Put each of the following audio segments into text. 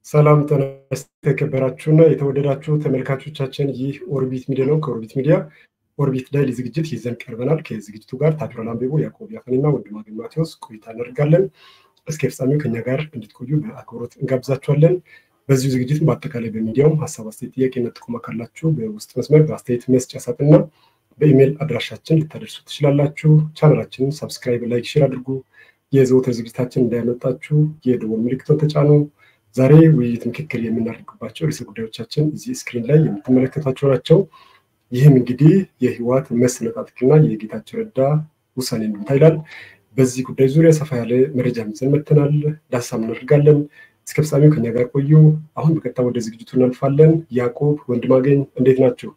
ሰላም ጤና የተከበራችሁና የተወደዳችሁ ተመልካቾቻችን፣ ይህ ኦርቢት ሚዲያ ነው። ከኦርቢት ሚዲያ ኦርቢት ዳይሊ ዝግጅት ይዘን ቀርበናል። ከዝግጅቱ ጋር ታድሯል አንቤቦ፣ ያዕቆብ ያፈንና ወንድማገኝ ማቴዎስ ቆይታ እናደርጋለን። እስከ ፍጻሜው ከኛ ጋር እንድትቆዩ በአክብሮት እንጋብዛችኋለን። በዚሁ ዝግጅት በአጠቃላይ በሚዲያውም ሀሳብ፣ አስተያየት፣ ጥያቄና ጥቆማ ካላችሁ በውስጥ መስመር በአስተያየት መስጫ ሳጥንና በኢሜይል አድራሻችን ልታደርሱ ትችላላችሁ። ቻናላችንን ሳብስክራይብ፣ ላይክ፣ ሼር አድርጉ። የዘወትር ዝግጅታችን እንዳያመጣችሁ የደወል ምልክቱን ተጫኑ። ዛሬ ውይይት፣ ምክክር የምናደርግባቸው ርዕሰ ጉዳዮቻችን እዚህ ስክሪን ላይ የምትመለከቷቸው ናቸው። ይህም እንግዲህ የህወሓት መሰነጣጠቅና የጌታቸው ረዳ ውሳኔ እንድምታ ይላል። በዚህ ጉዳይ ዙሪያ ሰፋ ያለ መረጃ ይዘን መጥተናል። ዳሰሳ እናደርጋለን። እስከ ፍጻሜው ከኛ ጋር ቆዩ። አሁን በቀጥታ ወደ ዝግጅቱ እናልፋለን። ያዕቆብ ወንድማገኝ እንዴት ናቸው?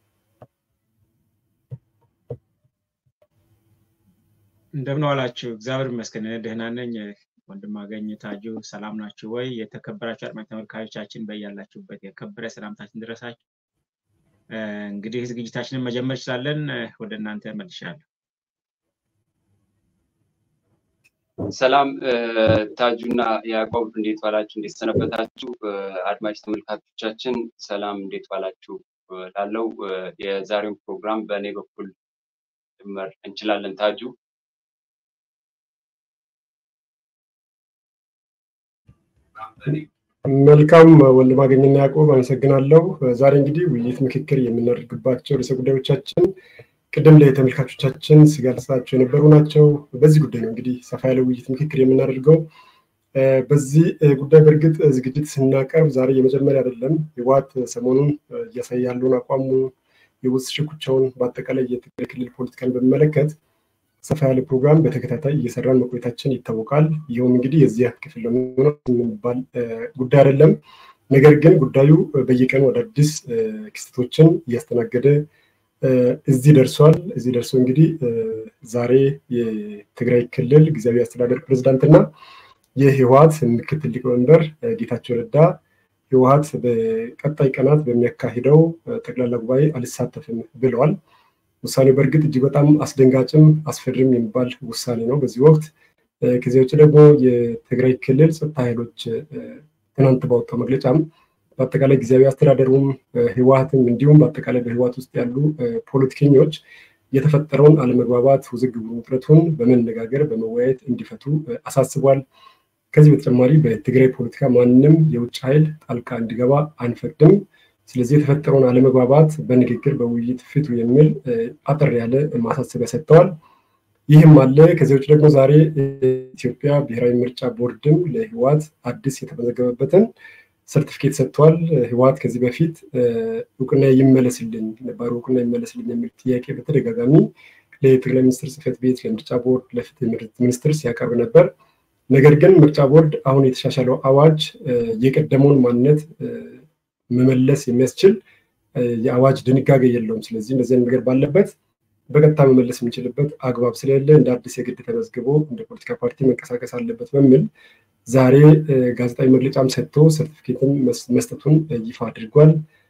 እንደምን ዋላችሁ? እግዚአብሔር ይመስገን ደህና ነኝ። ወንድማገኝ ታጁ ሰላም ናችሁ ወይ? የተከበራችሁ አድማጭ ተመልካቾቻችን በያላችሁበት የከበረ ሰላምታችን ድረሳችሁ። እንግዲህ ዝግጅታችንን መጀመር እንችላለን። ወደ እናንተ መልሻለሁ። ሰላም ታጁና ያዕቆብ እንዴት ዋላችሁ? እንዴት ሰነበታችሁ? አድማጭ ተመልካቾቻችን ሰላም እንዴት ዋላችሁ? ላለው የዛሬውን ፕሮግራም በእኔ በኩል ጀመር እንችላለን። ታጁ መልካም ወንድማገኝና ያዕቆብ አመሰግናለሁ። ዛሬ እንግዲህ ውይይት፣ ምክክር የምናደርግባቸው ርዕሰ ጉዳዮቻችን ቅድም ላይ ተመልካቾቻችን ሲገልጻቸው የነበሩ ናቸው። በዚህ ጉዳይ ነው እንግዲህ ሰፋ ያለ ውይይት፣ ምክክር የምናደርገው። በዚህ ጉዳይ በእርግጥ ዝግጅት ስናቀርብ ዛሬ የመጀመሪያ አይደለም። ህወሓት ሰሞኑን እያሳየ ያለውን አቋሙ፣ የውስጥ ሽኩቻውን፣ በአጠቃላይ የትግራይ ክልል ፖለቲካን በሚመለከት ሰፋ ያለ ፕሮግራም በተከታታይ እየሰራን መቆየታችን ይታወቃል። ይኸውም እንግዲህ የዚያ ክፍል የሚባል ጉዳይ አይደለም። ነገር ግን ጉዳዩ በየቀኑ አዳዲስ ክስተቶችን እያስተናገደ እዚህ ደርሷል። እዚህ ደርሶ እንግዲህ ዛሬ የትግራይ ክልል ጊዜያዊ አስተዳደር ፕሬዝዳንትና የህወሓት ምክትል ሊቀመንበር ጌታቸው ረዳ ህወሓት በቀጣይ ቀናት በሚያካሂደው ጠቅላላ ጉባኤ አልሳተፍም ብለዋል። ውሳኔው በእርግጥ እጅግ በጣም አስደንጋጭም አስፈሪም የሚባል ውሳኔ ነው በዚህ ወቅት። ከዚህ ውጭ ደግሞ የትግራይ ክልል ጸጥታ ኃይሎች ትናንት ባወጣው መግለጫም በአጠቃላይ ጊዜያዊ አስተዳደሩም ህወሓትም እንዲሁም በአጠቃላይ በህወሓት ውስጥ ያሉ ፖለቲከኞች የተፈጠረውን አለመግባባት፣ ውዝግቡን፣ ውጥረቱን በመነጋገር በመወያየት እንዲፈቱ አሳስቧል። ከዚህ በተጨማሪ በትግራይ ፖለቲካ ማንም የውጭ ኃይል ጣልቃ እንዲገባ አንፈቅድም ስለዚህ የተፈጠረውን አለመግባባት በንግግር በውይይት ፍቱ የሚል አጠር ያለ ማሳሰቢያ ሰጥተዋል። ይህም አለ። ከዚህ ውጭ ደግሞ ዛሬ ኢትዮጵያ ብሔራዊ ምርጫ ቦርድም ለህወሓት አዲስ የተመዘገበበትን ሰርቲፊኬት ሰጥቷል። ህወሓት ከዚህ በፊት እውቅና ይመለስልኝ ነባሩ እውቅና ይመለስልኝ የሚል ጥያቄ በተደጋጋሚ ለጠቅላይ ሚኒስትር ጽሕፈት ቤት፣ ለምርጫ ቦርድ፣ ለፍትህ ሚኒስትር ሲያቀርብ ነበር። ነገር ግን ምርጫ ቦርድ አሁን የተሻሻለው አዋጅ የቀደመውን ማንነት መመለስ የሚያስችል የአዋጅ ድንጋጌ የለውም። ስለዚህ እንደዚህ ነገር ባለበት በቀጥታ መመለስ የምንችልበት አግባብ ስለሌለ እንደ አዲስ የግድ ተመዝግቦ እንደ ፖለቲካ ፓርቲ መንቀሳቀስ አለበት በሚል ዛሬ ጋዜጣዊ መግለጫም ሰጥቶ ሰርቲፊኬትን መስጠቱን ይፋ አድርጓል።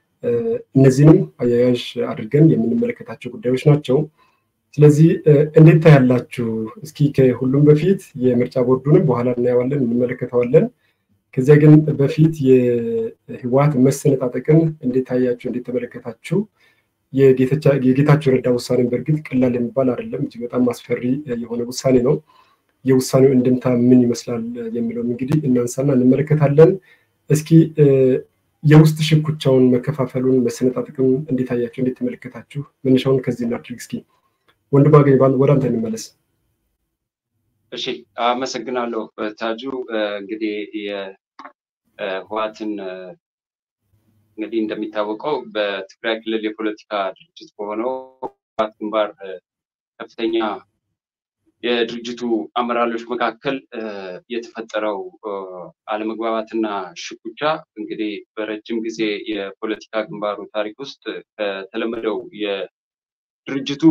እነዚህንም አያያዥ አድርገን የምንመለከታቸው ጉዳዮች ናቸው። ስለዚህ እንዴት ታያላችሁ? እስኪ ከሁሉም በፊት የምርጫ ቦርዱንም በኋላ እናየዋለን፣ እንመለከተዋለን። ከዚያ ግን በፊት የህወሓት መሰነጣጠቅን እንዴት ታያችሁ? እንዴት ተመለከታችሁ? የጌታቸው ረዳ ውሳኔን በእርግጥ ቀላል የሚባል አይደለም። እጅግ በጣም አስፈሪ የሆነ ውሳኔ ነው። የውሳኔው እንድምታ ምን ይመስላል የሚለውም እንግዲህ እናንሳና እንመለከታለን። እስኪ የውስጥ ሽኩቻውን፣ መከፋፈሉን፣ መሰነጣጠቅን እንዴት ታያችሁ? እንዴት ተመለከታችሁ? መነሻውን ከዚህ እናድርግ። እስኪ ወንድማገኝ ወደ አንተ እንመለስ። እሺ፣ አመሰግናለሁ ታጁ። እንግዲህ የህወሓትን እንግዲህ እንደሚታወቀው በትግራይ ክልል የፖለቲካ ድርጅት በሆነው ህወሓት ግንባር ከፍተኛ የድርጅቱ አመራሮች መካከል የተፈጠረው አለመግባባትና ሽኩቻ እንግዲህ በረጅም ጊዜ የፖለቲካ ግንባሩ ታሪክ ውስጥ ከተለመደው የድርጅቱ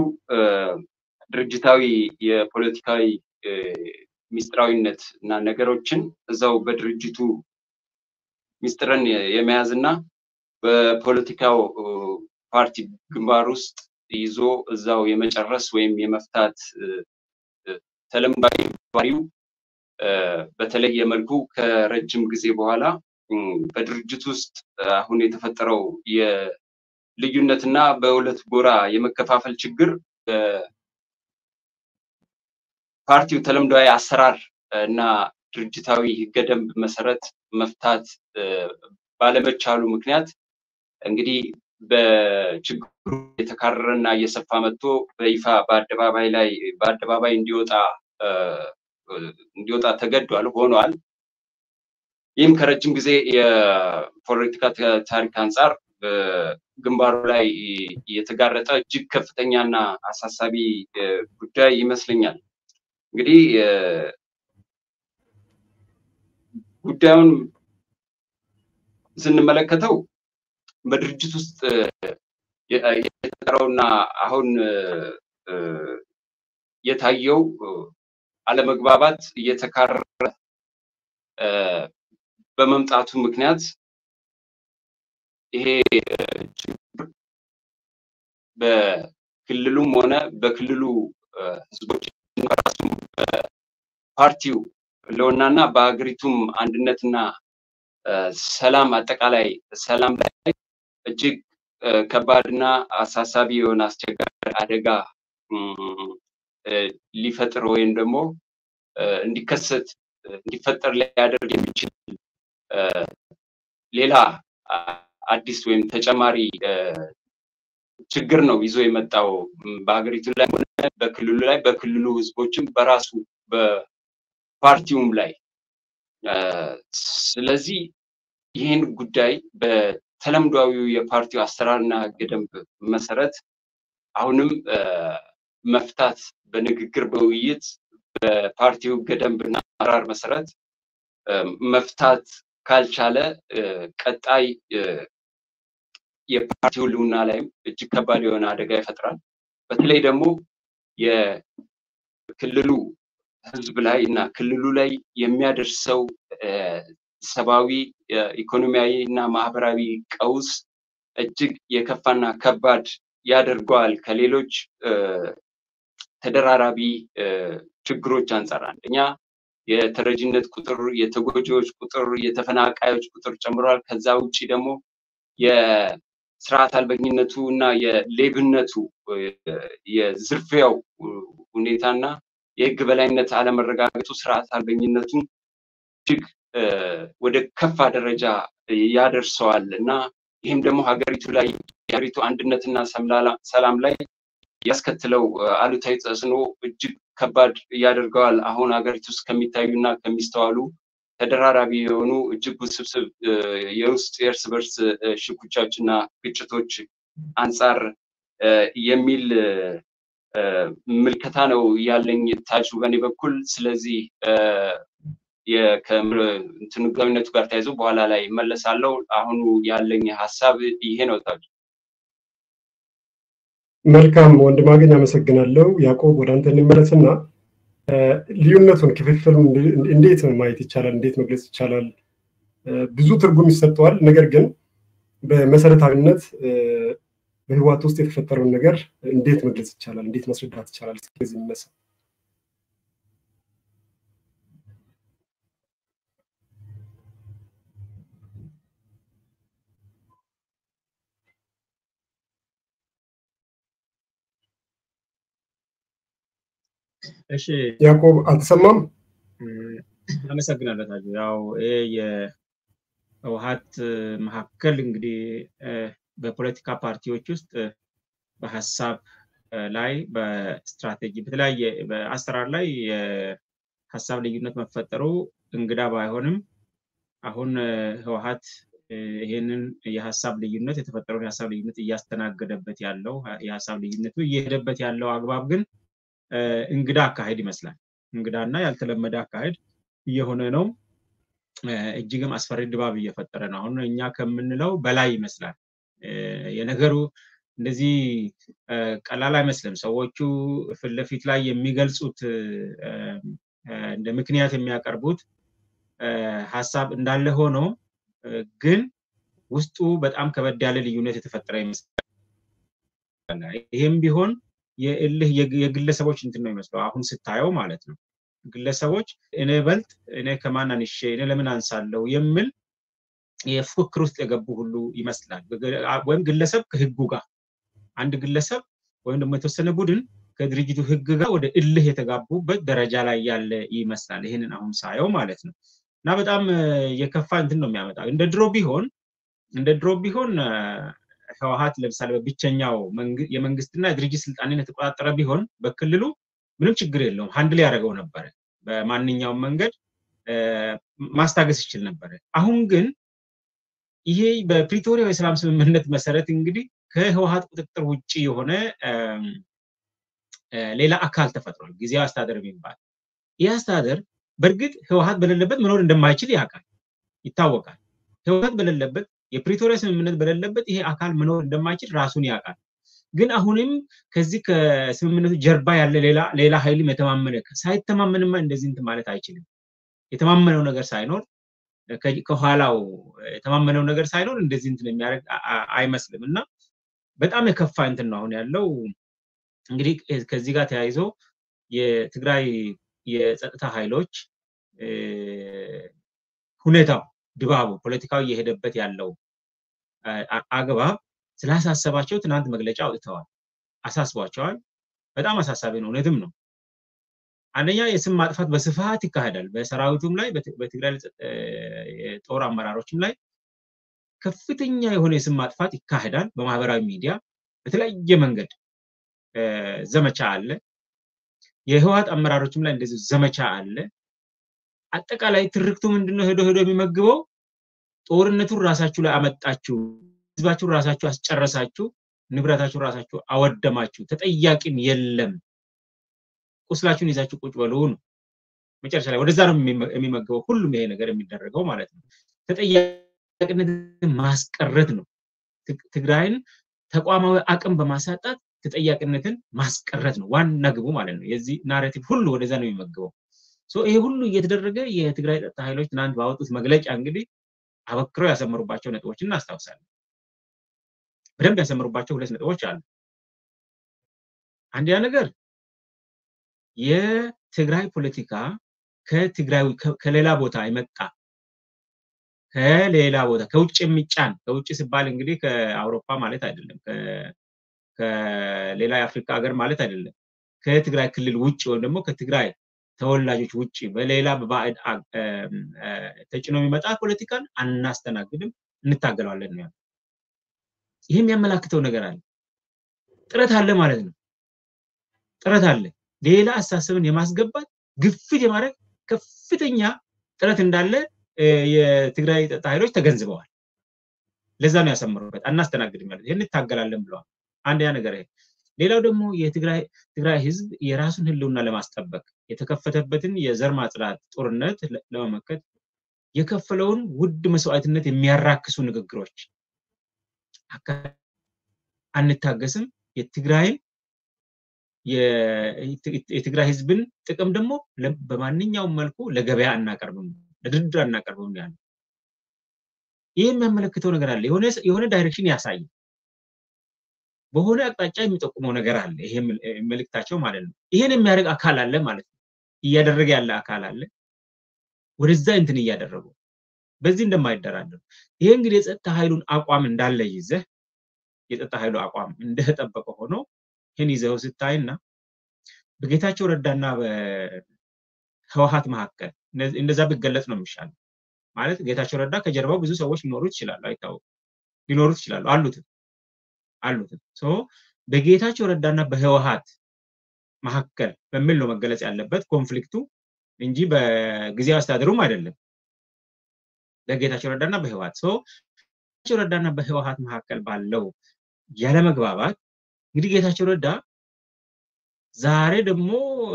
ድርጅታዊ የፖለቲካዊ ሚስጥራዊነት እና ነገሮችን እዛው በድርጅቱ ሚስጥርን የመያዝ እና በፖለቲካው ፓርቲ ግንባር ውስጥ ይዞ እዛው የመጨረስ ወይም የመፍታት ተለምዳዊ ባህሪው በተለየ መልኩ ከረጅም ጊዜ በኋላ በድርጅት ውስጥ አሁን የተፈጠረው የልዩነትና በሁለት ጎራ የመከፋፈል ችግር ፓርቲው ተለምዷዊ አሰራር እና ድርጅታዊ ህገ ደንብ መሰረት መፍታት ባለመቻሉ ምክንያት እንግዲህ በችግሩ የተካረረና እየሰፋ መጥቶ በይፋ በአደባባይ ላይ በአደባባይ እንዲወጣ እንዲወጣ ተገዷል ሆኗል። ይህም ከረጅም ጊዜ የፖለቲካ ታሪክ አንጻር ግንባሩ ላይ የተጋረጠ እጅግ ከፍተኛና አሳሳቢ ጉዳይ ይመስለኛል። እንግዲህ ጉዳዩን ስንመለከተው በድርጅት ውስጥ የተፈጠረውና አሁን የታየው አለመግባባት እየተካረረ በመምጣቱ ምክንያት ይሄ ችግር በክልሉም ሆነ በክልሉ ህዝቦች በራሱም በፓርቲው ለውናና በሀገሪቱም አንድነትና ሰላም አጠቃላይ ሰላም ላይ እጅግ ከባድና አሳሳቢ የሆነ አስቸጋሪ አደጋ ሊፈጥር ወይም ደግሞ እንዲከሰት እንዲፈጠር ሊያደርግ የሚችል ሌላ አዲስ ወይም ተጨማሪ ችግር ነው ይዞ የመጣው በሀገሪቱ ላይ ሆነ በክልሉ ላይ በክልሉ ህዝቦችም በራሱ በፓርቲውም ላይ ስለዚህ ይህን ጉዳይ በተለምዷዊው የፓርቲው አሰራርና ህገ ደንብ መሰረት አሁንም መፍታት በንግግር በውይይት በፓርቲው ህገ ደንብና አሰራር መሰረት መፍታት ካልቻለ ቀጣይ የፓርቲው ልውና ላይም እጅግ ከባድ የሆነ አደጋ ይፈጥራል። በተለይ ደግሞ የክልሉ ህዝብ ላይ እና ክልሉ ላይ የሚያደርሰው ሰብአዊ፣ ኢኮኖሚያዊ እና ማህበራዊ ቀውስ እጅግ የከፋና ከባድ ያደርገዋል ከሌሎች ተደራራቢ ችግሮች አንጻር አንደኛ የተረጂነት ቁጥር፣ የተጎጂዎች ቁጥር፣ የተፈናቃዮች ቁጥር ጨምሯል። ከዛ ውጭ ደግሞ የስርዓት አልበኝነቱ እና የሌብነቱ የዝርፊያው ሁኔታና የህግ በላይነት አለመረጋገጡ ስርዓት አልበኝነቱን እጅግ ወደ ከፋ ደረጃ ያደርሰዋል እና ይህም ደግሞ ሀገሪቱ ላይ የሀገሪቱ አንድነትና ሰላም ላይ ያስከትለው አሉታዊ ተጽዕኖ እጅግ ከባድ ያደርገዋል። አሁን ሀገሪቱ ውስጥ ከሚታዩና ከሚስተዋሉ ተደራራቢ የሆኑ እጅግ ውስብስብ የውስጥ የእርስ በርስ ሽኩቻዎች እና ግጭቶች አንጻር የሚል ምልከታ ነው ያለኝ ታጁ በእኔ በኩል። ስለዚህ ከእንትኑ ገቢነቱ ጋር ተያይዞ በኋላ ላይ መለሳለው። አሁኑ ያለኝ ሀሳብ ይሄ ነው ታጁ። መልካም ወንድማገኝ አመሰግናለሁ። ያዕቆብ ወደ አንተ እንመለስና ልዩነቱን ክፍፍል እንዴት ማየት ይቻላል? እንዴት መግለጽ ይቻላል? ብዙ ትርጉም ይሰጠዋል። ነገር ግን በመሰረታዊነት በህወሓት ውስጥ የተፈጠረውን ነገር እንዴት መግለጽ ይቻላል? እንዴት ማስረዳት ይቻላል? ስለዚህ የሚነሳ እሺ ያዕቆብ አልተሰማም? አመሰግናለሁ ታጁ። ያው ይሄ የህወሓት መካከል እንግዲህ በፖለቲካ ፓርቲዎች ውስጥ በሀሳብ ላይ በስትራቴጂ በተለያየ በአሰራር ላይ የሀሳብ ልዩነት መፈጠሩ እንግዳ ባይሆንም አሁን ህወሓት ይህንን የሀሳብ ልዩነት የተፈጠረውን የሀሳብ ልዩነት እያስተናገደበት ያለው የሀሳብ ልዩነቱ እየሄደበት ያለው አግባብ ግን እንግዳ አካሄድ ይመስላል። እንግዳና ያልተለመደ አካሄድ እየሆነ ነው። እጅግም አስፈሪ ድባብ እየፈጠረ ነው። አሁን እኛ ከምንለው በላይ ይመስላል። የነገሩ እንደዚህ ቀላል አይመስልም። ሰዎቹ ፊት ለፊት ላይ የሚገልጹት እንደ ምክንያት የሚያቀርቡት ሀሳብ እንዳለ ሆኖ ግን ውስጡ በጣም ከበድ ያለ ልዩነት የተፈጠረ ይመስላል። ይህም ቢሆን የእልህ የግለሰቦች እንትን ነው ይመስለው አሁን ስታየው ማለት ነው። ግለሰቦች እኔ በልጥ እኔ ከማን አንሼ እኔ ለምን አንሳለው የሚል የፉክክር ውስጥ የገቡ ሁሉ ይመስላል። ወይም ግለሰብ ከህጉ ጋር አንድ ግለሰብ ወይም ደግሞ የተወሰነ ቡድን ከድርጅቱ ህግ ጋር ወደ እልህ የተጋቡበት ደረጃ ላይ ያለ ይመስላል። ይህንን አሁን ሳየው ማለት ነው እና በጣም የከፋ እንትን ነው የሚያመጣው። እንደ ድሮ ቢሆን እንደ ድሮ ቢሆን ህወሀት ለምሳሌ በብቸኛው የመንግስትና የድርጅት ስልጣንን የተቆጣጠረ ቢሆን በክልሉ ምንም ችግር የለውም፣ ሀንድል ያደረገው ነበረ። በማንኛውም መንገድ ማስታገስ ይችል ነበረ። አሁን ግን ይሄ በፕሪቶሪያ የሰላም ስምምነት መሰረት እንግዲህ ከህወሀት ቁጥጥር ውጭ የሆነ ሌላ አካል ተፈጥሯል፣ ጊዜያዊ አስተዳደር የሚባል ይህ አስተዳደር በእርግጥ ህወሀት በሌለበት መኖር እንደማይችል ያውቃል፣ ይታወቃል። ህወሀት በሌለበት የፕሪቶሪያ ስምምነት በሌለበት ይሄ አካል መኖር እንደማይችል ራሱን ያውቃል። ግን አሁንም ከዚህ ከስምምነቱ ጀርባ ያለ ሌላ ሌላ ኃይልም የተማመነ ሳይተማመንማ እንደዚህ እንትን ማለት አይችልም። የተማመነው ነገር ሳይኖር ከኋላው የተማመነው ነገር ሳይኖር እንደዚህ እንትን የሚያደርግ አይመስልም እና በጣም የከፋ እንትን ነው አሁን ያለው። እንግዲህ ከዚህ ጋር ተያይዞ የትግራይ የጸጥታ ኃይሎች ሁኔታው ድባቡ ፖለቲካዊ እየሄደበት ያለው አግባብ ስላሳሰባቸው ትናንት መግለጫ አውጥተዋል። አሳስቧቸዋል። በጣም አሳሳቢ ነው፣ እውነትም ነው። አንደኛ የስም ማጥፋት በስፋት ይካሄዳል። በሰራዊቱም ላይ በትግራይ የጦር አመራሮችም ላይ ከፍተኛ የሆነ የስም ማጥፋት ይካሄዳል። በማህበራዊ ሚዲያ በተለያየ መንገድ ዘመቻ አለ። የህወሀት አመራሮችም ላይ እንደዚህ ዘመቻ አለ። አጠቃላይ ትርክቱ ምንድነው? ሄዶ ሄዶ የሚመግበው ጦርነቱን ራሳችሁ ላይ አመጣችሁ፣ ህዝባችሁን ራሳችሁ አስጨረሳችሁ፣ ንብረታችሁን ራሳችሁ አወደማችሁ፣ ተጠያቂም የለም፣ ቁስላችሁን ይዛችሁ ቁጭ በሉ ነው። መጨረሻ ላይ ወደዛ ነው የሚመገበው ሁሉም ይሄ ነገር የሚደረገው ማለት ነው። ተጠያቂነትን ማስቀረት ነው። ትግራይን ተቋማዊ አቅም በማሳጣት ተጠያቂነትን ማስቀረት ነው ዋና ግቡ ማለት ነው። የዚህ ናሬቲቭ ሁሉ ወደዛ ነው የሚመገበው። ይሄ ሁሉ እየተደረገ የትግራይ ጸጥታ ኃይሎች ትናንት ባወጡት መግለጫ እንግዲህ አበክረው ያሰመሩባቸው ነጥቦችን እናስታውሳለን። በደንብ ያሰመሩባቸው ሁለት ነጥቦች አሉ። አንደኛ ነገር የትግራይ ፖለቲካ ከትግራይ ከሌላ ቦታ የመጣ ከሌላ ቦታ ከውጭ የሚጫን ከውጭ ሲባል እንግዲህ ከአውሮፓ ማለት አይደለም፣ ከሌላ የአፍሪካ ሀገር ማለት አይደለም። ከትግራይ ክልል ውጭ ወይም ደግሞ ከትግራይ ተወላጆች ውጭ በሌላ በባዕድ ተጭኖ የሚመጣ ፖለቲካን አናስተናግድም፣ እንታገለዋለን ነው። ይህ የሚያመላክተው ነገር አለ፣ ጥረት አለ ማለት ነው። ጥረት አለ። ሌላ አስተሳሰብን የማስገባት ግፊት የማድረግ ከፍተኛ ጥረት እንዳለ የትግራይ ጸጥታ ኃይሎች ተገንዝበዋል። ለዛ ነው ያሰምሩበት። አናስተናግድም ያሉት ይህን እንታገላለን ብለዋል። አንደኛ ነገር ይሄ። ሌላው ደግሞ የትግራይ ህዝብ የራሱን ህልውና ለማስጠበቅ የተከፈተበትን የዘር ማጽዳት ጦርነት ለመመከት የከፈለውን ውድ መስዋዕትነት የሚያራክሱ ንግግሮች አንታገስም፣ የትግራይን የትግራይ ህዝብን ጥቅም ደግሞ በማንኛውም መልኩ ለገበያ አናቀርብም፣ ለድርድር አናቀርብም ያለ ይህ የሚያመለክተው ነገር አለ። የሆነ ዳይሬክሽን ያሳያል። በሆነ አቅጣጫ የሚጠቁመው ነገር አለ። ይሄ መልእክታቸው ማለት ነው። ይሄን የሚያደርግ አካል አለ ማለት ነው። እያደረገ ያለ አካል አለ። ወደዛ እንትን እያደረጉ በዚህ እንደማይደራደሩ ይሄ እንግዲህ የጸጥታ ኃይሉን አቋም እንዳለ ይዘህ የጸጥታ ኃይሉ አቋም እንደተጠበቀ ሆኖ ይህን ይዘው ስታይና በጌታቸው ረዳና በህወሀት መካከል እንደዛ ቢገለጽ ነው የሚሻለው። ማለት ጌታቸው ረዳ ከጀርባው ብዙ ሰዎች ሊኖሩት ይችላሉ፣ አይታወቅም። ሊኖሩት ይችላሉ፣ አሉትም አሉትም። በጌታቸው ረዳና በህወሀት መካከል በሚል ነው መገለጽ ያለበት ኮንፍሊክቱ እንጂ በጊዜያዊ አስተዳደሩም አይደለም። በጌታቸው ረዳና በህወሀት ጌታቸው ረዳና በህወሀት መካከል ባለው ያለመግባባት እንግዲህ ጌታቸው ረዳ ዛሬ ደግሞ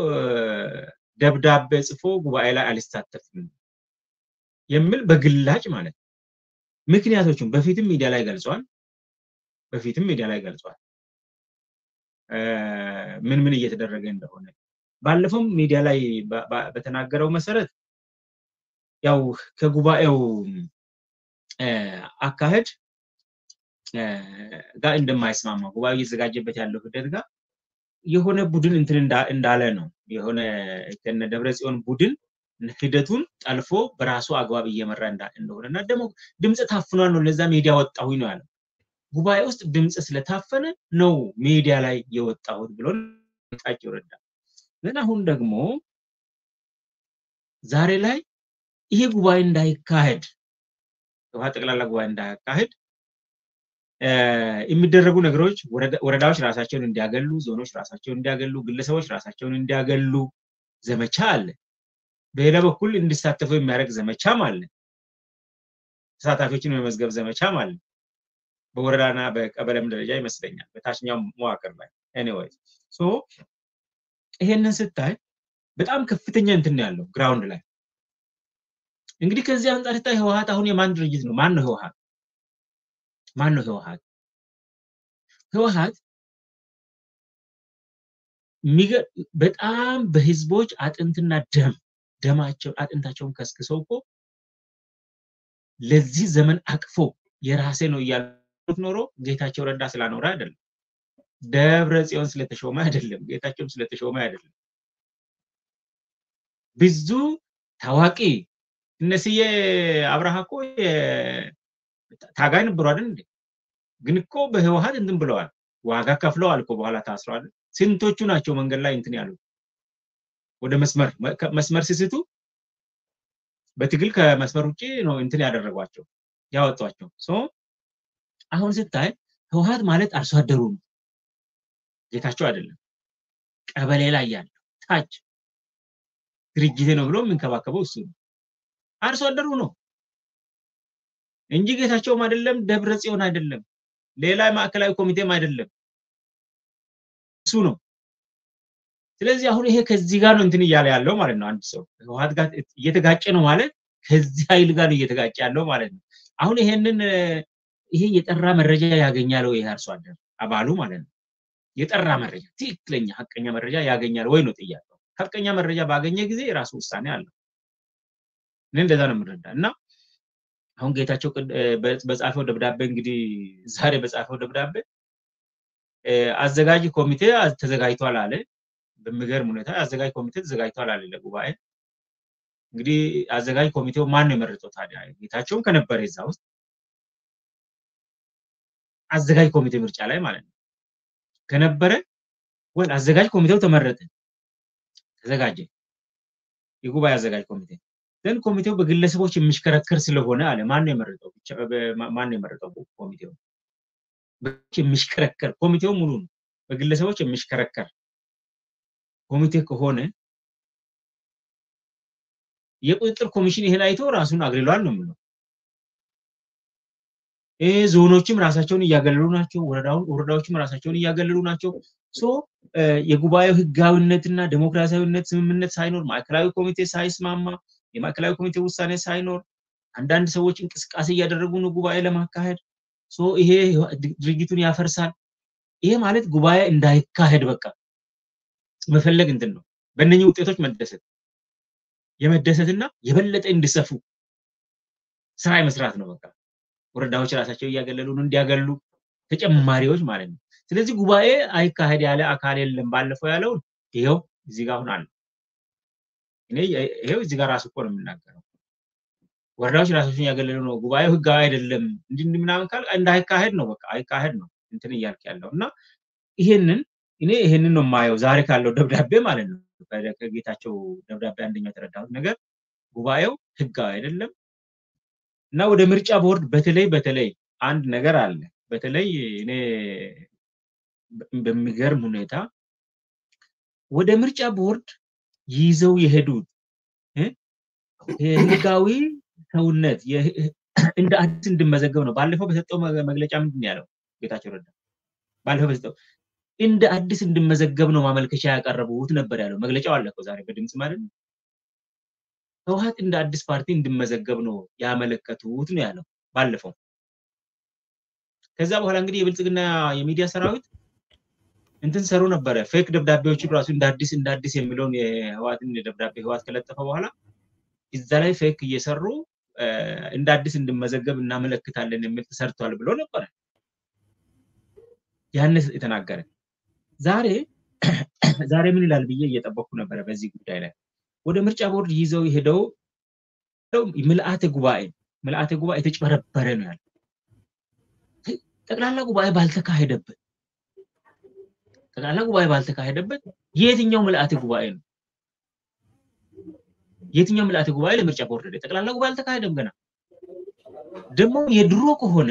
ደብዳቤ ጽፎ ጉባኤ ላይ አልሳተፍም የሚል በግላጭ ማለት ነው። ምክንያቶቹም በፊትም ሚዲያ ላይ ገልጿል። በፊትም ሚዲያ ላይ ገልጿል ምን ምን እየተደረገ እንደሆነ። ባለፈውም ሚዲያ ላይ በተናገረው መሰረት ያው ከጉባኤው አካሄድ ጋር እንደማይስማማ ጉባኤው እየተዘጋጀበት ያለው ሂደት ጋር የሆነ ቡድን እንትን እንዳለ ነው። የሆነ ከነ ደብረ ጽዮን ቡድን ሂደቱን ጠልፎ በራሱ አግባብ እየመራ እንደሆነ እና ደግሞ ድምፅ ታፍኗል ነው ለዛ ሚዲያ ወጣሁኝ ነው ያለው። ጉባኤ ውስጥ ድምፅ ስለታፈነ ነው ሚዲያ ላይ የወጣሁት ብሎ ጌታቸው ረዳ ግን አሁን ደግሞ ዛሬ ላይ ይሄ ጉባኤ እንዳይካሄድ ውሃ ጠቅላላ ጉባኤ እንዳያካሄድ የሚደረጉ ነገሮች ወረዳዎች ራሳቸውን እንዲያገሉ፣ ዞኖች ራሳቸውን እንዲያገሉ፣ ግለሰቦች ራሳቸውን እንዲያገሉ ዘመቻ አለ። በሌላ በኩል እንዲሳተፉ የሚያደርግ ዘመቻም አለ። ተሳታፊዎችን የመመዝገብ ዘመቻም አለ። በወረዳና በቀበሌም ደረጃ ይመስለኛል በታችኛው መዋቅር ላይ ኤኒዌይስ ሶ ይሄንን ስታይ በጣም ከፍተኛ እንትን ያለው ግራውንድ ላይ እንግዲህ ከዚህ አንጻር ስታይ ህወሀት አሁን የማን ድርጅት ነው? ማን ነው ህወሀት? ማን ነው ህወሀት? ህወሀት በጣም በህዝቦች አጥንትና ደም ደማቸው አጥንታቸውን ከስክሰው እኮ ለዚህ ዘመን አቅፎ የራሴ ነው እያሉት ኖሮ ጌታቸው ረዳ ስላኖረ አይደለም። ደብረ ጽዮን ስለተሾመ አይደለም። ጌታቸውም ስለተሾመ አይደለም። ብዙ ታዋቂ እነስዬ አብርሃ እኮ ታጋይ ነበሩ አይደል እንዴ? ግን እኮ በህወሀት እንትን ብለዋል፣ ዋጋ ከፍለዋል እኮ በኋላ ታስረዋል። ስንቶቹ ናቸው መንገድ ላይ እንትን ያሉት ወደ መስመር መስመር ሲስቱ በትግል ከመስመር ውጭ ነው እንትን ያደረጓቸው ያወጧቸው። ሶ አሁን ስታይ ህወሀት ማለት አርሶ አደሩ ነው፣ ጌታቸው አይደለም። ቀበሌ ላይ ያለው ታች ድርጅቴ ነው ብሎ የሚንከባከበው እሱ ነው፣ አርሶ አደሩ ነው እንጂ ጌታቸውም አይደለም፣ ደብረ ጽዮን አይደለም፣ ሌላ ማዕከላዊ ኮሚቴም አይደለም፣ እሱ ነው። ስለዚህ አሁን ይሄ ከዚህ ጋር ነው እንትን እያለ ያለው ማለት ነው። አንድ ሰው ህወሀት ጋር እየተጋጨ ነው ማለት ከዚህ ኃይል ጋር ነው እየተጋጨ ያለው ማለት ነው። አሁን ይሄንን ይሄ የጠራ መረጃ ያገኛል ወይ ይሄ አርሶ አደር አባሉ ማለት ነው። የጠራ መረጃ ትክክለኛ ሀቀኛ መረጃ ያገኛል ወይ ነው ጥያቄው። ሀቀኛ መረጃ ባገኘ ጊዜ የራሱ ውሳኔ አለው። እኔ እንደዛ ነው የምረዳ እና አሁን ጌታቸው በጻፈው ደብዳቤ እንግዲህ ዛሬ በጻፈው ደብዳቤ አዘጋጅ ኮሚቴ ተዘጋጅቷል አለ። በሚገርም ሁኔታ አዘጋጅ ኮሚቴ ተዘጋጅቷል አለ ለጉባኤ። እንግዲህ አዘጋጅ ኮሚቴው ማን ነው የመረጠው ታዲያ? ጌታቸውም ከነበረ እዛ ውስጥ አዘጋጅ ኮሚቴ ምርጫ ላይ ማለት ነው ከነበረ ወይ አዘጋጅ ኮሚቴው ተመረጠ፣ ተዘጋጀ የጉባኤ አዘጋጅ ኮሚቴ ግን ኮሚቴው በግለሰቦች የሚሽከረከር ስለሆነ አለ። ማን ነው የመረጠው? ማን ነው የመረጠው ኮሚቴው? የሚሽከረከር ኮሚቴው ሙሉ ነው። በግለሰቦች የሚሽከረከር ኮሚቴ ከሆነ የቁጥጥር ኮሚሽን ይሄን አይቶ ራሱን አግልሏል ነው የምለው። ይህ ዞኖችም ራሳቸውን እያገለሉ ናቸው። ወረዳዎችም ራሳቸውን እያገለሉ ናቸው። ሶ የጉባኤው ህጋዊነትና ዴሞክራሲያዊነት ስምምነት ሳይኖር ማዕከላዊ ኮሚቴ ሳይስማማ የማዕከላዊ ኮሚቴ ውሳኔ ሳይኖር አንዳንድ ሰዎች እንቅስቃሴ እያደረጉ ነው ጉባኤ ለማካሄድ። ሶ ይሄ ድርጊቱን ያፈርሳል። ይሄ ማለት ጉባኤ እንዳይካሄድ በቃ መፈለግ እንትን ነው። በእነኚህ ውጤቶች መደሰት የመደሰትና የበለጠ እንዲሰፉ ስራ የመስራት ነው። በቃ ወረዳዎች ራሳቸው እያገለሉ ነው እንዲያገሉ ተጨማሪዎች ማለት ነው። ስለዚህ ጉባኤ አይካሄድ ያለ አካል የለም። ባለፈው ያለውን ይኸው እዚህ ጋር አሁን አለ። እኔ ይሄው እዚህ ጋር ራሱ እኮ ነው የምናገረው። ወረዳዎች ራሳቸውን እያገለሉ ነው፣ ጉባኤው ህጋዊ አይደለም እንዲህ ምናምን ካል እንዳይካሄድ ነው በቃ አይካሄድ ነው እንትን እያልክ ያለው እና ይሄንን እኔ ይሄንን ነው የማየው ዛሬ ካለው ደብዳቤ ማለት ነው። ከጌታቸው ደብዳቤ አንደኛው የተረዳሁት ነገር ጉባኤው ህጋዊ አይደለም እና ወደ ምርጫ ቦርድ በተለይ በተለይ አንድ ነገር አለ። በተለይ እኔ በሚገርም ሁኔታ ወደ ምርጫ ቦርድ ይዘው የሄዱት ህጋዊ ሰውነት እንደ አዲስ እንድመዘገብ ነው። ባለፈው በሰጠው መግለጫ ምንድን ያለው ጌታቸው ረዳ ባለፈው በሰጠው እንደ አዲስ እንድመዘገብ ነው ማመልከቻ ያቀረቡት ነበር ያለው። መግለጫው አለፈው ዛሬ በድምፅ ማለት ነው። ህወሀት እንደ አዲስ ፓርቲ እንድመዘገብ ነው ያመለከቱት ነው ያለው ባለፈው። ከዛ በኋላ እንግዲህ የብልጽግና የሚዲያ ሰራዊት እንትን ሰሩ ነበረ። ፌክ ደብዳቤዎችን ራሱ እንደ አዲስ እንደ አዲስ የሚለውን የህወሀትን ደብዳቤ ህወሀት ከለጠፈ በኋላ እዛ ላይ ፌክ እየሰሩ እንደ አዲስ እንድመዘገብ እናመለክታለን የሚል ተሰርቷል ብሎ ነበረ ያን የተናገረ። ዛሬ ዛሬ ምን ይላል ብዬ እየጠበቅኩ ነበረ በዚህ ጉዳይ ላይ ወደ ምርጫ ቦርድ ይዘው ሄደው ምልአተ ጉባኤ ምልአተ ጉባኤ የተጭበረበረ ነው ያለ ጠቅላላ ጉባኤ ባልተካሄደበት ጠቅላላ ጉባኤ ባልተካሄደበት የትኛው ምልአተ ጉባኤ ነው? የትኛው ምልአተ ጉባኤ ለምርጫ ቦርድ ሄደ? ጠቅላላ ጉባኤ አልተካሄደም ገና። ደግሞ የድሮ ከሆነ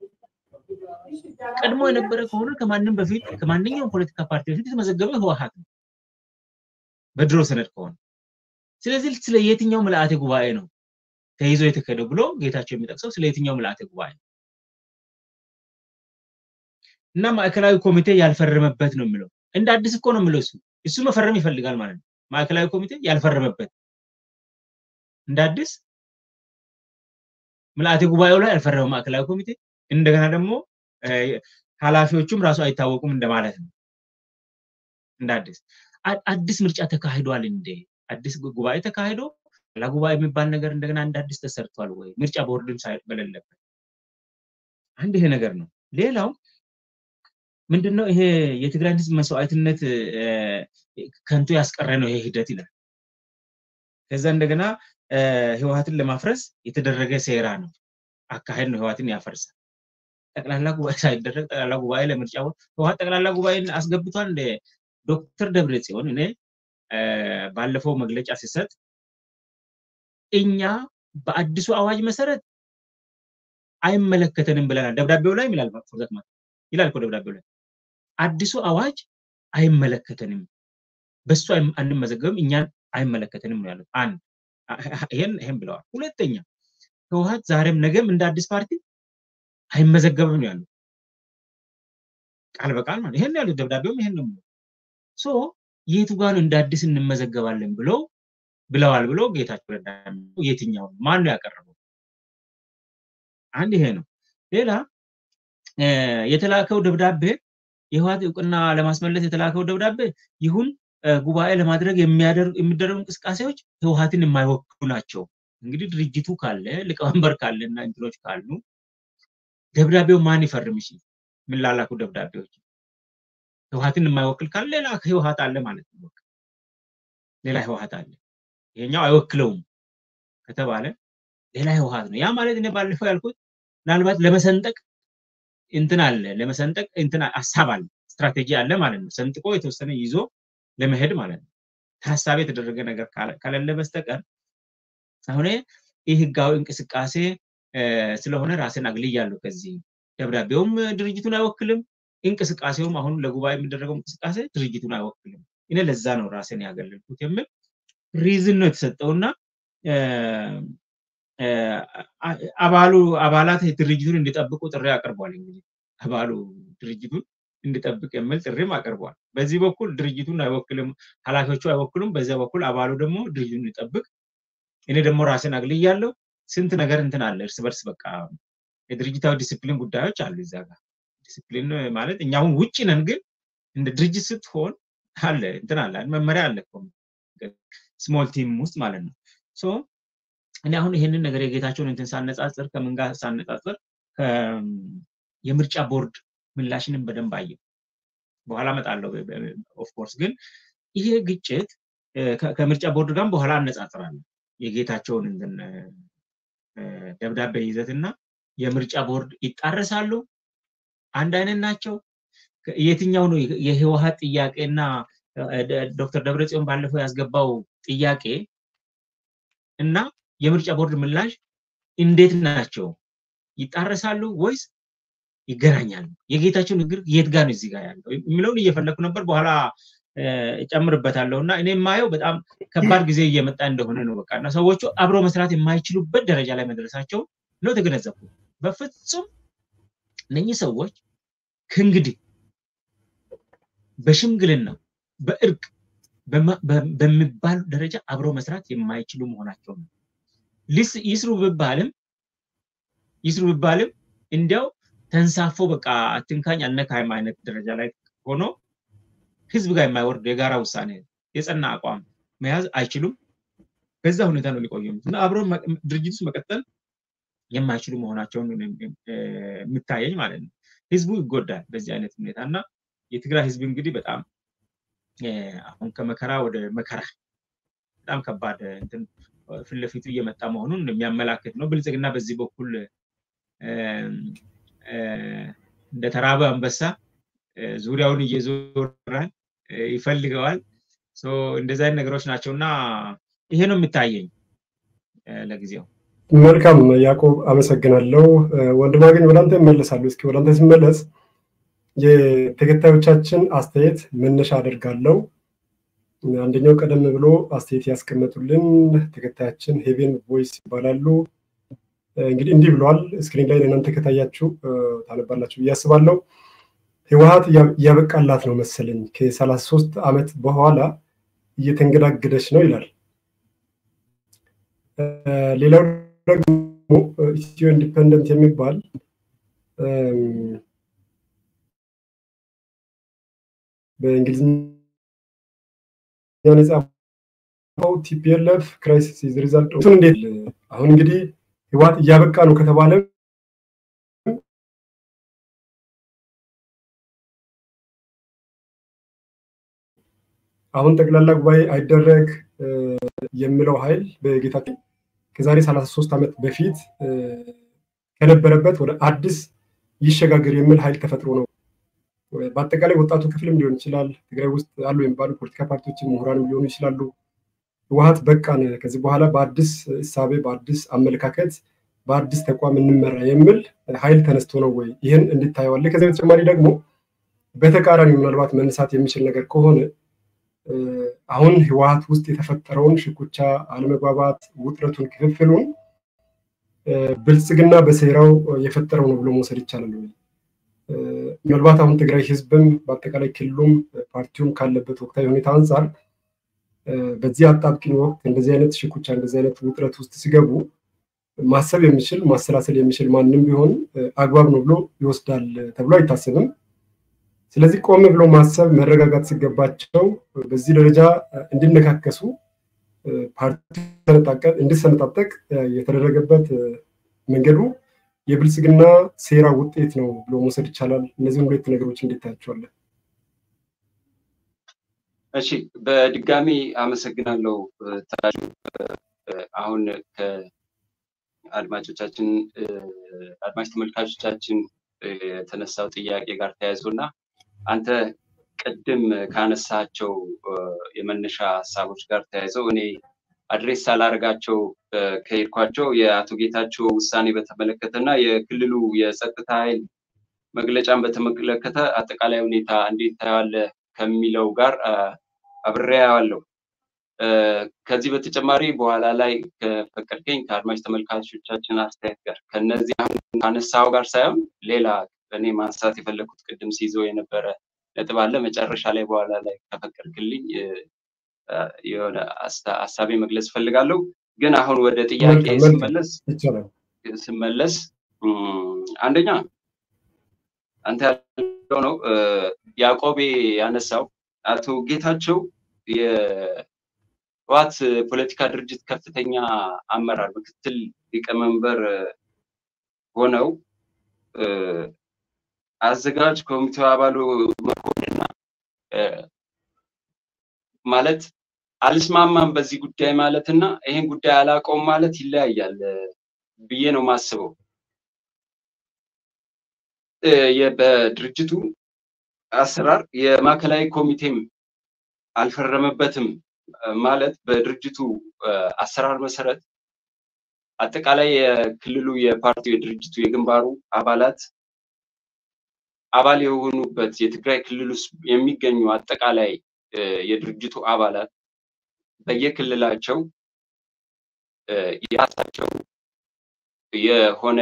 ቀድሞ የነበረ ከሆነ ከማንም በፊት ከማንኛውም ፖለቲካ ፓርቲ በፊት የተመዘገበ ህወሓት ነው በድሮ ሰነድ ከሆነ። ስለዚህ ስለ የትኛው ምልአተ ጉባኤ ነው ተይዞ የተካሄደው ብሎ ጌታቸው የሚጠቅሰው ስለ የትኛው ምልአተ ጉባኤ ነው? እና ማዕከላዊ ኮሚቴ ያልፈረመበት ነው የሚለው። እንደ አዲስ እኮ ነው የሚለው እሱ እሱ መፈረም ይፈልጋል ማለት ነው። ማዕከላዊ ኮሚቴ ያልፈረመበት እንደ አዲስ ምልአተ ጉባኤው ላይ ያልፈረመ ማዕከላዊ ኮሚቴ እንደገና ደግሞ ኃላፊዎቹም ራሱ አይታወቁም እንደማለት ነው። እንደ አዲስ አዲስ ምርጫ ተካሂዷል እንዴ? አዲስ ጉባኤ ተካሂዶ ላ ጉባኤ የሚባል ነገር እንደገና እንደ አዲስ ተሰርቷል ወይ? ምርጫ ቦርድም በሌለበት አንድ ይሄ ነገር ነው። ሌላው ምንድነው ይሄ የትግራይን ህዝብ መስዋዕትነት ከንቱ ያስቀረ ነው ይሄ ሂደት ይላል። ከዛ እንደገና ህወሓትን ለማፍረስ የተደረገ ሴራ ነው አካሄድ ነው ህወሓትን ያፈርሳል። ጠቅላላ ጉባኤ ሳይደረግ ጠቅላላ ጉባኤ ለምርጫ ህወሓት ጠቅላላ ጉባኤን አስገብቷል። እንደ ዶክተር ደብረ ጽዮን እኔ ባለፈው መግለጫ ሲሰጥ እኛ በአዲሱ አዋጅ መሰረት አይመለከተንም ብለናል። ደብዳቤው ላይ ይላል ፎርዛት ማለት ይላል እኮ ደብዳቤው ላይ አዲሱ አዋጅ አይመለከተንም፣ በሱ አንመዘገብም፣ እኛን አይመለከተንም ነው ያሉት። አንድ ይሄን ይሄን ብለዋል። ሁለተኛ ህወሓት ዛሬም ነገም እንደ አዲስ ፓርቲ አይመዘገብም ነው ያሉት። ቃል በቃል ማለት ይሄን ያሉት ደብዳቤውም ይሄን ነው ሶ የቱ ጋር ነው እንደ አዲስ እንመዘገባለን ብለው ብለዋል ብሎ ጌታቸው ረዳ የትኛው ማን ነው ያቀረበው? አንድ ይሄ ነው። ሌላ የተላከው ደብዳቤ የህወሓት እውቅና ለማስመለስ የተላከው ደብዳቤ ይሁን ጉባኤ ለማድረግ የሚደረጉ እንቅስቃሴዎች ህወሓትን የማይወክሉ ናቸው። እንግዲህ ድርጅቱ ካለ ሊቀመንበር ካለ እና እንትኖች ካሉ ደብዳቤው ማን ይፈርም? እሺ የምላላኩ ደብዳቤዎች ህወሓትን የማይወክል ካለ ሌላ ህወሓት አለ ማለት ነው። ሌላ ህወሓት አለ። ይሄኛው አይወክለውም ከተባለ ሌላ ህወሓት ነው። ያ ማለት እኔ ባለፈው ያልኩት ምናልባት ለመሰንጠቅ እንትን አለ ለመሰንጠቅ እንትን ሀሳብ አለ ስትራቴጂ አለ ማለት ነው። ሰንጥቆ የተወሰነ ይዞ ለመሄድ ማለት ነው። ታሳቢ የተደረገ ነገር ከሌለ በስተቀር አሁን ይህ ህጋዊ እንቅስቃሴ ስለሆነ ራስን አግልያለሁ ከዚህ ደብዳቤውም ድርጅቱን አይወክልም፣ እንቅስቃሴውም አሁን ለጉባኤ የሚደረገው እንቅስቃሴ ድርጅቱን አይወክልም። እኔ ለዛ ነው ራስን ያገለልኩት የሚል ሪዝን ነው የተሰጠውና አባሉ አባላት ድርጅቱን እንዲጠብቁ ጥሪ አቅርቧል። እንግዲህ አባሉ ድርጅቱን እንዲጠብቅ የሚል ጥሪም አቅርቧል። በዚህ በኩል ድርጅቱን አይወክልም፣ ኃላፊዎቹ አይወክሉም። በዚያ በኩል አባሉ ደግሞ ድርጅቱን እንዲጠብቅ እኔ ደግሞ ራስን አግልያለሁ። ስንት ነገር እንትን አለ እርስ በርስ በቃ የድርጅታዊ ዲስፕሊን ጉዳዮች አሉ እዛ ጋር ዲስፕሊን ማለት እኛ አሁን ውጭ ነን፣ ግን እንደ ድርጅት ስትሆን አለ እንትን አለ መመሪያ አለ ስሞል ቲም ውስጥ ማለት ነው። ሶ እኔ አሁን ይሄንን ነገር የጌታቸውን እንትን ሳነጻጽር ከምን ጋር ሳነጻጽር የምርጫ ቦርድ ምላሽንም በደንብ አየው። በኋላ እመጣለሁ። ኦፍኮርስ ግን ይሄ ግጭት ከምርጫ ቦርድ ጋር በኋላ አነጻጽራለሁ። የጌታቸውን እንትን ደብዳቤ ይዘት እና የምርጫ ቦርድ ይጣረሳሉ፣ አንድ አይነት ናቸው። የትኛው ነው የህወሓት ጥያቄና ዶክተር ደብረጽዮን ባለፈው ያስገባው ጥያቄ እና የምርጫ ቦርድ ምላሽ እንዴት ናቸው? ይጣረሳሉ ወይስ ይገናኛሉ? የጌታቸው ንግግር የት ጋር ነው እዚህ ጋር ያለው የሚለውን እየፈለግኩ ነበር። በኋላ እጨምርበታለሁ እና እኔ የማየው በጣም ከባድ ጊዜ እየመጣ እንደሆነ ነው። በቃ እና ሰዎቹ አብሮ መስራት የማይችሉበት ደረጃ ላይ መድረሳቸው ነው ተገነዘብኩ። በፍጹም እነኚህ ሰዎች ከእንግዲህ በሽምግልና በእርቅ በሚባል ደረጃ አብሮ መስራት የማይችሉ መሆናቸው ነው። ይስሩ ብባልም ይስሩ ብባልም እንዲያው ተንሳፎ በቃ አትንካኝ አልነካይም አይነት ደረጃ ላይ ሆኖ ህዝብ ጋር የማይወርድ የጋራ ውሳኔ የጸና አቋም መያዝ አይችሉም። በዛ ሁኔታ ነው ሊቆዩ እና አብሮ ድርጅት ውስጥ መቀጠል የማይችሉ መሆናቸውን የሚታየኝ ማለት ነው። ህዝቡ ይጎዳል በዚህ አይነት ሁኔታ እና የትግራይ ህዝብ እንግዲህ በጣም አሁን ከመከራ ወደ መከራ በጣም ከባድ እንትን ፊት ለፊቱ እየመጣ መሆኑን የሚያመላክት ነው። ብልጽግና በዚህ በኩል እንደ ተራበ አንበሳ ዙሪያውን እየዞረ ይፈልገዋል። እንደዚህ አይነት ነገሮች ናቸው እና ይሄ ነው የሚታየኝ ለጊዜው። መልካም ያዕቆብ አመሰግናለሁ። ወንድማገኝ ወደ አንተ እመለሳለሁ። እስኪ ወደ አንተ ስመለስ የተከታዮቻችን አስተያየት መነሻ አደርጋለሁ። አንደኛው ቀደም ብሎ አስተያየት ያስቀመጡልን ተከታያችን ሄቬን ቮይስ ይባላሉ። እንግዲህ እንዲህ ብለዋል። ስክሪን ላይ ለእናንተ ከታያችሁ ታነባላችሁ ብዬ አስባለሁ። ህወሀት እያበቃላት ነው መሰለኝ ከሰላሳ ሶስት ዓመት በኋላ እየተንገዳገደች ነው ይላል። ሌላው ደግሞ ኢትዮ ኢንዲፐንደንት የሚባል በእንግሊዝኛ የጻፈው ቲፒኤልኤፍ ክራይሲስ ኢዝ ሪዛልት እሱን እንዴት አሁን እንግዲህ ህወሓት እያበቃ ነው ከተባለ አሁን ጠቅላላ ጉባኤ አይደረግ የሚለው ኃይል በጌታችን ከዛሬ 33 ዓመት በፊት ከነበረበት ወደ አዲስ ይሸጋገር የሚል ኃይል ተፈጥሮ ነው። በአጠቃላይ ወጣቱ ክፍልም ሊሆን ይችላል። ትግራይ ውስጥ አሉ የሚባሉ ፖለቲካ ፓርቲዎችን ምሁራንም ሊሆኑ ይችላሉ። ህወሓት በቃን፣ ከዚህ በኋላ በአዲስ እሳቤ፣ በአዲስ አመለካከት፣ በአዲስ ተቋም እንመራ የሚል ኃይል ተነስቶ ነው ወይ? ይህን እንድታየዋለህ። ከዚህ በተጨማሪ ደግሞ በተቃራኒ ምናልባት መነሳት የሚችል ነገር ከሆነ አሁን ህወሓት ውስጥ የተፈጠረውን ሽኩቻ፣ አለመግባባት፣ ውጥረቱን፣ ክፍፍሉን ብልጽግና በሴራው የፈጠረው ነው ብሎ መውሰድ ይቻላል ወይ? ምናልባት አሁን ትግራይ ህዝብም በአጠቃላይ ክልሉም ፓርቲውም ካለበት ወቅታዊ ሁኔታ አንጻር በዚህ አጣብቂኝ ወቅት እንደዚህ አይነት ሽኩቻ እንደዚህ አይነት ውጥረት ውስጥ ሲገቡ ማሰብ የሚችል ማሰላሰል የሚችል ማንም ቢሆን አግባብ ነው ብሎ ይወስዳል ተብሎ አይታሰብም። ስለዚህ ቆም ብሎ ማሰብ መረጋጋት ሲገባቸው በዚህ ደረጃ እንዲነካከሱ ፓርቲ እንዲሰነጣጠቅ የተደረገበት መንገዱ የብልጽግና ሴራ ውጤት ነው ብሎ መውሰድ ይቻላል። እነዚህን ሁለት ነገሮች እንዴት ታያቸዋለን? እሺ፣ በድጋሚ አመሰግናለሁ ታጁ። አሁን ከአድማጮቻችን አድማጭ ተመልካቾቻችን የተነሳው ጥያቄ ጋር ተያይዞ እና አንተ ቅድም ካነሳቸው የመነሻ ሀሳቦች ጋር ተያይዘው እኔ አድሬስ ሳላደርጋቸው ከሄድኳቸው የአቶ ጌታቸው ውሳኔ በተመለከተ እና የክልሉ የጸጥታ ኃይል መግለጫን በተመለከተ አጠቃላይ ሁኔታ እንዴት ታያለህ ከሚለው ጋር አብሬያለሁ። ከዚህ በተጨማሪ በኋላ ላይ ከፈቀድከኝ ከአድማጭ ተመልካቾቻችን አስተያየት ጋር ከነዚህ አሁን ካነሳው ጋር ሳይሆን ሌላ እኔ ማንሳት የፈለግኩት ቅድም ሲይዘው የነበረ ነጥብ አለ። መጨረሻ ላይ በኋላ ላይ ከፈቀድክልኝ የሆነ ሀሳቤ መግለጽ እፈልጋለሁ። ግን አሁን ወደ ጥያቄ ስመለስ ስመለስ አንደኛ አንተ ያለው ነው ያዕቆቤ ያነሳው አቶ ጌታቸው የህወሓት ፖለቲካ ድርጅት ከፍተኛ አመራር ምክትል ሊቀመንበር ሆነው አዘጋጅ ኮሚቴው አባሉ መሆንና ማለት አልስማማም በዚህ ጉዳይ ማለት እና ይሄን ጉዳይ አላውቀውም ማለት ይለያያል ብዬ ነው የማስበው። በድርጅቱ አሰራር የማዕከላዊ ኮሚቴም አልፈረመበትም ማለት በድርጅቱ አሰራር መሰረት አጠቃላይ የክልሉ የፓርቲው የድርጅቱ የግንባሩ አባላት አባል የሆኑበት የትግራይ ክልል ውስጥ የሚገኙ አጠቃላይ የድርጅቱ አባላት በየክልላቸው የራሳቸው የሆነ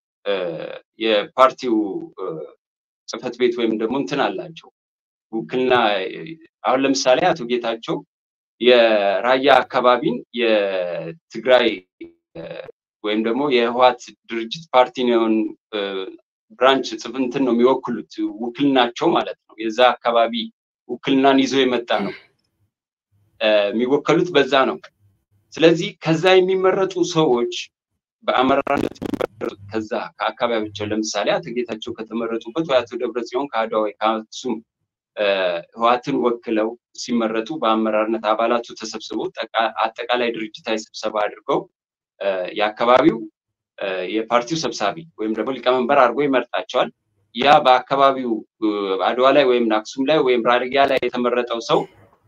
የፓርቲው ጽህፈት ቤት ወይም ደግሞ እንትን አላቸው ውክልና። አሁን ለምሳሌ አቶ ጌታቸው የራያ አካባቢን የትግራይ ወይም ደግሞ የህወሓት ድርጅት ፓርቲውን ብራንች ጽፍንትን ነው የሚወክሉት ውክልናቸው ማለት ነው። የዛ አካባቢ ውክልናን ይዞ የመጣ ነው የሚወከሉት በዛ ነው። ስለዚህ ከዛ የሚመረጡ ሰዎች በአመራርነት የሚመረጡት ከዛ ከአካባቢያቸው ለምሳሌ አቶ ጌታቸው ከተመረጡበት ወይ አቶ ደብረጽዮን ከአድዋ ወይ ከአክሱም ህዋትን ወክለው ሲመረጡ በአመራርነት አባላቱ ተሰብስበው አጠቃላይ ድርጅታዊ ስብሰባ አድርገው የአካባቢው የፓርቲው ሰብሳቢ ወይም ደግሞ ሊቀመንበር አድርጎ ይመርጣቸዋል። ያ በአካባቢው አድዋ ላይ ወይም አክሱም ላይ ወይም ራድጊያ ላይ የተመረጠው ሰው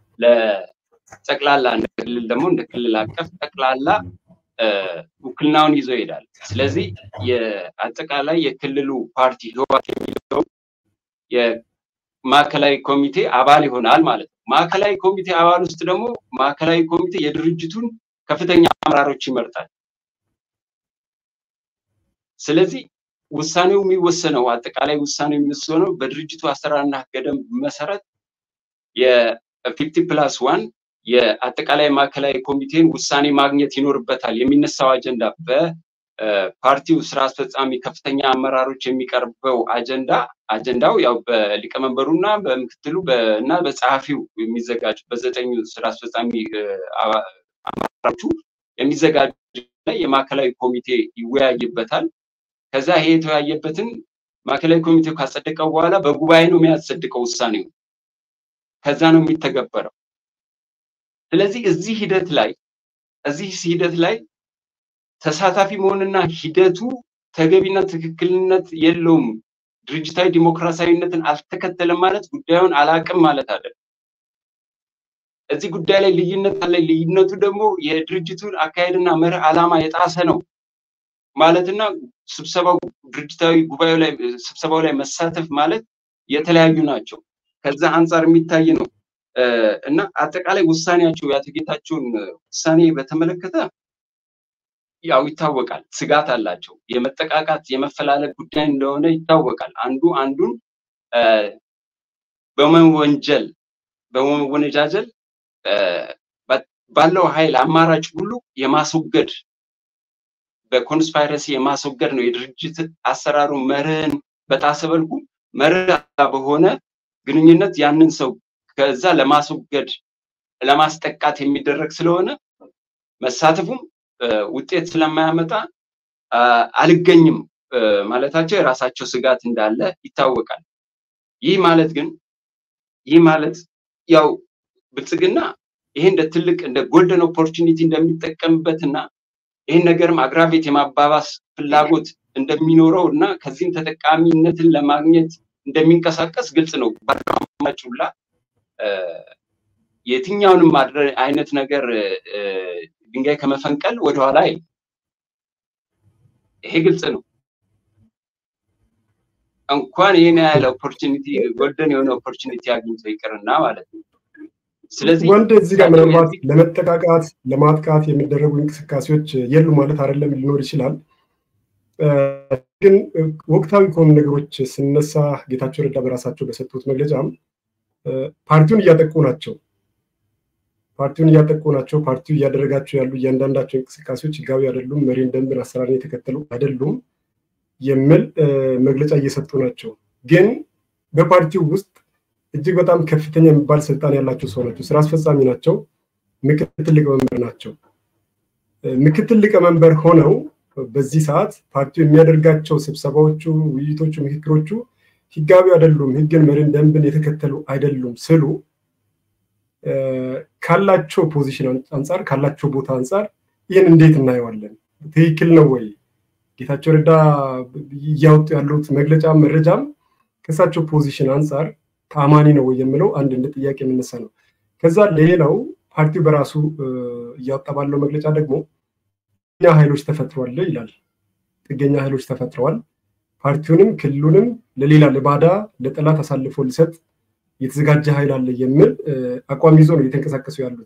ለጠቅላላ እንደ ክልል ደግሞ እንደ ክልል አቀፍ ጠቅላላ ውክልናውን ይዞ ይሄዳል። ስለዚህ የአጠቃላይ የክልሉ ፓርቲ ህወሓት የሚለው የማዕከላዊ ኮሚቴ አባል ይሆናል ማለት ነው። ማዕከላዊ ኮሚቴ አባል ውስጥ ደግሞ ማዕከላዊ ኮሚቴ የድርጅቱን ከፍተኛ አመራሮች ይመርጣል። ስለዚህ ውሳኔው የሚወሰነው አጠቃላይ ውሳኔው የሚወሰነው በድርጅቱ አሰራርና ህገ ደንብ መሰረት የፊፍቲ ፕላስ ዋን የአጠቃላይ ማዕከላዊ ኮሚቴን ውሳኔ ማግኘት ይኖርበታል። የሚነሳው አጀንዳ በፓርቲው ስራ አስፈጻሚ ከፍተኛ አመራሮች የሚቀርበው አጀንዳ አጀንዳው ያው በሊቀመንበሩና በምክትሉ እና በጸሐፊው የሚዘጋጅ በዘጠኙ ስራ አስፈጻሚ አመራሮቹ የሚዘጋጅ የማዕከላዊ ኮሚቴ ይወያይበታል። ከዛ ይሄ የተወያየበትን ማዕከላዊ ኮሚቴው ካጸደቀው በኋላ በጉባኤ ነው የሚያጸድቀው ውሳኔው። ከዛ ነው የሚተገበረው። ስለዚህ እዚህ ሂደት ላይ እዚህ ሂደት ላይ ተሳታፊ መሆንና ሂደቱ ተገቢና ትክክልነት የለውም፣ ድርጅታዊ ዲሞክራሲያዊነትን አልተከተለም ማለት ጉዳዩን አላቅም ማለት አይደለም። እዚህ ጉዳይ ላይ ልዩነት አለ። ልዩነቱ ደግሞ የድርጅቱን አካሄድና መርህ ዓላማ የጣሰ ነው ማለትና ስብሰባው ድርጅታዊ ጉባኤው ላይ ስብሰባው ላይ መሳተፍ ማለት የተለያዩ ናቸው። ከዛ አንጻር የሚታይ ነው እና አጠቃላይ ውሳኔያቸው የአቶ ጌታቸውን ውሳኔ በተመለከተ ያው ይታወቃል፣ ስጋት አላቸው። የመጠቃቃት የመፈላለግ ጉዳይ እንደሆነ ይታወቃል። አንዱ አንዱን በመወንጀል በመወነጃጀል ባለው ኃይል አማራጭ ሁሉ የማስወገድ በኮንስፓይረሲ የማስወገድ ነው። የድርጅት አሰራሩ መርህን በጣሰ መልኩ መርህ በሆነ ግንኙነት ያንን ሰው ከዛ ለማስወገድ ለማስጠቃት የሚደረግ ስለሆነ መሳተፉም ውጤት ስለማያመጣ አልገኝም ማለታቸው የራሳቸው ስጋት እንዳለ ይታወቃል። ይህ ማለት ግን ይህ ማለት ያው ብልጽግና ይሄ እንደ ትልቅ እንደ ጎልደን ኦፖርቹኒቲ እንደሚጠቀምበትና ይህን ነገርም አግራቤት የማባባስ ፍላጎት እንደሚኖረው እና ከዚህም ተጠቃሚነትን ለማግኘት እንደሚንቀሳቀስ ግልጽ ነው። ባለማማጭ ሁላ የትኛውንም አይነት ነገር ድንጋይ ከመፈንቀል ወደኋላ አይ ይሄ ግልጽ ነው። እንኳን ይህን ያህል ኦፖርቹኒቲ ጎልደን የሆነ ኦፖርቹኒቲ አግኝቶ ይቅርና ማለት ነው። ስለዚህ ወንድ እዚህ ጋር ምናልባት ለመጠቃቃት ለማጥቃት የሚደረጉ እንቅስቃሴዎች የሉ ማለት አይደለም፣ ሊኖር ይችላል። ግን ወቅታዊ ከሆኑ ነገሮች ስነሳ ጌታቸው ረዳ በራሳቸው በሰጡት መግለጫም ፓርቲውን እያጠቁ ናቸው ፓርቲውን እያጠቁ ናቸው። ፓርቲው እያደረጋቸው ያሉ እያንዳንዳቸው እንቅስቃሴዎች ህጋዊ አይደሉም፣ መሪን ደንብን አሰራርን የተከተሉ አይደሉም የሚል መግለጫ እየሰጡ ናቸው። ግን በፓርቲው ውስጥ እጅግ በጣም ከፍተኛ የሚባል ስልጣን ያላቸው ሰው ናቸው። ስራ አስፈጻሚ ናቸው። ምክትል ሊቀመንበር ናቸው። ምክትል ሊቀመንበር ሆነው በዚህ ሰዓት ፓርቲው የሚያደርጋቸው ስብሰባዎቹ፣ ውይይቶቹ፣ ምክክሮቹ ህጋዊ አይደሉም፣ ህግን፣ መሪን ደንብን የተከተሉ አይደሉም ስሉ ካላቸው ፖዚሽን አንጻር ካላቸው ቦታ አንጻር ይህን እንዴት እናየዋለን? ትክክል ነው ወይ? ጌታቸው ረዳ እያወጡ ያሉት መግለጫ መረጃም ከእሳቸው ፖዚሽን አንጻር ተአማኒ ነው ወይ የምለው አንድ እንደ ጥያቄ የምነሳ ነው። ከዛ ሌላው ፓርቲው በራሱ እያወጣ ባለው መግለጫ ደግሞ ጥገኛ ኃይሎች ተፈጥሯል ይላል። ጥገኛ ኃይሎች ተፈጥረዋል፣ ፓርቲውንም ክልሉንም ለሌላ ለባዳ ለጠላት አሳልፎ ሊሰጥ የተዘጋጀ ኃይል አለ የሚል አቋም ይዞ ነው እየተንቀሳቀሱ ያሉት።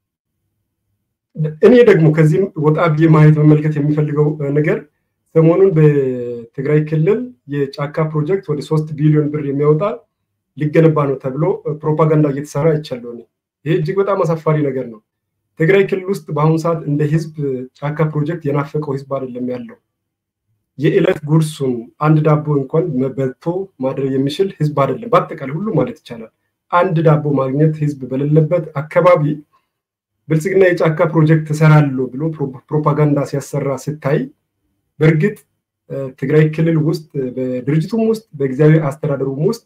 እኔ ደግሞ ከዚህም ወጣ ብዬ ማየት መመልከት የሚፈልገው ነገር ሰሞኑን በትግራይ ክልል የጫካ ፕሮጀክት ወደ ሶስት ቢሊዮን ብር የሚያወጣ ሊገነባ ነው ተብሎ ፕሮፓጋንዳ እየተሰራ አይቻለሁ። ይሄ እጅግ በጣም አሳፋሪ ነገር ነው። ትግራይ ክልል ውስጥ በአሁኑ ሰዓት እንደ ህዝብ ጫካ ፕሮጀክት የናፈቀው ህዝብ አይደለም ያለው። የዕለት ጉርሱን አንድ ዳቦ እንኳን በልቶ ማድረግ የሚችል ህዝብ አይደለም። በአጠቃላይ ሁሉ ማለት ይቻላል አንድ ዳቦ ማግኘት ህዝብ በሌለበት አካባቢ ብልጽግና የጫካ ፕሮጀክት ተሰራለሁ ብሎ ፕሮፓጋንዳ ሲያሰራ ስታይ በእርግጥ ትግራይ ክልል ውስጥ በድርጅቱም ውስጥ በጊዜያዊ አስተዳደሩም ውስጥ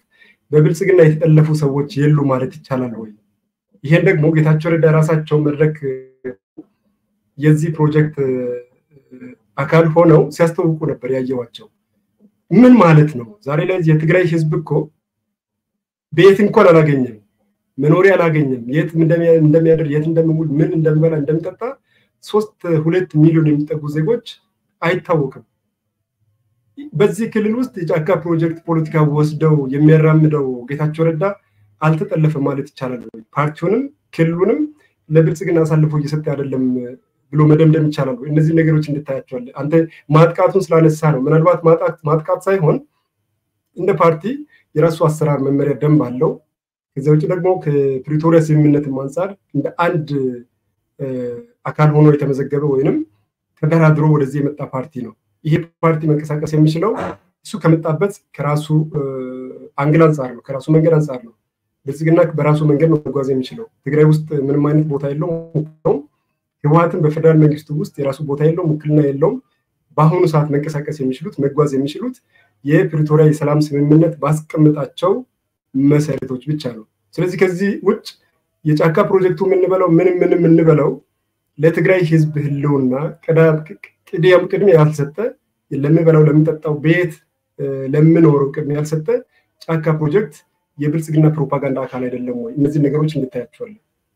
በብልጽግና የተጠለፉ ሰዎች የሉ ማለት ይቻላል ወይ? ይሄን ደግሞ ጌታቸው ረዳ ራሳቸው መድረክ የዚህ ፕሮጀክት አካል ሆነው ሲያስተውቁ ነበር ያየዋቸው። ምን ማለት ነው? ዛሬ ላይ የትግራይ ህዝብ እኮ ቤት እንኳን አላገኘም፣ መኖሪያ አላገኘም። የት እንደሚያደር የት እንደሚውል ምን እንደሚበላ እንደሚጠጣ ሶስት ሁለት ሚሊዮን የሚጠጉ ዜጎች አይታወቅም። በዚህ ክልል ውስጥ የጫካ ፕሮጀክት ፖለቲካ ወስደው የሚያራምደው ጌታቸው ረዳ አልተጠለፈም ማለት ይቻላል ወይ? ፓርቲውንም ክልሉንም ለብልጽግና አሳልፎ እየሰጠ አይደለም ብሎ መደምደም ይቻላል ወይ? እነዚህ ነገሮች እንድታያቸዋለን። አንተ ማጥቃቱን ስላነሳ ነው። ምናልባት ማጥቃት ሳይሆን እንደ ፓርቲ የራሱ አሰራር መመሪያ ደንብ አለው። ከዚያ ውጭ ደግሞ ከፕሪቶሪያ ስምምነትም አንጻር እንደ አንድ አካል ሆኖ የተመዘገበ ወይንም ተደራድሮ ወደዚህ የመጣ ፓርቲ ነው። ይሄ ፓርቲ መንቀሳቀስ የሚችለው እሱ ከመጣበት ከራሱ አንግል አንጻር ነው፣ ከራሱ መንገድ አንጻር ነው። ብልጽግና በራሱ መንገድ ነው መጓዝ የሚችለው። ትግራይ ውስጥ ምንም አይነት ቦታ የለውም። ህወሀትን በፌደራል መንግስቱ ውስጥ የራሱ ቦታ የለውም፣ ውክልና የለውም። በአሁኑ ሰዓት መንቀሳቀስ የሚችሉት መጓዝ የሚችሉት የፕሪቶሪያ የሰላም ስምምነት ባስቀምጣቸው መሰረቶች ብቻ ነው። ስለዚህ ከዚህ ውጭ የጫካ ፕሮጀክቱ የምንበለው ምንም ምንም የምንበለው ለትግራይ ህዝብ ህልውና ቅድሚያ ያልሰጠ ለምንበላው ለምንጠጣው ቤት ለምኖረው ቅድሚያ ያልሰጠ ጫካ ፕሮጀክት የብልጽግና ፕሮፓጋንዳ አካል አይደለም ወይ? እነዚህ ነገሮች እንድታያቸዋለን።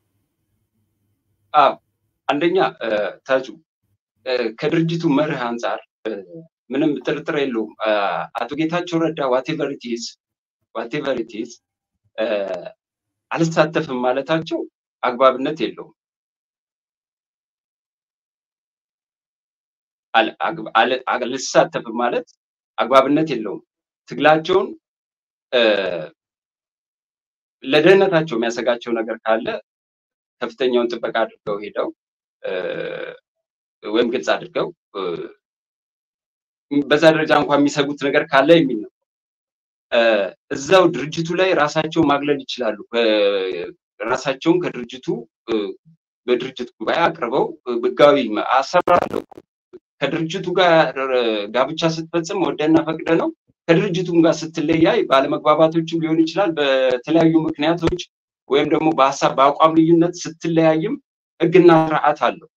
አንደኛ ታጁ ከድርጅቱ መርህ አንጻር ምንም ጥርጥር የለውም። አቶ ጌታቸው ረዳ ዋቴቨር ኢትዝ ዋቴቨር ኢትዝ አልሳተፍም ማለታቸው አግባብነት የለውም። አልሳተፍም ማለት አግባብነት የለውም። ትግላቸውን ለደህንነታቸው የሚያሰጋቸው ነገር ካለ ከፍተኛውን ጥበቃ አድርገው ሄደው ወይም ግልጽ አድርገው በዛ ደረጃ እንኳን የሚሰጉት ነገር ካለ የሚል ነው። እዛው ድርጅቱ ላይ ራሳቸውን ማግለል ይችላሉ። ራሳቸውን ከድርጅቱ በድርጅት ጉባኤ አቅርበው ህጋዊ አሰራለሁ ከድርጅቱ ጋር ጋብቻ ስትፈጽም ወደና ፈቅደ ነው። ከድርጅቱም ጋር ስትለያይ ባለመግባባቶችም ሊሆን ይችላል። በተለያዩ ምክንያቶች ወይም ደግሞ በሀሳብ በአቋም ልዩነት ስትለያይም ህግና ስርዓት አለው።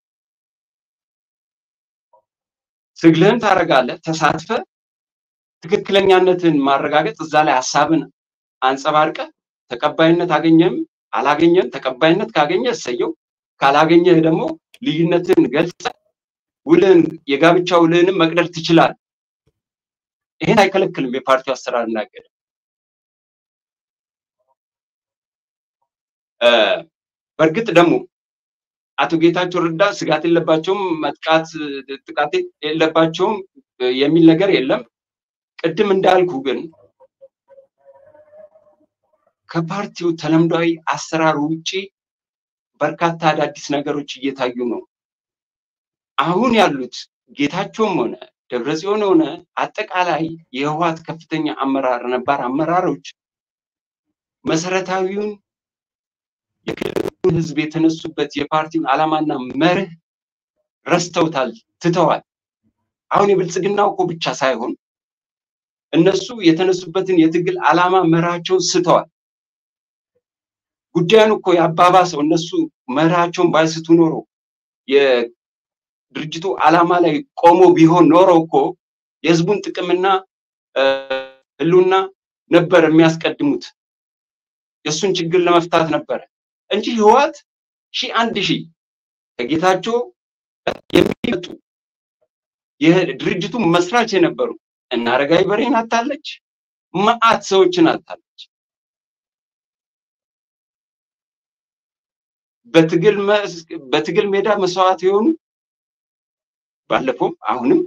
ትግልህን ታደርጋለህ፣ ተሳትፈ ትክክለኛነትን ማረጋገጥ እዛ ላይ ሀሳብን አንጸባርቀ ተቀባይነት አገኘም አላገኘም፣ ተቀባይነት ካገኘ እሰየው፣ ካላገኘህ ደግሞ ልዩነትን ገልጸ ውልህን የጋብቻ ውልህንም መቅደር ትችላል። ይሄን አይከለክልም የፓርቲው አሰራር እናገደ በእርግጥ ደግሞ አቶ ጌታቸው ረዳ ስጋት የለባቸውም፣ መጥቃት ጥቃት የለባቸውም የሚል ነገር የለም። ቅድም እንዳልኩ ግን ከፓርቲው ተለምዷዊ አሰራር ውጪ በርካታ አዳዲስ ነገሮች እየታዩ ነው። አሁን ያሉት ጌታቸውም ሆነ ደብረጽዮን ሆነ አጠቃላይ የህወሓት ከፍተኛ አመራር ነባር አመራሮች መሰረታዊውን የክልሉን ህዝብ የተነሱበት የፓርቲውን ዓላማና መርህ ረስተውታል፣ ትተዋል። አሁን የብልጽግናው እኮ ብቻ ሳይሆን እነሱ የተነሱበትን የትግል ዓላማ መርሃቸውን ስተዋል። ጉዳዩን እኮ ያባባሰው እነሱ መርሃቸውን ባይስቱ ኖሮ የድርጅቱ ዓላማ ላይ ቆሞ ቢሆን ኖሮ እኮ የህዝቡን ጥቅምና ህልውና ነበር የሚያስቀድሙት። የእሱን ችግር ለመፍታት ነበረ እንጂ ህወሓት ሺህ አንድ ሺህ ከጌታቸው የሚመጡ የድርጅቱ መስራች የነበሩ እና አረጋዊ በሬን አታለች፣ መዓት ሰዎችን አታለች። በትግል ሜዳ መስዋዕት የሆኑ ባለፈውም አሁንም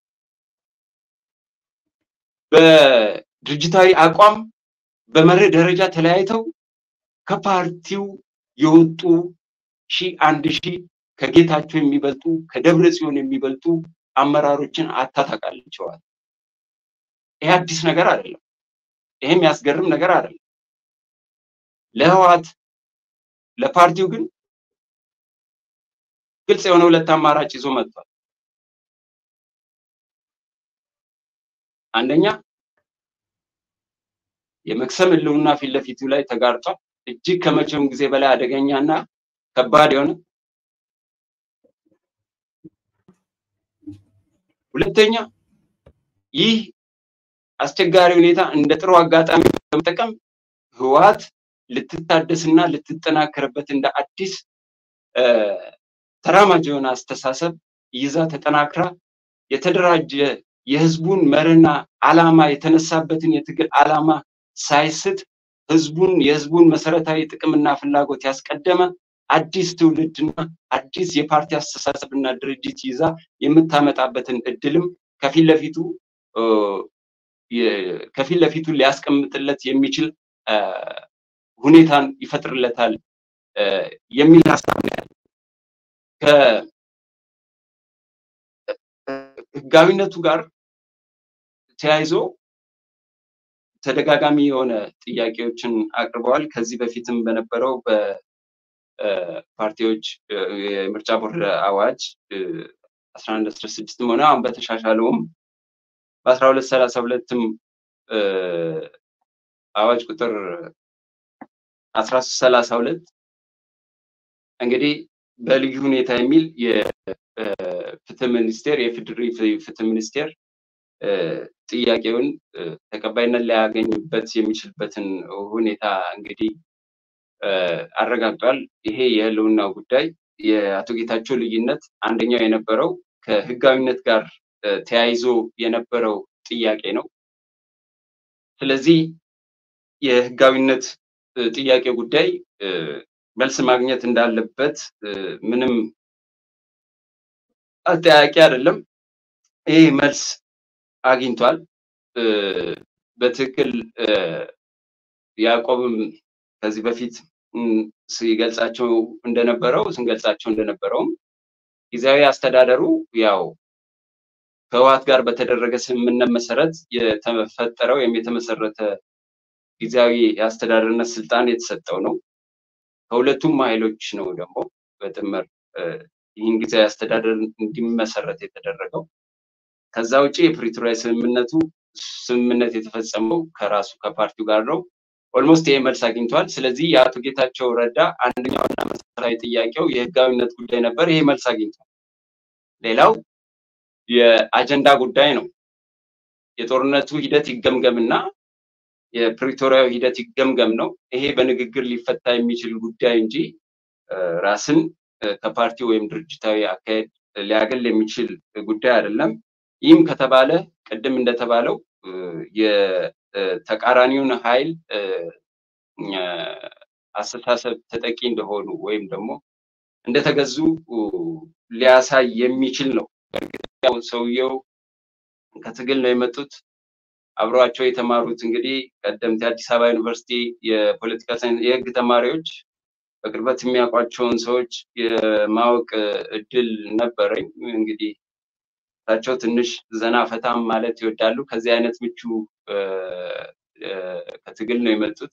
በድርጅታዊ አቋም በመርህ ደረጃ ተለያይተው ከፓርቲው የወጡ ሺህ አንድ ሺህ ከጌታቸው የሚበልጡ ከደብረ ጽዮን የሚበልጡ አመራሮችን አታታቃልቸዋል። ይሄ አዲስ ነገር አይደለም። ይሄ የሚያስገርም ነገር አይደለም። ለህወሓት ለፓርቲው ግን ግልጽ የሆነ ሁለት አማራጭ ይዞ መጥቷል። አንደኛ የመክሰም ህልውና ፊት ለፊቱ ላይ ተጋርጧል። እጅግ ከመቼውም ጊዜ በላይ አደገኛና ከባድ የሆነ ሁለተኛ ይህ አስቸጋሪ ሁኔታ እንደ ጥሩ አጋጣሚ በመጠቀም ህወሓት ልትታደስና ልትጠናከርበት እንደ አዲስ ተራማጅ የሆነ አስተሳሰብ ይዛ ተጠናክራ የተደራጀ የህዝቡን መርህና አላማ የተነሳበትን የትግል አላማ ሳይስት ህዝቡን የህዝቡን መሰረታዊ ጥቅምና ፍላጎት ያስቀደመ አዲስ ትውልድና አዲስ የፓርቲ አስተሳሰብና ድርጅት ይዛ የምታመጣበትን እድልም ከፊት ለፊቱ ከፊት ለፊቱ ሊያስቀምጥለት የሚችል ሁኔታን ይፈጥርለታል የሚል ሀሳብ ነው ያለው። ከህጋዊነቱ ጋር ተያይዞ ተደጋጋሚ የሆነ ጥያቄዎችን አቅርበዋል። ከዚህ በፊትም በነበረው በፓርቲዎች የምርጫ ቦርድ አዋጅ አስራ አንድ አስራ ስድስትም ሆነ አሁን በተሻሻለውም በአስራ ሁለት ሰላሳ ሁለትም አዋጅ ቁጥር አስራ ሶስት ሰላሳ ሁለት እንግዲህ በልዩ ሁኔታ የሚል የፍትህ ሚኒስቴር የፌዴሪ ፍትህ ሚኒስቴር ጥያቄውን ተቀባይነት ሊያገኝበት የሚችልበትን ሁኔታ እንግዲህ አረጋግጧል። ይሄ የህልውናው ጉዳይ የአቶ ጌታቸው ልዩነት አንደኛው የነበረው ከህጋዊነት ጋር ተያይዞ የነበረው ጥያቄ ነው። ስለዚህ የህጋዊነት ጥያቄ ጉዳይ መልስ ማግኘት እንዳለበት ምንም አጠያቂ አይደለም። ይህ መልስ አግኝቷል። በትክክል ያዕቆብም ከዚህ በፊት ሲገልጻቸው እንደነበረው ስንገልጻቸው እንደነበረውም ጊዜያዊ አስተዳደሩ ያው ከህወሓት ጋር በተደረገ ስምምነት መሰረት የተፈጠረ ወይም የተመሰረተ ጊዜያዊ የአስተዳደርነት ስልጣን የተሰጠው ነው። ከሁለቱም ኃይሎች ነው ደግሞ በጥምር ይህን ጊዜያዊ አስተዳደር እንዲመሰረት የተደረገው። ከዛ ውጭ የፕሪቶሪያ ስምምነቱ ስምምነት የተፈጸመው ከራሱ ከፓርቲው ጋር ነው። ኦልሞስት ይሄ መልስ አግኝቷል። ስለዚህ የአቶ ጌታቸው ረዳ አንደኛውና መሰረታዊ ጥያቄው የህጋዊነት ጉዳይ ነበር። ይሄ መልስ አግኝቷል። ሌላው የአጀንዳ ጉዳይ ነው። የጦርነቱ ሂደት ይገምገምና የፕሪቶሪያዊ ሂደት ይገምገም ነው። ይሄ በንግግር ሊፈታ የሚችል ጉዳይ እንጂ ራስን ከፓርቲ ወይም ድርጅታዊ አካሄድ ሊያገል የሚችል ጉዳይ አይደለም። ይህም ከተባለ ቅድም እንደተባለው የተቃራኒውን ኃይል አስተሳሰብ ተጠቂ እንደሆኑ ወይም ደግሞ እንደተገዙ ሊያሳይ የሚችል ነው። ሰውየው ከትግል ነው የመጡት። አብረዋቸው የተማሩት እንግዲህ ቀደምት የአዲስ አበባ ዩኒቨርሲቲ የፖለቲካ ሳይንስ የህግ ተማሪዎች በቅርበት የሚያውቋቸውን ሰዎች የማወቅ እድል ነበረኝ። እንግዲህ እሳቸው ትንሽ ዘና ፈታም ማለት ይወዳሉ። ከዚህ አይነት ምቹ ከትግል ነው የመጡት።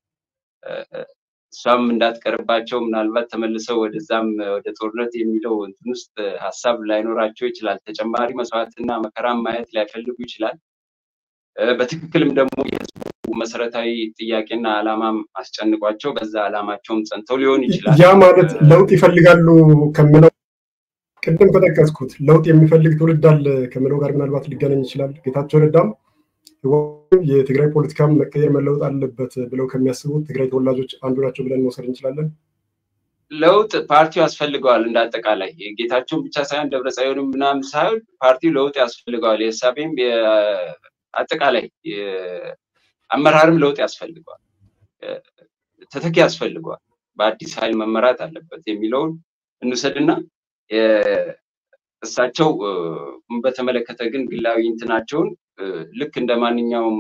እሷም እንዳትቀርባቸው ምናልባት ተመልሰው ወደዛም ወደ ጦርነት የሚለው እንትን ውስጥ ሀሳብ ላይኖራቸው ይችላል። ተጨማሪ መስዋዕትና መከራም ማየት ላይፈልጉ ይችላል። በትክክልም ደግሞ የህዝቡ መሰረታዊ ጥያቄና አላማም አስጨንቋቸው በዛ አላማቸውም ጸንተው ሊሆን ይችላል። ያ ማለት ለውጥ ይፈልጋሉ ከምለው ቅድም ከጠቀስኩት ለውጥ የሚፈልግ ትውልድ አለ ከምለው ጋር ምናልባት ሊገናኝ ይችላል። ጌታቸው ረዳም የትግራይ ፖለቲካም መቀየር መለወጥ አለበት ብለው ከሚያስቡት ትግራይ ተወላጆች አንዱ ናቸው ብለን መውሰድ እንችላለን። ለውጥ ፓርቲው ያስፈልገዋል። እንደ አጠቃላይ ጌታቸውን ብቻ ሳይሆን ደብረጽዮንም ምናምን ሳይሆን ፓርቲው ለውጥ ያስፈልገዋል። የህሳቤም አጠቃላይ አመራርም ለውጥ ያስፈልገዋል። ተተኪ ያስፈልገዋል። በአዲስ ኃይል መመራት አለበት የሚለውን እንውሰድና እሳቸው በተመለከተ ግን ግላዊ እንትናቸውን ልክ እንደ ማንኛውም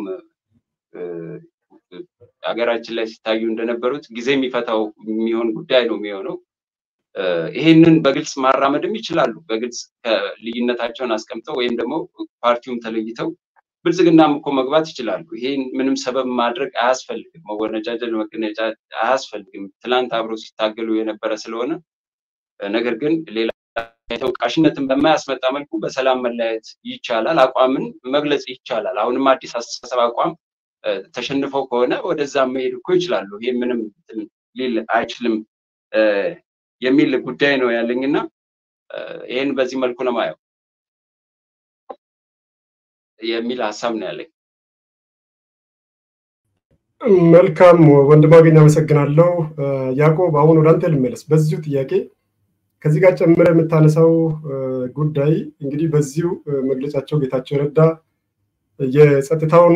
ሀገራችን ላይ ሲታዩ እንደነበሩት ጊዜ የሚፈታው የሚሆን ጉዳይ ነው የሚሆነው። ይሄንን በግልጽ ማራመድም ይችላሉ። በግልጽ ልዩነታቸውን አስቀምጠው ወይም ደግሞ ፓርቲውም ተለይተው ብልጽግናም እኮ መግባት ይችላሉ። ይሄን ምንም ሰበብ ማድረግ አያስፈልግም። መወነጃጀል፣ መገነጫ አያስፈልግም። ትላንት አብረው ሲታገሉ የነበረ ስለሆነ ነገር ግን ሌላ ተወቃሽነትን በማያስመጣ መልኩ በሰላም መለያየት ይቻላል። አቋምን መግለጽ ይቻላል። አሁንም አዲስ አስተሳሰብ አቋም ተሸንፈው ከሆነ ወደዛ መሄድ እኮ ይችላሉ። ይሄ ምንም ሊል አይችልም የሚል ጉዳይ ነው ያለኝና ይህን በዚህ መልኩ ነው ማየው የሚል ሀሳብ ነው ያለኝ። መልካም ወንድማገኝ አመሰግናለሁ። ያዕቆብ አሁን ወደ አንተ ልመለስ። በዚሁ ጥያቄ ከዚህ ጋር ጨምረ የምታነሳው ጉዳይ እንግዲህ በዚሁ መግለጫቸው ጌታቸው ረዳ የጸጥታውን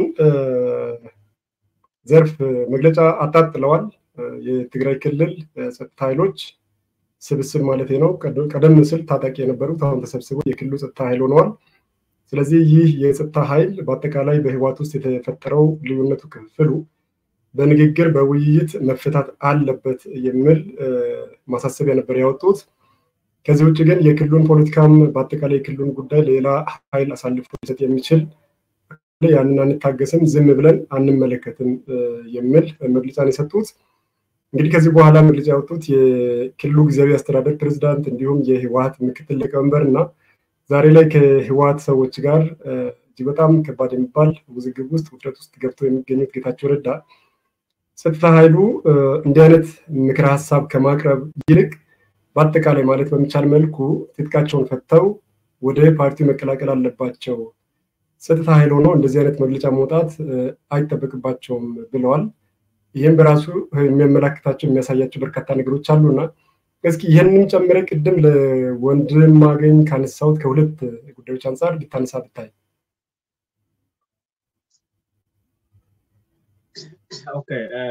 ዘርፍ መግለጫ አጣጥለዋል። የትግራይ ክልል ጸጥታ ኃይሎች ስብስብ ማለት ነው። ቀደም ሲል ታጣቂ የነበሩት አሁን ተሰብስበው የክልሉ ጸጥታ ኃይል ሆነዋል። ስለዚህ ይህ የጸጥታ ኃይል በአጠቃላይ በህወሓት ውስጥ የተፈጠረው ልዩነቱ ክፍሉ በንግግር በውይይት መፈታት አለበት የሚል ማሳሰቢያ ነበር ያወጡት። ከዚህ ውጭ ግን የክልሉን ፖለቲካም በአጠቃላይ የክልሉን ጉዳይ ሌላ ኃይል አሳልፎ ሊሰጥ የሚችል ያንን አንታገስም፣ ዝም ብለን አንመለከትም የሚል መግለጫን የሰጡት። እንግዲህ ከዚህ በኋላ መግለጫ ያወጡት የክልሉ ጊዜያዊ አስተዳደር ፕሬዚዳንት እንዲሁም የህወሓት ምክትል ሊቀመንበር እና ዛሬ ላይ ከህወሓት ሰዎች ጋር እጅግ በጣም ከባድ የሚባል ውዝግብ ውስጥ ውጥረት ውስጥ ገብተው የሚገኙት ጌታቸው ረዳ ጸጥታ ኃይሉ እንዲህ አይነት ምክረ ሀሳብ ከማቅረብ ይልቅ በአጠቃላይ ማለት በሚቻል መልኩ ትጥቃቸውን ፈተው ወደ ፓርቲው መቀላቀል አለባቸው፣ ጸጥታ ኃይል ሆኖ እንደዚህ አይነት መግለጫ መውጣት አይጠበቅባቸውም ብለዋል። ይህም በራሱ የሚያመላክታቸው የሚያሳያቸው በርካታ ነገሮች አሉና እስኪ ይህንን ጨምረ ቅድም ለወንድማገኝ ካነሳሁት ከሁለት ጉዳዮች አንጻር ልታነሳ ብታይ። ኦኬ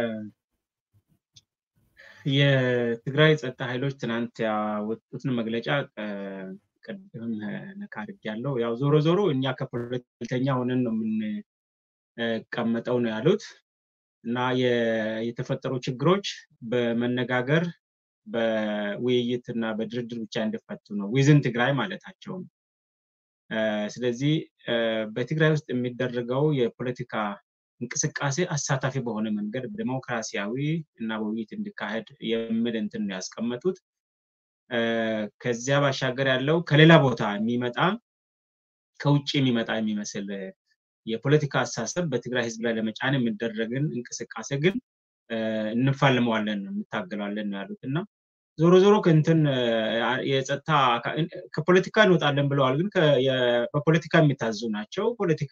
የትግራይ ጸጥታ ኃይሎች ትናንት ያወጡትን መግለጫ ቅድም ነካ አድርጌያለሁ። ያው ዞሮ ዞሮ እኛ ከፖለቲከኛ ሆነን ነው የምንቀመጠው ነው ያሉት እና የተፈጠሩ ችግሮች በመነጋገር በውይይት እና በድርድር ብቻ እንዲፈቱ ነው ዊዝን ትግራይ ማለታቸው ነው። ስለዚህ በትግራይ ውስጥ የሚደረገው የፖለቲካ እንቅስቃሴ አሳታፊ በሆነ መንገድ ዲሞክራሲያዊ እና በውይይት እንዲካሄድ የሚል እንትን ነው ያስቀመጡት። ከዚያ ባሻገር ያለው ከሌላ ቦታ የሚመጣ ከውጭ የሚመጣ የሚመስል የፖለቲካ አስተሳሰብ በትግራይ ህዝብ ላይ ለመጫን የሚደረግን እንቅስቃሴ ግን እንፋልመዋለን እንታገላለን ነው ያሉት እና ዞሮ ዞሮ ከእንትን የጸጥታ ከፖለቲካ እንወጣለን ብለዋል። ግን በፖለቲካ የሚታዙ ናቸው። ፖለቲካ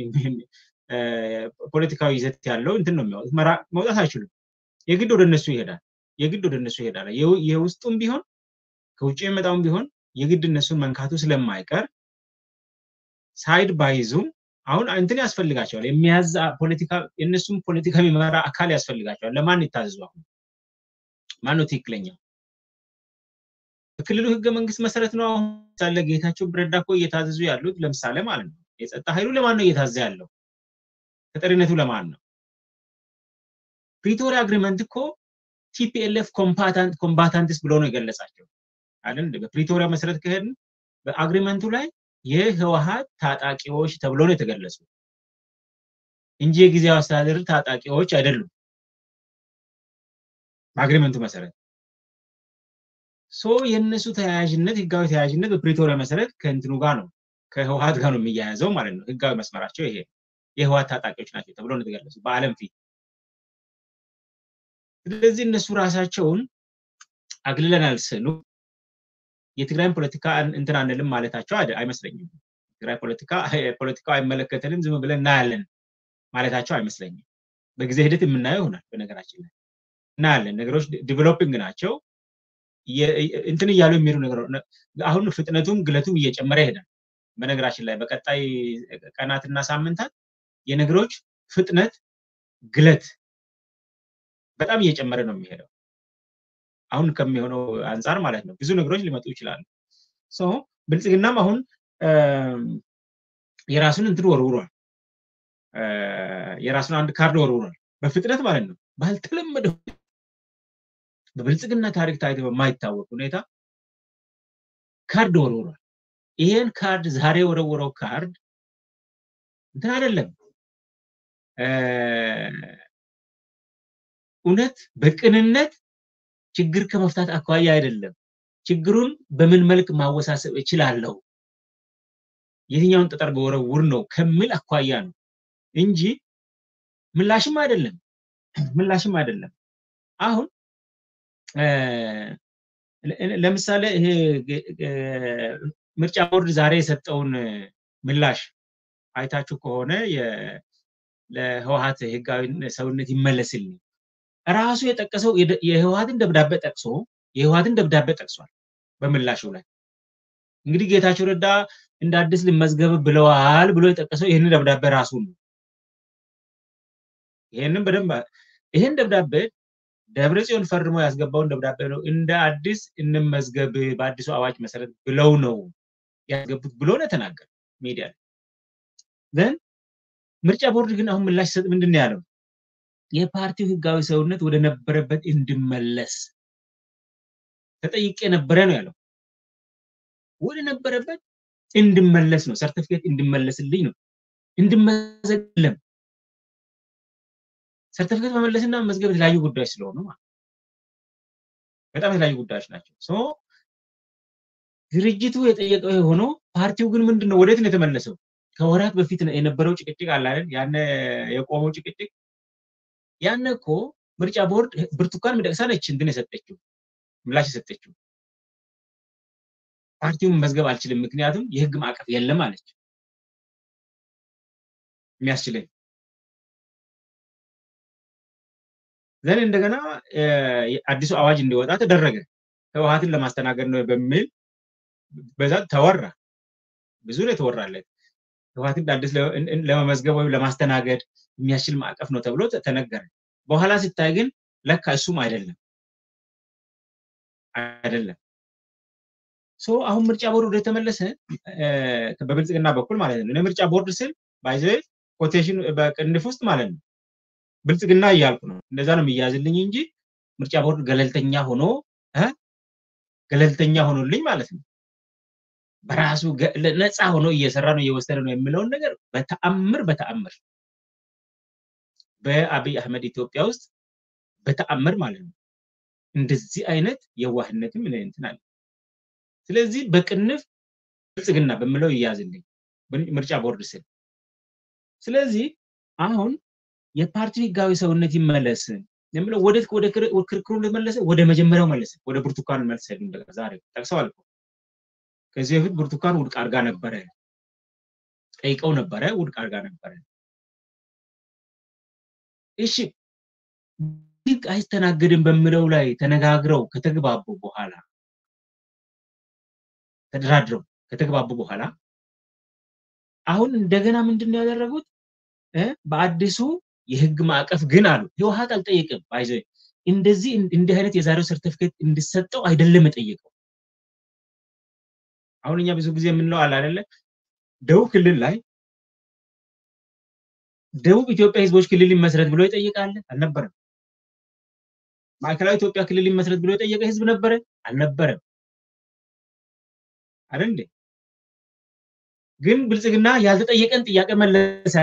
ፖለቲካዊ ይዘት ያለው እንትን ነው የሚያወጡት። መውጣት አይችሉም። የግድ ወደ እነሱ ይሄዳል። የግድ ወደ እነሱ ይሄዳል። የውስጡም ቢሆን ከውጭ የሚመጣውም ቢሆን የግድ እነሱን መንካቱ ስለማይቀር ሳይድ ባይዙም አሁን እንትን ያስፈልጋቸዋል። የሚያዝ ፖለቲካ የእነሱም ፖለቲካ የሚመራ አካል ያስፈልጋቸዋል። ለማን ይታዘዙ? አሁን ማን ነው ትክክለኛው? በክልሉ ህገ መንግስት መሰረት ነው አሁን ሳለ ጌታቸው ረዳ እኮ እየታዘዙ ያሉት ለምሳሌ ማለት ነው። የጸጥታ ኃይሉ ለማን ነው እየታዘዘ ያለው? ተጠሪነቱ ለማን ነው? ፕሪቶሪያ አግሪመንት እኮ ቲፒኤልኤፍ ኮምባታንትስ ብሎ ነው የገለጻቸው አይደል? በፕሪቶሪያ መሰረት ከሄድን በአግሪመንቱ ላይ የህወሀት ታጣቂዎች ተብሎ ነው የተገለጹ እንጂ የጊዜያዊ አስተዳደር ታጣቂዎች አይደሉም። በአግሪመንቱ መሰረት ሶ የእነሱ ተያያዥነት ህጋዊ ተያያዥነት በፕሪቶሪያ መሰረት ከእንትኑ ጋር ነው ከህወሀት ጋር ነው የሚያያዘው ማለት ነው። ህጋዊ መስመራቸው ይሄ የህወሀት ታጣቂዎች ናቸው ተብሎ ነው የተገለጹ በአለም ፊት። ስለዚህ እነሱ ራሳቸውን አግልለናል ስሉ የትግራይን ፖለቲካ እንትን አንልም ማለታቸው አይመስለኝም። ትግራይ ፖለቲካ ፖለቲካው አይመለከተንም ዝም ብለን እናያለን ማለታቸው አይመስለኝም። በጊዜ ሂደት የምናየው ይሆናል። በነገራችን ላይ እናያለን። ነገሮች ዲቨሎፒንግ ናቸው። እንትን እያሉ የሚሄዱ ነገር አሁን ፍጥነቱም ግለቱም እየጨመረ ይሄዳል። በነገራችን ላይ በቀጣይ ቀናትና ሳምንታት የነገሮች ፍጥነት ግለት በጣም እየጨመረ ነው የሚሄደው። አሁን ከሚሆነው አንጻር ማለት ነው። ብዙ ነገሮች ሊመጡ ይችላሉ። ብልጽግናም አሁን የራሱን እንትን ወርውሯል። የራሱን አንድ ካርድ ወርውሯል። በፍጥነት ማለት ነው። ባልተለመደ በብልጽግና ታሪክ ታይቶ በማይታወቅ ሁኔታ ካርድ ወርውሯል። ይሄን ካርድ ዛሬ ወረወረው ካርድ እንትን አይደለም እውነት በቅንነት ችግር ከመፍታት አኳያ አይደለም። ችግሩን በምን መልክ ማወሳሰብ እችላለሁ፣ የትኛውን ጠጠር በወረውር ነው ከሚል አኳያ ነው እንጂ ምላሽም አይደለም ምላሽም አይደለም። አሁን ለምሳሌ ይሄ ምርጫ ቦርድ ዛሬ የሰጠውን ምላሽ አይታችሁ ከሆነ ለህወሀት ህጋዊ ሰውነት ይመለስልኝ ራሱ የጠቀሰው የህወሀትን ደብዳቤ ጠቅሶ የህወሀትን ደብዳቤ ጠቅሷል በምላሹ ላይ እንግዲህ ጌታቸው ረዳ እንደ አዲስ ልመዝገብ ብለዋል ብሎ የጠቀሰው ይህንን ደብዳቤ ራሱ ነው። ይህንን በደንብ ይህን ደብዳቤ ደብረ ጽዮን ፈርሞ ያስገባውን ደብዳቤ ነው እንደ አዲስ እንመዝገብ በአዲሱ አዋጅ መሰረት ብለው ነው ያስገቡት ብሎ ነው የተናገረ ሚዲያ ዘን ምርጫ ቦርድ ግን አሁን ምላሽ ሲሰጥ ምንድን ነው ያለው? የፓርቲው ህጋዊ ሰውነት ወደ ነበረበት እንድመለስ ተጠይቄ ነበረ ነው ያለው። ወደ ነበረበት እንድመለስ ነው፣ ሰርቲፊኬት እንድመለስልኝ ነው፣ እንድመዘግለም ሰርቲፊኬት መመለስና መመዝገብ የተለያዩ ጉዳዮች ስለሆኑ በጣም የተለያዩ ጉዳዮች ናቸው። ሶ ድርጅቱ የጠየቀው ሆኖ ፓርቲው ግን ምንድን ነው ወዴት ነው የተመለሰው? ከወራት በፊት የነበረው ጭቅጭቅ አለ አይደል? ያነ የቆመው ጭቅጭቅ ያነ እኮ ምርጫ ቦርድ ብርቱካን ሚደቅሳ ነች እንትን የሰጠችው ምላሽ የሰጠችው ፓርቲውን መመዝገብ አልችልም፣ ምክንያቱም የህግ ማዕቀፍ የለም አለች። የሚያስችለኝ ዘን እንደገና አዲሱ አዋጅ እንዲወጣ ተደረገ። ህወሀትን ለማስተናገድ ነው በሚል በዛ ተወራ። ብዙ ነው የተወራለት። ህወሀትን አዲስ ለመመዝገብ ወይም ለማስተናገድ የሚያስችል ማዕቀፍ ነው ተብሎ ተነገረ። በኋላ ሲታይ ግን ለካ እሱም አይደለም አይደለም። ሶ አሁን ምርጫ ቦርድ ወደ ተመለሰ በብልጽግና በኩል ማለት ነው። ምርጫ ቦርድ ስል ባይዘ ኮቴሽን በቅንፍ ውስጥ ማለት ነው ብልጽግና እያልኩ ነው። እንደዛ ነው የሚያዝልኝ እንጂ ምርጫ ቦርድ ገለልተኛ ሆኖ ገለልተኛ ሆኖልኝ ማለት ነው በራሱ ነፃ ሆኖ እየሰራ ነው እየወሰደ ነው የሚለውን ነገር በተአምር በተአምር በአብይ አህመድ ኢትዮጵያ ውስጥ በተአምር ማለት ነው እንደዚህ አይነት የዋህነትም እንትን አለ። ስለዚህ በቅንፍ ብልጽግና በምለው ይያዝልኝ ምርጫ ቦርድ ስል ስለዚህ አሁን የፓርቲው ህጋዊ ሰውነት ይመለስ የምለው ወደ ወደ ክርክሩ መለሰ ወደ መጀመሪያው መለሰ ወደ ብርቱካን መልስ ዛሬ ጠቅሰዋል ከዚህ በፊት ብርቱካን ውድቅ አድርጋ ነበረ ጠይቀው ነበረ ውድቅ አድርጋ ነበረ እሺ ህግ አይስተናገድም በሚለው ላይ ተነጋግረው ከተግባቡ በኋላ ተደራድረው ከተግባቡ በኋላ አሁን እንደገና ምንድን ነው ያደረጉት በአዲሱ የህግ ማዕቀፍ ግን አሉ ህወሀት አልጠየቅም ባይዘ እንደዚህ እንዲህ አይነት የዛሬው ሰርቲፊኬት እንዲሰጠው አይደለም የጠየቀው አሁን እኛ ብዙ ጊዜ የምንለው አለ አይደለ ደቡብ ክልል ላይ ደቡብ ኢትዮጵያ ህዝቦች ክልል ይመስረት ብሎ ይጠይቃል አልነበረም ማዕከላዊ ኢትዮጵያ ክልል ይመስረት ብሎ የጠየቀ ህዝብ ነበረ አልነበረም አይደል እንዴ ግን ብልጽግና ያልተጠየቀን ጥያቄ መለሰ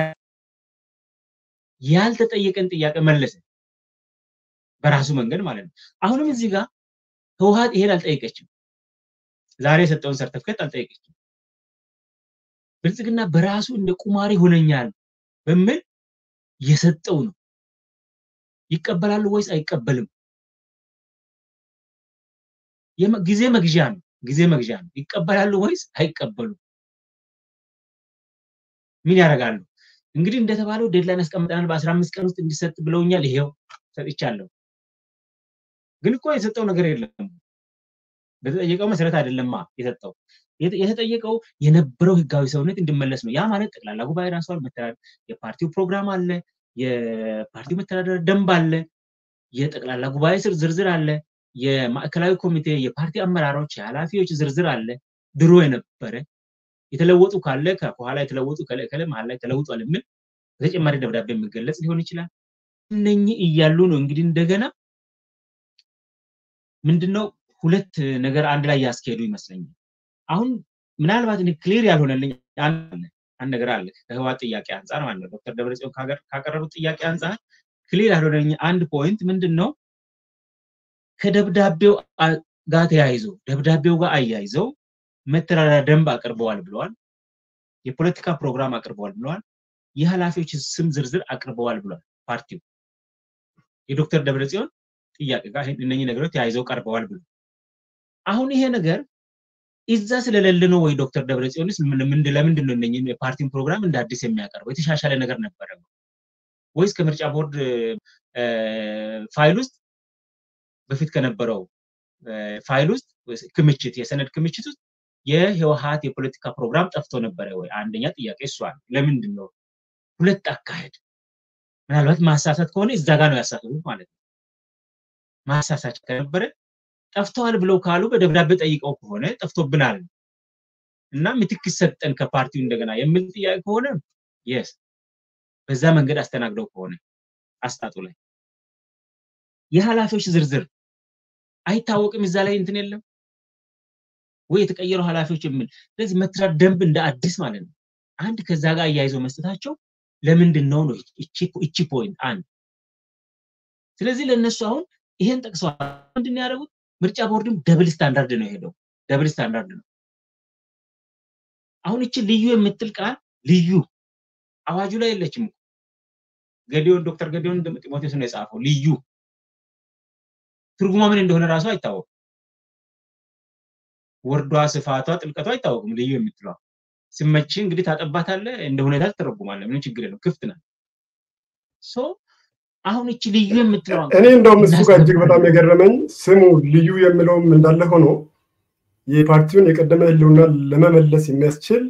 ያልተጠየቀን ጥያቄ መለሰ በራሱ መንገድ ማለት ነው አሁንም እዚህ ጋር ህወሀት ይሄን አልጠየቀችም ዛሬ የሰጠውን ሰርተፍኬት አልጠየቀችም ብልጽግና በራሱ እንደ ቁማር ይሆነኛል በሚል የሰጠው ነው ይቀበላሉ ወይስ አይቀበልም ጊዜ መግዣ ነው ጊዜ መግዣ ነው ይቀበላሉ ወይስ አይቀበሉም ምን ያደርጋሉ እንግዲህ እንደተባለው ዴድላይን አስቀምጠናል በአስራ አምስት ቀን ውስጥ እንዲሰጥ ብለውኛል ይሄው ሰጥቻለሁ ግን እኮ የሰጠው ነገር የለም በተጠየቀው መሰረት አይደለማ የሰጠው የተጠየቀው የነበረው ህጋዊ ሰውነት እንዲመለስ ነው ያ ማለት ጠቅላላ ጉባኤ ራሷል የፓርቲው ፕሮግራም አለ የፓርቲው መተዳደር ደንብ አለ የጠቅላላ ጉባኤ ስር ዝርዝር አለ የማዕከላዊ ኮሚቴ የፓርቲ አመራሮች የኃላፊዎች ዝርዝር አለ ድሮ የነበረ የተለወጡ ካለ ከኋላ የተለወጡ ከለ መሀል ላይ ተለውጧል የሚል በተጨማሪ ደብዳቤ የሚገለጽ ሊሆን ይችላል እነኚህ እያሉ ነው እንግዲህ እንደገና ምንድነው ሁለት ነገር አንድ ላይ ያስኬዱ ይመስለኛል አሁን ምናልባት ክሊር ያልሆነልኝ አንድ ነገር አለ ከህዋት ጥያቄ አንጻር ማለት ነው ዶክተር ደብረጽዮን ካቀረቡት ጥያቄ አንጻር ክሊር ያልሆነልኝ አንድ ፖይንት ምንድን ነው ከደብዳቤው ጋር ተያይዞ ደብዳቤው ጋር አያይዘው መተዳደሪያ ደንብ አቅርበዋል ብለዋል የፖለቲካ ፕሮግራም አቅርበዋል ብለዋል የኃላፊዎች ስም ዝርዝር አቅርበዋል ብለዋል ፓርቲው የዶክተር ደብረጽዮን ጥያቄ ጋር እነኚህ ነገሮች ተያይዘው ቀርበዋል ብሎ አሁን ይሄ ነገር እዛ ስለሌለ ነው ወይ ዶክተር ደብረጽዮንስ ለምንድን ነው እነኚህን የፓርቲውን ፕሮግራም እንደ አዲስ የሚያቀርበው? የተሻሻለ ነገር ነበረ ወይስ ከምርጫ ቦርድ ፋይል ውስጥ በፊት ከነበረው ፋይል ውስጥ ክምችት የሰነድ ክምችት ውስጥ የህወሀት የፖለቲካ ፕሮግራም ጠፍቶ ነበረ ወይ? አንደኛ ጥያቄ እሷ ነው። ለምንድን ነው ሁለት አካሄድ? ምናልባት ማሳሳት ከሆነ እዛ ጋር ነው ያሳሳቱት ማለት ነው። ማሳሳት ከነበረ ጠፍተዋል ብለው ካሉ በደብዳቤ ጠይቀው ከሆነ ጠፍቶብናል እና ምትክ ሰጠን ከፓርቲው እንደገና የሚል ጥያቄ ከሆነ የስ በዛ መንገድ አስተናግደው ከሆነ አስጣጡ ላይ የኃላፊዎች ዝርዝር አይታወቅም። እዛ ላይ እንትን የለም ወይ የተቀየሩ ኃላፊዎች የሚል ስለዚህ መትራት ደንብ እንደ አዲስ ማለት ነው። አንድ ከዛ ጋር አያይዘው መስጠታቸው ለምንድን ነው ነው እቺ ፖይንት አንድ። ስለዚህ ለእነሱ አሁን ይሄን ጠቅሰዋል። ምንድን ነው ያደረጉት? ምርጫ ቦርድም ደብል ስታንዳርድ ነው የሄደው። ደብል ስታንዳርድ ነው። አሁን እቺ ልዩ የምትል ቃል ልዩ አዋጁ ላይ የለችም። ገዲዮን ዶክተር ገዲዮን ጢሞቴዎስ ነው የጻፈው። ልዩ ትርጉሟ ምን እንደሆነ ራሱ አይታወቅም። ወርዷ፣ ስፋቷ፣ ጥልቀቷ አይታወቅም። ልዩ የምትለዋ ስመች እንግዲህ ታጠባታለህ፣ እንደ ሁኔታ ትተረጉማለህ። ምንም ችግር የለም፣ ክፍት ናት። ሶ አሁን እቺ ልዩ የምትለዋ እኔ እንደውም እሱ ጋር እጅግ በጣም የገረመኝ ስሙ ልዩ የሚለውም እንዳለ ሆኖ የፓርቲውን የቀደመ ህልውና ለመመለስ የሚያስችል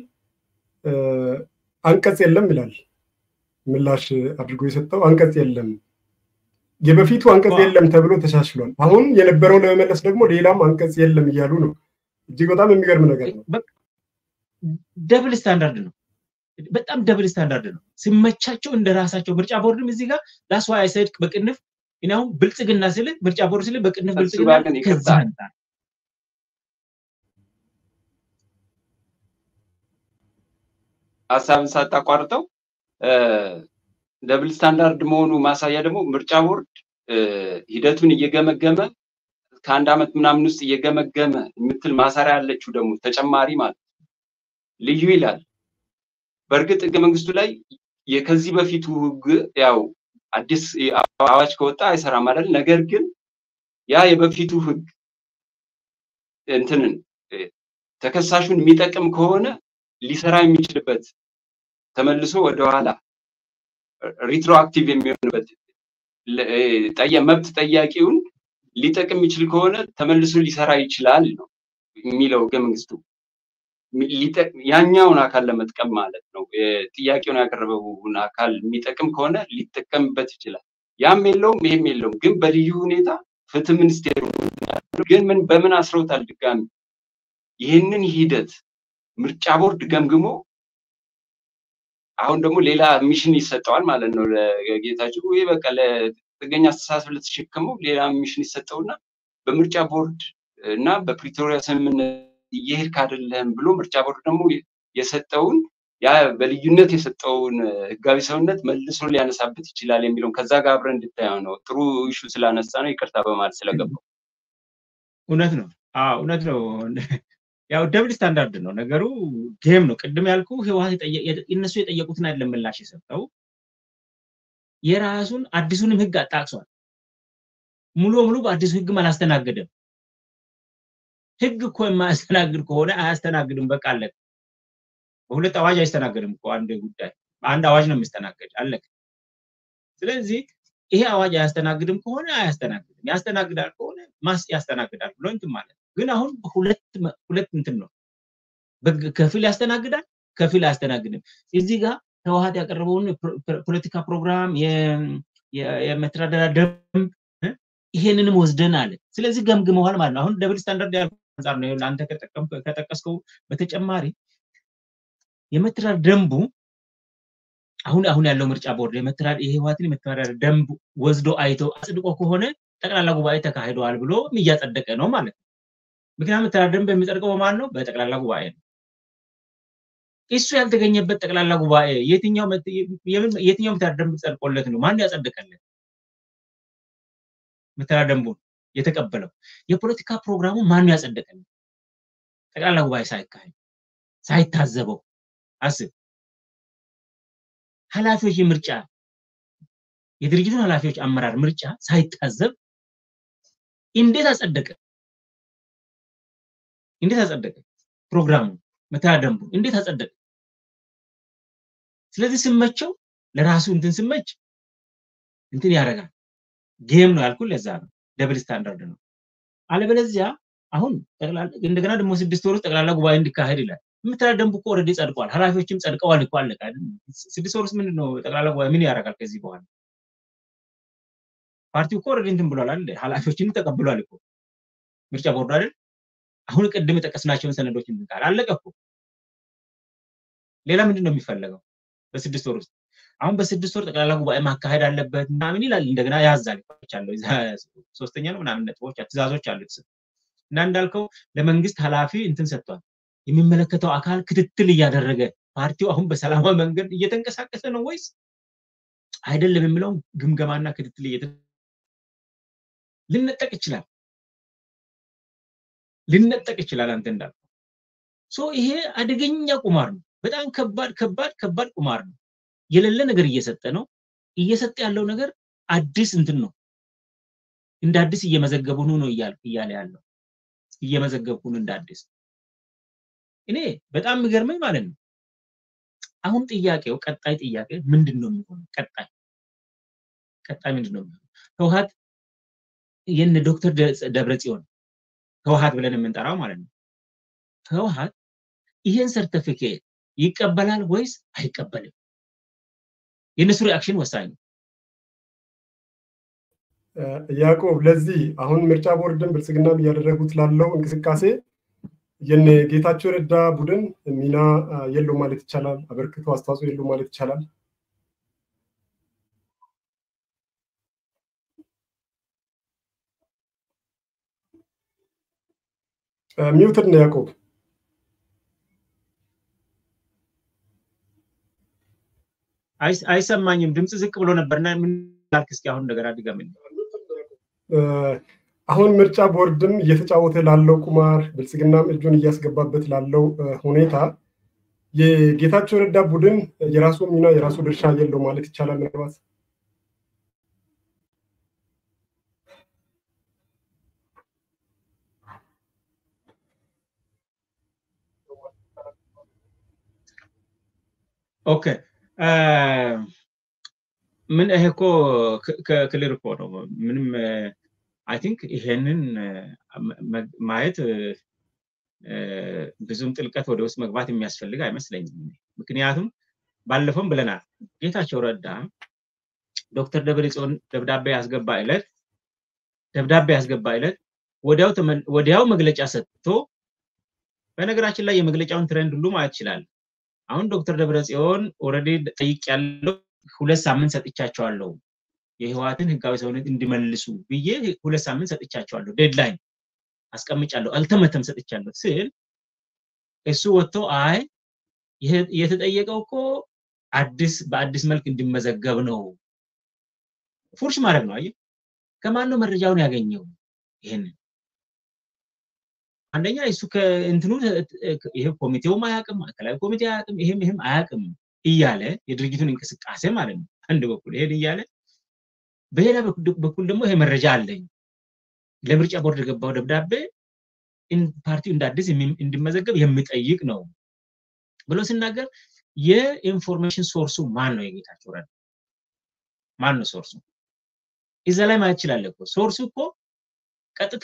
አንቀጽ የለም ይላል። ምላሽ አድርጎ የሰጠው አንቀጽ የለም። የበፊቱ አንቀጽ የለም ተብሎ ተሻሽሏል። አሁን የነበረው ለመመለስ ደግሞ ሌላም አንቀጽ የለም እያሉ ነው። እጅግ በጣም የሚገርም ነገር ነው። ደብል ስታንዳርድ ነው። በጣም ደብል ስታንዳርድ ነው። ሲመቻቸው እንደ ራሳቸው ምርጫ ቦርድም እዚህ ጋር ላስ ዋይ አይ ሰድ በቅንፍ እኔ አሁን ብልጽግና ስል ምርጫ ቦርድ ስል በቅንፍ ብልጽግና ከዛ አንጻር ሀሳብን ሳታቋርጠው ደብል ስታንዳርድ መሆኑ ማሳያ ደግሞ ምርጫ ቦርድ ሂደቱን እየገመገመ ከአንድ ዓመት ምናምን ውስጥ እየገመገመ የምትል ማሰሪያ ያለችው ደግሞ ተጨማሪ ማለት ልዩ ይላል። በእርግጥ ህገ መንግስቱ ላይ ከዚህ በፊቱ ህግ ያው አዲስ አዋጅ ከወጣ አይሰራም አይደል? ነገር ግን ያ የበፊቱ ህግ እንትንን ተከሳሹን የሚጠቅም ከሆነ ሊሰራ የሚችልበት ተመልሶ ወደኋላ ሪትሮአክቲቭ የሚሆንበት መብት ጠያቂውን ሊጠቅም የሚችል ከሆነ ተመልሶ ሊሰራ ይችላል ነው የሚለው ህገ መንግስቱ። ያኛውን አካል ለመጥቀም ማለት ነው። ጥያቄውን ያቀረበውን አካል የሚጠቅም ከሆነ ሊጠቀምበት ይችላል። ያም የለውም ይሄም የለውም። ግን በልዩ ሁኔታ ፍትህ ሚኒስቴሩ ግን ምን በምን አስረውታል? ድጋሚ ይህንን ሂደት ምርጫ ቦርድ ገምግሞ አሁን ደግሞ ሌላ ሚሽን ይሰጠዋል ማለት ነው ለጌታቸው። ይህ በቃ ለጥገኛ አስተሳሰብ ለተሸከመው ሌላ ሚሽን ይሰጠውና በምርጫ ቦርድ እና በፕሪቶሪያ ስምምነት እየሄድክ አይደለም ብሎ ምርጫ ቦርድ ደግሞ የሰጠውን ያ በልዩነት የሰጠውን ህጋዊ ሰውነት መልሶ ሊያነሳበት ይችላል የሚለውን ከዛ ጋር አብረን እንድታየው ነው። ጥሩ ኢሹ ስላነሳ ነው ይቅርታ በማለት ስለገባው። እውነት ነው። አዎ እውነት ነው። ያው ደብል ስታንዳርድ ነው ነገሩ። ጌም ነው። ቅድም ያልኩ ህወሓት እነሱ የጠየቁትን አይደለም ምላሽ የሰጠው የራሱን አዲሱንም ህግ አጣቅሷል። ሙሉ በሙሉ በአዲሱ ህግም አላስተናገደም። ህግ እኮ የማያስተናግድ ከሆነ አያስተናግድም። በቃ አለቀ። በሁለት አዋጅ አይስተናገድም እኮ አንድ ጉዳይ በአንድ አዋጅ ነው የሚስተናገድ። አለቀ። ስለዚህ ይሄ አዋጅ አያስተናግድም ከሆነ አያስተናግድም፣ ያስተናግዳል ከሆነ ማስ ያስተናግዳል ብሎ እንትን ማለት ነው። ግን አሁን ሁለት ሁለት እንትን ነው፣ ከፊል ያስተናግዳል፣ ከፊል አያስተናግድም። እዚህ ጋር ህወሓት ያቀረበውን ፖለቲካ ፕሮግራም የመተዳደሪያ ደንብ ይሄንንም ወስደን አለ። ስለዚህ ገምግመዋል ማለት ነው። አሁን ደብል ስታንዳርድ ያልኩ አንጻር ነው አንተ ከጠቀስከው በተጨማሪ የመተዳደሪያ ደንቡ አሁን አሁን ያለው ምርጫ ቦርድ የመተዳደር የህወሓትን የመተዳደሪያ ደንብ ወስዶ አይቶ አጽድቆ ከሆነ ጠቅላላ ጉባኤ ተካሂደዋል ብሎ እያጸደቀ ነው ማለት ነው። ምክንያቱም መተዳደሪያ ደንብ የሚጸድቀው በማን ነው? በጠቅላላ ጉባኤ ነው። እሱ ያልተገኘበት ጠቅላላ ጉባኤ የትኛው የትኛው መተዳደሪያ ደንብ ጸድቆለት ነው? ማን ያጸደቀለት? መተዳደሪያ ደንቡን የተቀበለው የፖለቲካ ፕሮግራሙ ማን ያጸደቀለት? ጠቅላላ ጉባኤ ሳይካሄድ ሳይታዘበው አስብ። ኃላፊዎች የምርጫ የድርጅቱን ኃላፊዎች አመራር ምርጫ ሳይታዘብ እንዴት አጸደቀ? እንዴት አጸደቀ? ፕሮግራሙ መተዳደሪያ ደንቡ እንዴት አጸደቀ? ስለዚህ ስመቸው ለራሱ እንትን ስመች እንትን ያደርጋል። ጌም ነው ያልኩት ለዛ ነው። ደብል ስታንዳርድ ነው። አለበለዚያ አሁን እንደገና ደግሞ ስድስት ወር ውስጥ ጠቅላላ ጉባኤ እንዲካሄድ ይላል። የምትላ ደንቡ እኮ ኦልሬዲ ጸድቋል። ኃላፊዎችም ጸድቀዋል እኮ አለቀ አይደል? ስድስት ወር ውስጥ ምንድን ነው ጠቅላላ ጉባኤ ምን ያደርጋል ከዚህ በኋላ? ፓርቲው እኮ ኦልሬዲ እንትን ብሏል አይደል? ኃላፊዎችን ተቀብሏል እኮ ምርጫ ቦርዱ አይደል? አሁን ቅድም የጠቀስናቸውን ሰነዶች እንትን አለቀ እኮ። ሌላ ምንድን ነው የሚፈለገው በስድስት ወር ውስጥ? አሁን በስድስት ወር ጠቅላላ ጉባኤ ማካሄድ አለበት ምናምን ይላል። እንደገና ያዛል አለው ሶስተኛ ነው ምናምን ነጥቦች ትእዛዞች አሉት እና እንዳልከው ለመንግስት ኃላፊ እንትን ሰጥቷል። የሚመለከተው አካል ክትትል እያደረገ ፓርቲው አሁን በሰላማዊ መንገድ እየተንቀሳቀሰ ነው ወይስ አይደለም የሚለውን ግምገማና ክትትል እየተ ልነጠቅ ይችላል ልነጠቅ ይችላል። አንተ እንዳልከው ሶ ይሄ አደገኛ ቁማር ነው። በጣም ከባድ ከባድ ከባድ ቁማር ነው። የሌለ ነገር እየሰጠ ነው። እየሰጠ ያለው ነገር አዲስ እንትን ነው። እንደ አዲስ እየመዘገቡ ነው ነው እያለ ያለው እየመዘገብኩን እንደ አዲስ እኔ በጣም የሚገርመኝ ማለት ነው። አሁን ጥያቄው ቀጣይ ጥያቄ ምንድን ነው የሚሆነው? ቀጣይ ቀጣይ ምንድን ነው የሚሆነው? ህወሓት የነ ዶክተር ደብረ ጽዮን ህወሓት ብለን የምንጠራው ማለት ነው። ህወሓት ይሄን ሰርተፊኬት ይቀበላል ወይስ አይቀበልም? የእነሱ ሪአክሽን ወሳኝ ነው። ያዕቆብ፣ ለዚህ አሁን ምርጫ ቦርድን ብልጽግናም እያደረጉት ላለው እንቅስቃሴ የነ ጌታቸው ረዳ ቡድን ሚና የለው ማለት ይቻላል። አበርክቶ አስተዋጽኦ የለው ማለት ይቻላል። ሚውትድ ነው ያዕቆብ። አይሰማኝም። ድምፅ ዝቅ ብሎ ነበርና ምን ላልክ? እስኪ አሁን እንደገና ድገምልኝ። አሁን ምርጫ ቦርድም እየተጫወተ ላለው ቁማር ብልጽግናም እጁን እያስገባበት ላለው ሁኔታ የጌታቸው ረዳ ቡድን የራሱ ሚና የራሱ ድርሻ የለው ማለት ይቻላል። ምናልባት ኦኬ ምን ይሄ እኮ ክልር እኮ ነው። ምንም አይ ቲንክ ይሄንን ማየት ብዙም ጥልቀት ወደ ውስጥ መግባት የሚያስፈልግ አይመስለኝም። ምክንያቱም ባለፈውም ብለናል፣ ጌታቸው ረዳ ዶክተር ደብረጽዮን ደብዳቤ ያስገባ ዕለት ደብዳቤ ያስገባ ዕለት ወዲያው መግለጫ ሰጥቶ በነገራችን ላይ የመግለጫውን ትሬንድ ሁሉ ማየት ይችላል። አሁን ዶክተር ደብረጽዮን ኦልሬዲ ጠይቅ ያለው ሁለት ሳምንት ሰጥቻቸዋለሁ የህወሓትን ህጋዊ ሰውነት እንዲመልሱ ብዬ ሁለት ሳምንት ሰጥቻቸዋለሁ፣ ዴድላይን አስቀምጫለሁ፣ አልተመተም ሰጥቻለሁ ስል እሱ ወጥቶ አይ የተጠየቀው እኮ አዲስ በአዲስ መልክ እንዲመዘገብ ነው። ፉርሽ ማድረግ ነው። አየህ፣ ከማን ነው መረጃውን ያገኘው? ይሄንን አንደኛ እሱ ከእንትኑ ይሄ ኮሚቴውም አያውቅም፣ ማዕከላዊ ኮሚቴ አያውቅም፣ ይሄም ይሄም አያውቅም እያለ የድርጅቱን እንቅስቃሴ ማለት ነው አንድ በኩል ይሄን እያለ በሌላ በኩል ደግሞ ይሄ መረጃ አለኝ ለምርጫ ቦርድ የገባው ደብዳቤ ፓርቲው እንደ አዲስ እንዲመዘገብ የሚጠይቅ ነው ብሎ ሲናገር የኢንፎርሜሽን ሶርሱ ማን ነው? የጌታቸው ረዳ ማን ነው ሶርሱ? እዛ ላይ ማየት ይችላል እኮ ሶርሱ እኮ ቀጥታ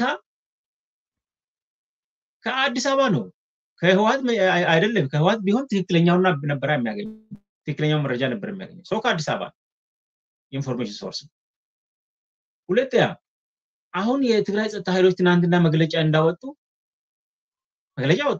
ከአዲስ አበባ ነው ከህወሓት አይደለም። ከህወሓት ቢሆን ትክክለኛውና ነበር የሚያገኝ ትክክለኛው መረጃ ነበር የሚያገኘው ሰው ከአዲስ አበባ ኢንፎርሜሽን ሶርስ። ሁለተኛ አሁን የትግራይ ጸጥታ ኃይሎች ትናንትና መግለጫ እንዳወጡ መግለጫ ወጡ።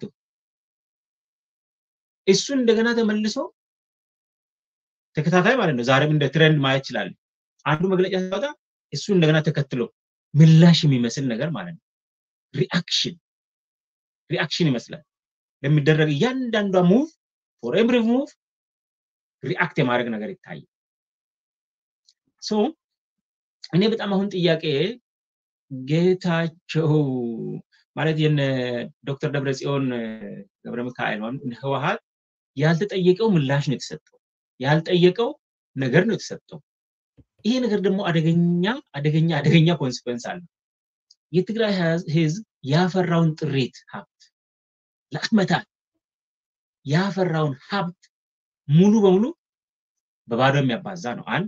እሱን እንደገና ተመልሶ ተከታታይ ማለት ነው። ዛሬም እንደ ትሬንድ ማየት ይችላል። አንዱ መግለጫ ሲወጣ እሱ እንደገና ተከትሎ ምላሽ የሚመስል ነገር ማለት ነው። ሪአክሽን ሪአክሽን ይመስላል ለሚደረግ እያንዳንዷ ሙቭ ፎር ኤቭሪ ሙቭ ሪአክት የማድረግ ነገር ይታያል። ሶ እኔ በጣም አሁን ጥያቄ ጌታቸው ማለት የነ ዶክተር ደብረጽዮን ገብረ ሚካኤል ህወሓት ያልተጠየቀው ምላሽ ነው የተሰጠው። ያልጠየቀው ነገር ነው የተሰጠው። ይሄ ነገር ደግሞ አደገኛ አደገኛ አደገኛ ኮንሲኩዌንስ አለው። የትግራይ ህዝብ ያፈራውን ጥሪት ሀብት ለአመታት ያፈራውን ሀብት ሙሉ በሙሉ በባዶ የሚያባዛ ነው። አንድ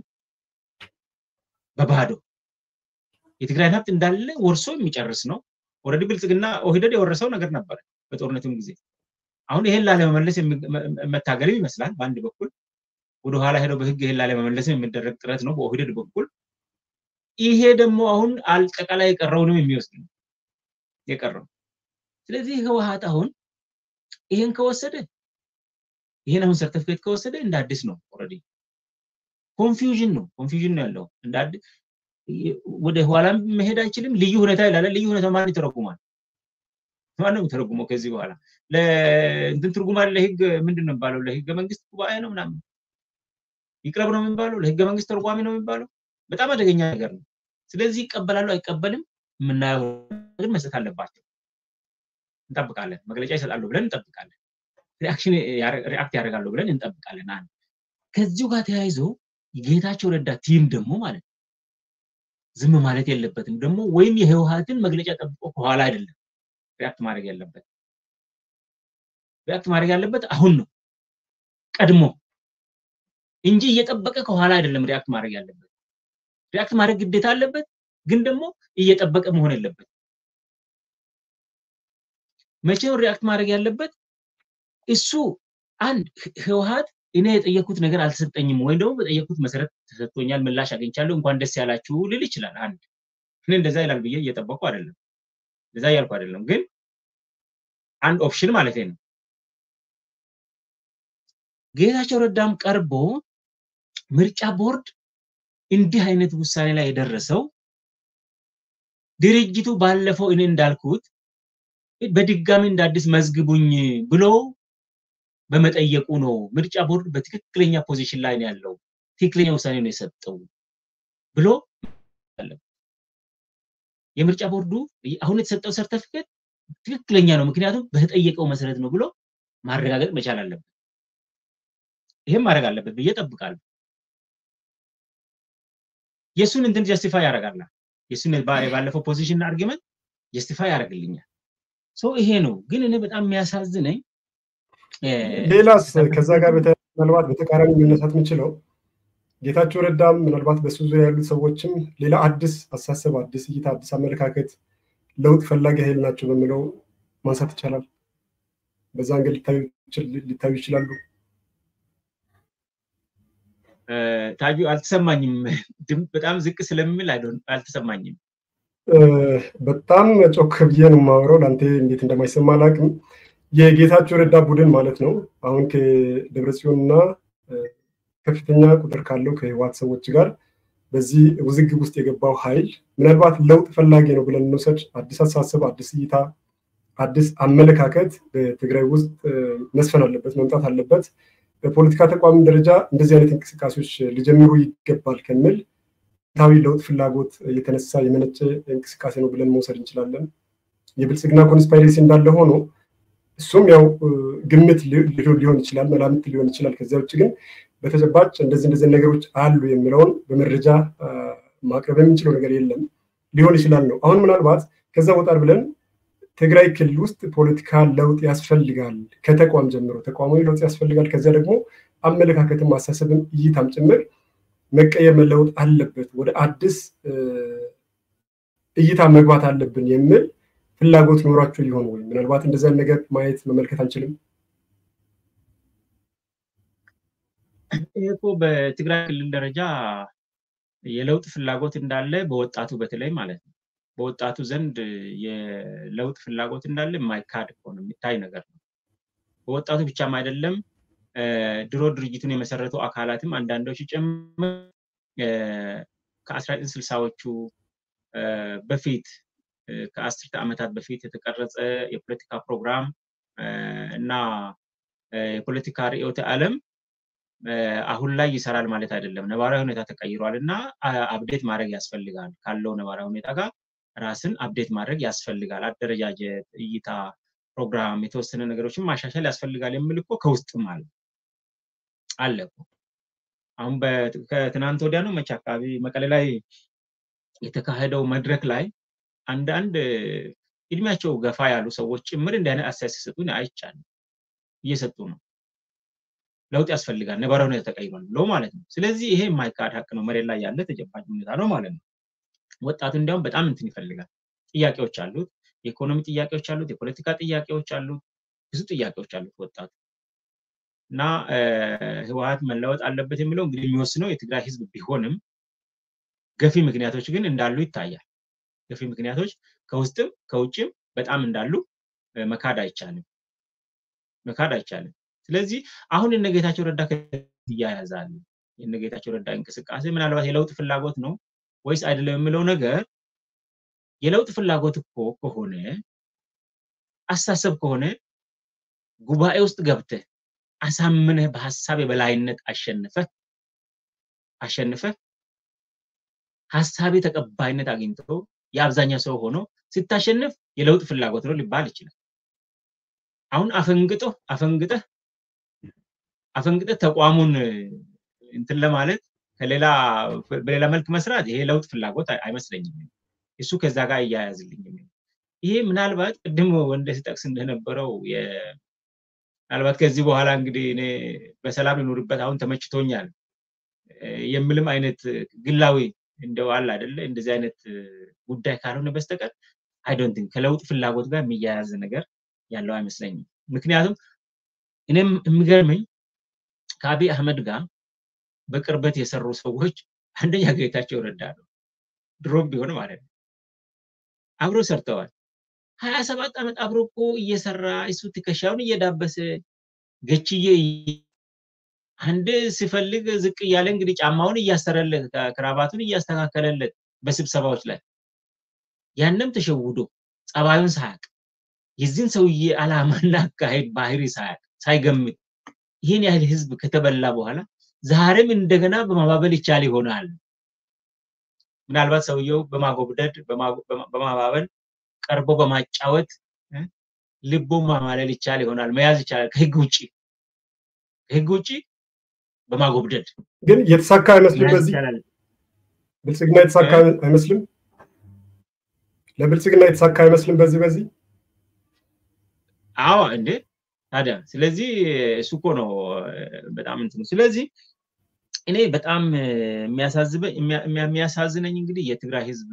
በባዶ የትግራይን ሀብት እንዳለ ወርሶ የሚጨርስ ነው። ኦልሬዲ ብልጽግና ኦህደድ የወረሰው ነገር ነበረ በጦርነቱም ጊዜ። አሁን ይሄን ላለመመለስ መታገልም ይመስላል በአንድ በኩል ወደኋላ ሄደው በህግ ይሄን ላለመመለስም የሚደረግ ጥረት ነው በኦህደድ በኩል። ይሄ ደግሞ አሁን አጠቃላይ የቀረውንም የሚወስድ ነው የቀረው። ስለዚህ ህወሀት አሁን ይሄን ከወሰደ ይሄን አሁን ሰርተፊኬት ከወሰደ እንደ አዲስ ነው ኦልሬዲ ኮንፊውዥን ነው ኮንፊውዥን ነው ያለው እንደ አዲስ ወደ ኋላም መሄድ አይችልም። ልዩ ሁኔታ ይላል። ልዩ ሁኔታ ማን ይተረጉማል? ማን ነው የሚተረጉመው? ከዚህ በኋላ ለእንትን ትርጉም አለ። ለህግ ምንድን ነው የሚባለው? ለህገ መንግስት ጉባኤ ነው ምናምን ይቅረብ ነው የሚባለው። ለህገ መንግስት ተርጓሚ ነው የሚባለው። በጣም አደገኛ ነገር ነው። ስለዚህ ይቀበላሉ አይቀበልም የምናየው ግን መስጠት አለባቸው። እንጠብቃለን። መግለጫ ይሰጣሉ ብለን እንጠብቃለን። ሪአክሽን ሪአክት ያደርጋሉ ብለን እንጠብቃለን። አንድ ከዚሁ ጋር ተያይዞ ጌታቸው ረዳ ቲም ደግሞ ማለት ዝም ማለት የለበትም ደግሞ ወይም የህወሀትን መግለጫ ጠብቆ ከኋላ አይደለም ሪያክት ማድረግ ያለበት ሪያክት ማድረግ ያለበት አሁን ነው ቀድሞ እንጂ እየጠበቀ ከኋላ አይደለም ሪያክት ማድረግ ያለበት ሪያክት ማድረግ ግዴታ አለበት ግን ደግሞ እየጠበቀ መሆን የለበት መቼው ሪያክት ማድረግ ያለበት እሱ አንድ ህወሀት እኔ የጠየኩት ነገር አልተሰጠኝም ወይም ደግሞ በጠየኩት መሰረት ተሰጥቶኛል፣ ምላሽ አግኝቻለሁ፣ እንኳን ደስ ያላችሁ ልል ይችላል። አንድ እኔ እንደዛ ይላል ብዬ እየጠበቅኩ አይደለም፣ እንደዛ እያልኩ አይደለም። ግን አንድ ኦፕሽን ማለት ነው። ጌታቸው ረዳም ቀርቦ ምርጫ ቦርድ እንዲህ አይነት ውሳኔ ላይ የደረሰው ድርጅቱ ባለፈው እኔ እንዳልኩት በድጋሚ እንደ አዲስ መዝግቡኝ ብሎ በመጠየቁ ነው። ምርጫ ቦርድ በትክክለኛ ፖዚሽን ላይ ነው ያለው፣ ትክክለኛ ውሳኔ ነው የሰጠው ብሎ የምርጫ ቦርዱ አሁን የተሰጠው ሰርተፊኬት ትክክለኛ ነው፣ ምክንያቱም በተጠየቀው መሰረት ነው ብሎ ማረጋገጥ መቻል አለበት። ይህም ማድረግ አለበት ብዬ ጠብቃለሁ። የእሱን እንትን ጀስቲፋይ ያደርጋል። የእሱን ባለፈው ፖዚሽን አርጊመንት ጀስቲፋይ ያደርግልኛል። ሰው ይሄ ነው። ግን እኔ በጣም የሚያሳዝነኝ ሌላስ ከዛ ጋር ምናልባት በተቃራኒ መነሳት የምችለው ጌታቸው ረዳም ምናልባት በሱ ዙሪያ ያሉት ሰዎችም ሌላ አዲስ አሳሰብ፣ አዲስ እይታ፣ አዲስ አመለካከት፣ ለውጥ ፈላጊ ኃይል ናቸው በሚለው ማንሳት ይቻላል። በዛ አንገድ ሊታዩ ይችላሉ። ታጁ አልተሰማኝም። በጣም ዝቅ ስለሚል አልተሰማኝም። በጣም ጮክ ብዬ ነው የማወራው። ለአንተ እንዴት እንደማይሰማ አላውቅም። የጌታቸው ረዳ ቡድን ማለት ነው አሁን ከደብረጽዮን እና ከፍተኛ ቁጥር ካለው ከህወሓት ሰዎች ጋር በዚህ ውዝግብ ውስጥ የገባው ኃይል ምናልባት ለውጥ ፈላጊ ነው ብለን እንውሰድ። አዲስ አስተሳሰብ፣ አዲስ እይታ፣ አዲስ አመለካከት በትግራይ ውስጥ መስፈን አለበት፣ መምጣት አለበት። በፖለቲካ ተቋም ደረጃ እንደዚህ አይነት እንቅስቃሴዎች ሊጀምሩ ይገባል ከሚል ታዊ ለውጥ ፍላጎት የተነሳ የመነጨ እንቅስቃሴ ነው ብለን መውሰድ እንችላለን። የብልጽግና ኮንስፓይሬሲ እንዳለ ሆኖ እሱም ያው ግምት ሊሆን ይችላል፣ መላምት ሊሆን ይችላል። ከዚያ ውጭ ግን በተጨባጭ እንደዚህ እንደዚህ ነገሮች አሉ የሚለውን በመረጃ ማቅረብ የምንችለው ነገር የለም። ሊሆን ይችላል ነው። አሁን ምናልባት ከዛ ወጣር ብለን ትግራይ ክልል ውስጥ ፖለቲካ ለውጥ ያስፈልጋል፣ ከተቋም ጀምሮ ተቋማዊ ለውጥ ያስፈልጋል። ከዚያ ደግሞ አመለካከትም ማሳሰብም እይታም ጭምር መቀየር መለወጥ አለበት፣ ወደ አዲስ እይታ መግባት አለብን የሚል ፍላጎት ኖሯቸው ሊሆን ወይ ምናልባት እንደዚያን ነገር ማየት መመልከት አንችልም። ይህ እኮ በትግራይ ክልል ደረጃ የለውጥ ፍላጎት እንዳለ በወጣቱ በተለይ ማለት ነው በወጣቱ ዘንድ የለውጥ ፍላጎት እንዳለ የማይካድ እኮ ነው የሚታይ ነገር ነው። በወጣቱ ብቻም አይደለም ድሮ ድርጅቱን የመሰረቱ አካላትም አንዳንዶች ጭምር ከአስራ ዘጠኝ ስልሳዎቹ በፊት ከአስርተ ዓመታት በፊት የተቀረጸ የፖለቲካ ፕሮግራም እና የፖለቲካ ርዕዮተ ዓለም አሁን ላይ ይሰራል ማለት አይደለም። ነባራዊ ሁኔታ ተቀይሯል እና አብዴት ማድረግ ያስፈልጋል። ካለው ነባራዊ ሁኔታ ጋር ራስን አብዴት ማድረግ ያስፈልጋል። አደረጃጀት፣ እይታ፣ ፕሮግራም፣ የተወሰነ ነገሮችን ማሻሻል ያስፈልጋል የሚል እኮ ከውስጥም አለ አለ እኮ አሁን ከትናንት ወዲያ ነው መቼ አካባቢ መቀሌ ላይ የተካሄደው መድረክ ላይ አንዳንድ እድሜያቸው ገፋ ያሉ ሰዎች ጭምር እንዲህ አይነት አስተያየት ሲሰጡ አይቻልም። እየሰጡ ነው። ለውጥ ያስፈልጋል፣ ነባራዊ ሁኔታ ተቀይሯል ብሎ ማለት ነው። ስለዚህ ይሄ የማይካድ ሀቅ ነው፣ መሬት ላይ ያለ ተጨባጭ ሁኔታ ነው ማለት ነው። ወጣቱ እንዲያውም በጣም እንትን ይፈልጋል። ጥያቄዎች አሉት፣ የኢኮኖሚ ጥያቄዎች አሉት፣ የፖለቲካ ጥያቄዎች አሉት፣ ብዙ ጥያቄዎች አሉት ወጣቱ እና ህወሀት መለወጥ አለበት የሚለው እንግዲህ የሚወስነው የትግራይ ህዝብ ቢሆንም ገፊ ምክንያቶች ግን እንዳሉ ይታያል። ገፊ ምክንያቶች ከውስጥም ከውጭም በጣም እንዳሉ መካድ አይቻልም መካድ አይቻልም። ስለዚህ አሁን እነ ጌታቸው ረዳ እያያዛሉ የእነ ጌታቸው ረዳ እንቅስቃሴ ምናልባት የለውጥ ፍላጎት ነው ወይስ አይደለም የሚለው ነገር የለውጥ ፍላጎት እኮ ከሆነ አስተሳሰብ ከሆነ ጉባኤ ውስጥ ገብተህ አሳምነህ በሀሳብ የበላይነት አሸንፈህ አሸንፈህ ሀሳቤ ተቀባይነት አግኝቶ የአብዛኛው ሰው ሆኖ ስታሸንፍ የለውጥ ፍላጎት ነው ሊባል ይችላል። አሁን አፈንግጦ አፈንግጠህ አፈንግጠህ ተቋሙን እንትን ለማለት ከሌላ በሌላ መልክ መስራት ይሄ ለውጥ ፍላጎት አይመስለኝም። እሱ ከዛ ጋር እያያዝልኝም ይሄ ምናልባት ቅድም ወንደ ሲጠቅስ እንደነበረው ምናልባት ከዚህ በኋላ እንግዲህ እኔ በሰላም ልኖርበት አሁን ተመችቶኛል የምልም አይነት ግላዊ እንደው አለ አይደለ እንደዚህ አይነት ጉዳይ ካልሆነ በስተቀር አይዶንት ቲንክ ከለውጥ ፍላጎት ጋር የሚያያዝ ነገር ያለው አይመስለኝም። ምክንያቱም እኔም የሚገርመኝ ከአቢይ አህመድ ጋር በቅርበት የሰሩ ሰዎች አንደኛ ጌታቸው ረዳ ነው። ድሮም ቢሆን ማለት ነው አብሮ ሰርተዋል። ሀያ ሰባት ዓመት አብሮ እኮ እየሰራ እሱ ትከሻውን እየዳበሰ ገችዬ አንድ ሲፈልግ ዝቅ እያለ እንግዲህ ጫማውን እያሰረለት ክራባቱን እያስተካከለለት በስብሰባዎች ላይ ያንም ተሸውዶ ጸባዩን ሳያቅ የዚህን ሰውዬ አላማና አካሄድ ባህሪ ሳያቅ ሳይገምት ይህን ያህል ህዝብ ከተበላ በኋላ ዛሬም እንደገና በማባበል ይቻል ይሆናል። ምናልባት ሰውየው በማጎብደድ በማባበል ቀርቦ በማጫወት ልቦ ማማለል ይቻል ይሆናል፣ መያዝ ይቻላል። ከህግ ውጭ ከህግ ውጭ በማጎብደድ ግን የተሳካ አይመስልም። በዚህ ብልጽግና የተሳካ አይመስልም። ለብልጽግና የተሳካ አይመስልም። በዚህ በዚህ አዎ እንዴ ታዲያ ስለዚህ እሱ እኮ ነው በጣም እንትኑ ስለዚህ እኔ በጣም የሚያሳዝነኝ እንግዲህ የትግራይ ህዝብ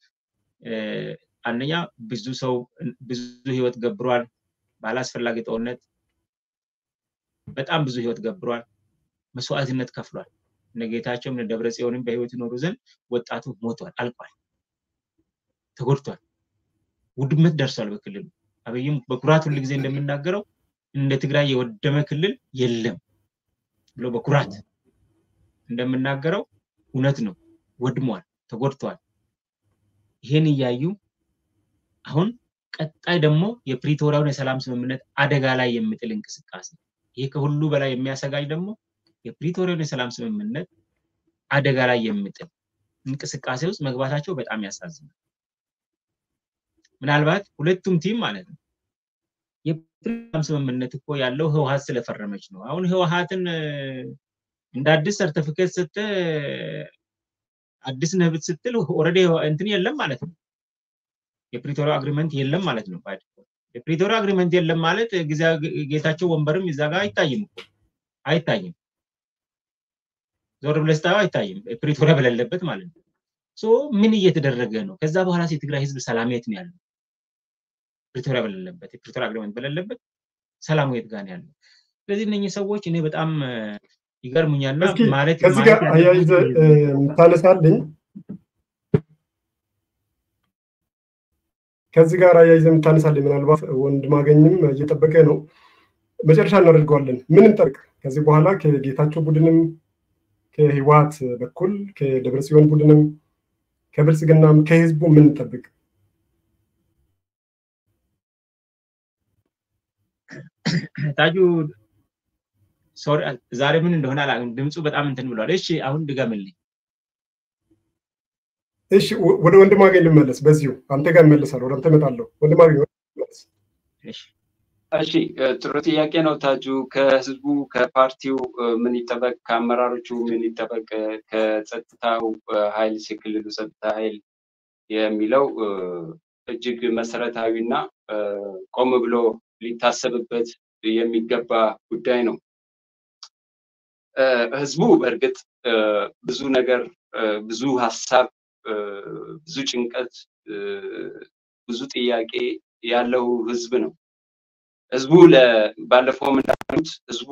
አንደኛ ብዙ ሰው ብዙ ህይወት ገብሯል ባላስፈላጊ ጦርነት በጣም ብዙ ህይወት ገብሯል መስዋዕትነት ከፍሏል እነ ጌታቸውም እነ ደብረ ጽዮንም በህይወት ይኖሩ ዘንድ ወጣቱ ሞቷል አልቋል ተጎድቷል ውድመት ደርሷል በክልሉ አብይም በኩራት ሁል ጊዜ እንደምናገረው እንደ ትግራይ የወደመ ክልል የለም ብሎ በኩራት እንደምናገረው እውነት ነው ወድሟል ተጎድቷል ይሄን እያዩ አሁን ቀጣይ ደግሞ የፕሪቶሪያውን የሰላም ስምምነት አደጋ ላይ የሚጥል እንቅስቃሴ ይሄ ከሁሉ በላይ የሚያሰጋኝ ደግሞ የፕሪቶሪያውን የሰላም ስምምነት አደጋ ላይ የሚጥል እንቅስቃሴ ውስጥ መግባታቸው በጣም ያሳዝናል ምናልባት ሁለቱም ቲም ማለት ነው የፕሪቶሪያም ስምምነት እኮ ያለው ህወሀት ስለፈረመች ነው አሁን ህወሀትን እንደ አዲስ ሰርተፊኬት ስተ አዲስ ነህ ስትል ኦልሬዲ እንትን የለም ማለት ነው የፕሪቶሪያ አግሪመንት የለም ማለት ነው የፕሪቶሪያ አግሪመንት የለም ማለት ጌታቸው ወንበርም እዛ ጋር አይታይም እኮ አይታይም ዞር ብለህ ስታየው አይታይም ፕሪቶሪያ በሌለበት ማለት ነው ሶ ምን እየተደረገ ነው ከዛ በኋላ የትግራይ ህዝብ ሰላም የት ነው ያለው ፕሪቶሪያ በሌለበት የፕሪቶሪያ አግሪመንት በሌለበት ሰላሙ የት ጋር ነው ያለው ስለዚህ እነኚህ ሰዎች እኔ በጣም ይገርሙኛል ማለት ከዚህ ጋር አያይዘ የምታነሳልኝ ከዚህ ጋር አያይዘ የምታነሳልኝ ምናልባት ወንድማገኝም እየጠበቀ ነው መጨረሻ እናደርገዋለን ምን እንጠብቅ ከዚህ በኋላ ከጌታቸው ቡድንም ከህወሀት በኩል ከደብረጽዮን ቡድንም ከብልጽግናም ከህዝቡ ምን እንጠብቅ ታጁ ሶሪ ዛሬ ምን እንደሆነ አላውቅም ድምፁ በጣም እንትን ብሏል እሺ አሁን ድገምልኝ እሺ ወደ ወንድማገኝ ልመለስ በዚሁ አንተ ጋር እመለሳለሁ ወደ አንተ እመጣለሁ ወንድማገኝ እሺ ጥሩ ጥያቄ ነው ታጁ። ከህዝቡ ከፓርቲው ምን ይጠበቅ፣ ከአመራሮቹ ምን ይጠበቅ፣ ከጸጥታው ኃይል የክልሉ ጸጥታ ኃይል የሚለው እጅግ መሰረታዊ እና ቆም ብሎ ሊታሰብበት የሚገባ ጉዳይ ነው። ህዝቡ በእርግጥ ብዙ ነገር፣ ብዙ ሀሳብ፣ ብዙ ጭንቀት፣ ብዙ ጥያቄ ያለው ህዝብ ነው። ህዝቡ ባለፈውም እንዳሉት ህዝቡ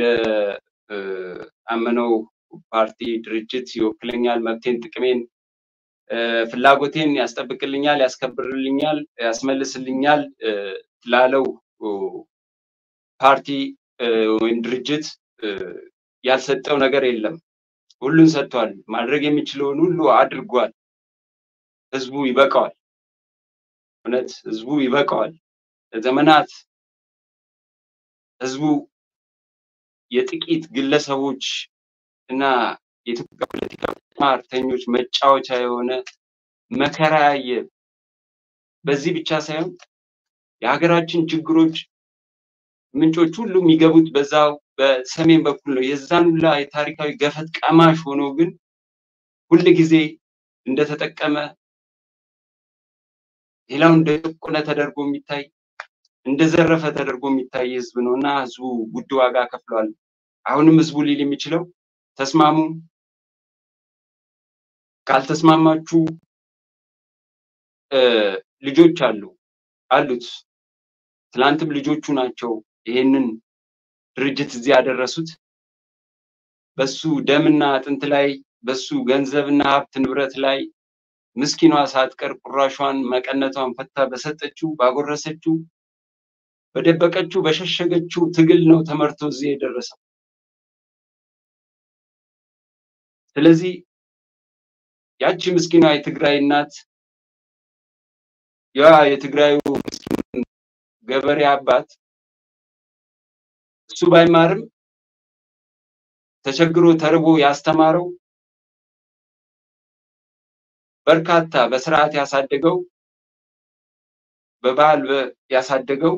ለአመነው ፓርቲ ድርጅት ይወክለኛል፣ መብቴን፣ ጥቅሜን፣ ፍላጎቴን ያስጠብቅልኛል፣ ያስከብርልኛል፣ ያስመልስልኛል ላለው ፓርቲ ወይም ድርጅት ያልሰጠው ነገር የለም። ሁሉን ሰጥቷል። ማድረግ የሚችለውን ሁሉ አድርጓል። ህዝቡ ይበቃዋል። እውነት ህዝቡ ይበቃዋል። ለዘመናት ህዝቡ የጥቂት ግለሰቦች እና የኢትዮጵያ ፖለቲካ ማርተኞች መጫወቻ የሆነ መከራ ያየ በዚህ ብቻ ሳይሆን የሀገራችን ችግሮች ምንጮች ሁሉ የሚገቡት በዛው በሰሜን በኩል ነው። የዛን ሁላ የታሪካዊ ገፈት ቀማሽ ሆኖ ግን ሁል ጊዜ እንደተጠቀመ ሌላው እንደጨቆነ ተደርጎ የሚታይ እንደዘረፈ ተደርጎ የሚታይ ህዝብ ነው እና ህዝቡ ውድ ዋጋ ከፍሏል። አሁንም ህዝቡ ሊል የሚችለው ተስማሙ፣ ካልተስማማችሁ ልጆች አሉ አሉት። ትላንትም ልጆቹ ናቸው ይሄንን ድርጅት እዚህ ያደረሱት። በሱ ደምና አጥንት ላይ በሱ ገንዘብና ሀብት ንብረት ላይ ምስኪኗ ሳትቀር ቁራሿን መቀነቷን ፈታ በሰጠችው ባጎረሰችው በደበቀችው በሸሸገችው ትግል ነው ተመርቶ እዚህ የደረሰው። ስለዚህ ያቺ ምስኪኗ የትግራይ እናት ያ የትግራዩ ምስኪን ገበሬ አባት እሱ ባይማርም ተቸግሮ ተርቦ ያስተማረው በርካታ በስርዓት ያሳደገው በባህል ያሳደገው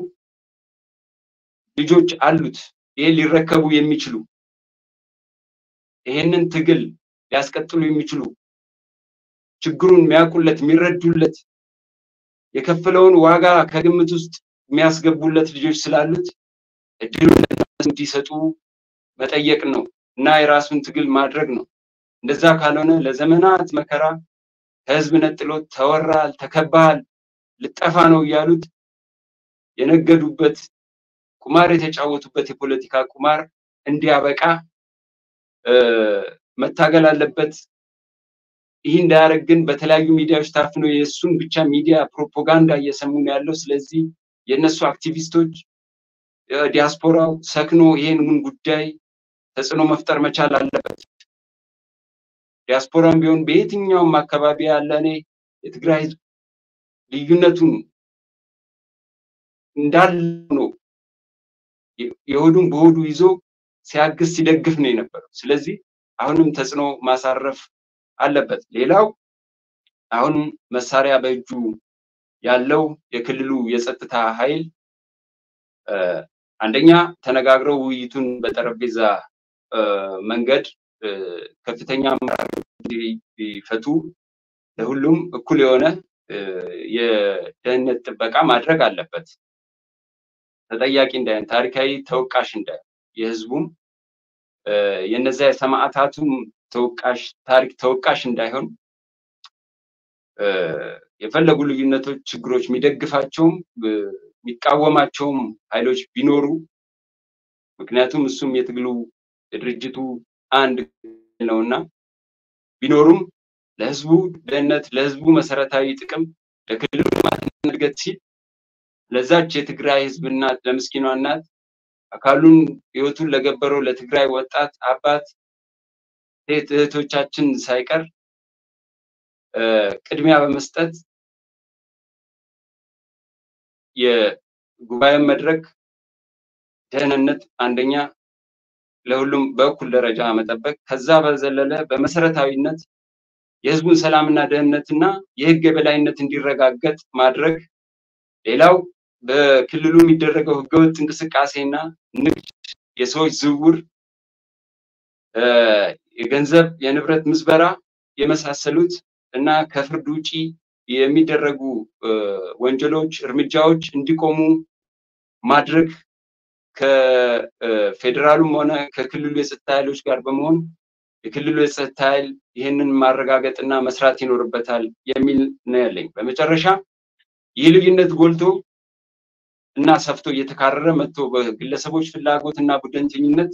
ልጆች አሉት። ይሄን ሊረከቡ የሚችሉ ይሄንን ትግል ሊያስቀጥሉ የሚችሉ ችግሩን የሚያውቁለት የሚረዱለት የከፈለውን ዋጋ ከግምት ውስጥ የሚያስገቡለት ልጆች ስላሉት እድሉን እንዲሰጡ መጠየቅ ነው እና የራሱን ትግል ማድረግ ነው። እንደዛ ካልሆነ ለዘመናት መከራ ከህዝብ ነጥሎት ተወራል፣ ተከባሃል፣ ልጠፋ ነው እያሉት የነገዱበት ቁማር የተጫወቱበት የፖለቲካ ቁማር እንዲያበቃ መታገል አለበት። ይህ እንዳያደርግ ግን በተለያዩ ሚዲያዎች ታፍኖ የእሱን ብቻ ሚዲያ ፕሮፓጋንዳ እየሰሙ ነው ያለው። ስለዚህ የእነሱ አክቲቪስቶች ዲያስፖራው ሰክኖ ይህንን ጉዳይ ተጽዕኖ መፍጠር መቻል አለበት። ዲያስፖራም ቢሆን በየትኛውም አካባቢ ያለ እኔ የትግራይ ህዝብ ልዩነቱን እንዳለ ነው የሆዱን በሆዱ ይዞ ሲያግዝ ሲደግፍ ነው የነበረው። ስለዚህ አሁንም ተጽዕኖ ማሳረፍ አለበት። ሌላው አሁን መሳሪያ በእጁ ያለው የክልሉ የጸጥታ ኃይል አንደኛ ተነጋግረው ውይይቱን በጠረጴዛ መንገድ ከፍተኛ አመራር እንዲፈቱ ለሁሉም እኩል የሆነ የደህንነት ጥበቃ ማድረግ አለበት። ተጠያቂ እንዳይሆን፣ ታሪካዊ ተወቃሽ እንዳይሆን፣ የህዝቡም የነዚያ የሰማዕታቱም ተወቃሽ ታሪክ ተወቃሽ እንዳይሆን የፈለጉ ልዩነቶች፣ ችግሮች የሚደግፋቸውም የሚቃወማቸውም ኃይሎች ቢኖሩ ምክንያቱም እሱም የትግሉ የድርጅቱ አንድ ነውና ቢኖሩም ለህዝቡ ደህንነት፣ ለህዝቡ መሰረታዊ ጥቅም፣ ለክልሉ ልማትና እድገት ሲል ለዛች የትግራይ ህዝብና ለምስኪኗ እናት አካሉን ህይወቱን ለገበረው ለትግራይ ወጣት አባት ሴት እህቶቻችን ሳይቀር ቅድሚያ በመስጠት የጉባኤን መድረክ ደህንነት አንደኛ ለሁሉም በእኩል ደረጃ መጠበቅ፣ ከዛ በዘለለ በመሰረታዊነት የህዝቡን ሰላምና ደህንነትና የህግ የበላይነት እንዲረጋገጥ ማድረግ፣ ሌላው በክልሉ የሚደረገው ህገወጥ እንቅስቃሴና ንግድ፣ የሰዎች ዝውውር፣ የገንዘብ የንብረት ምዝበራ የመሳሰሉት እና ከፍርድ ውጪ የሚደረጉ ወንጀሎች፣ እርምጃዎች እንዲቆሙ ማድረግ ከፌዴራሉም ሆነ ከክልሉ የጸጥታ ኃይሎች ጋር በመሆን የክልሉ የጸጥታ ኃይል ይህንን ማረጋገጥና መስራት ይኖርበታል የሚል ነው ያለኝ። በመጨረሻ ይህ ልዩነት ጎልቶ እና ሰፍቶ እየተካረረ መጥቶ በግለሰቦች ፍላጎት እና ቡድንተኝነት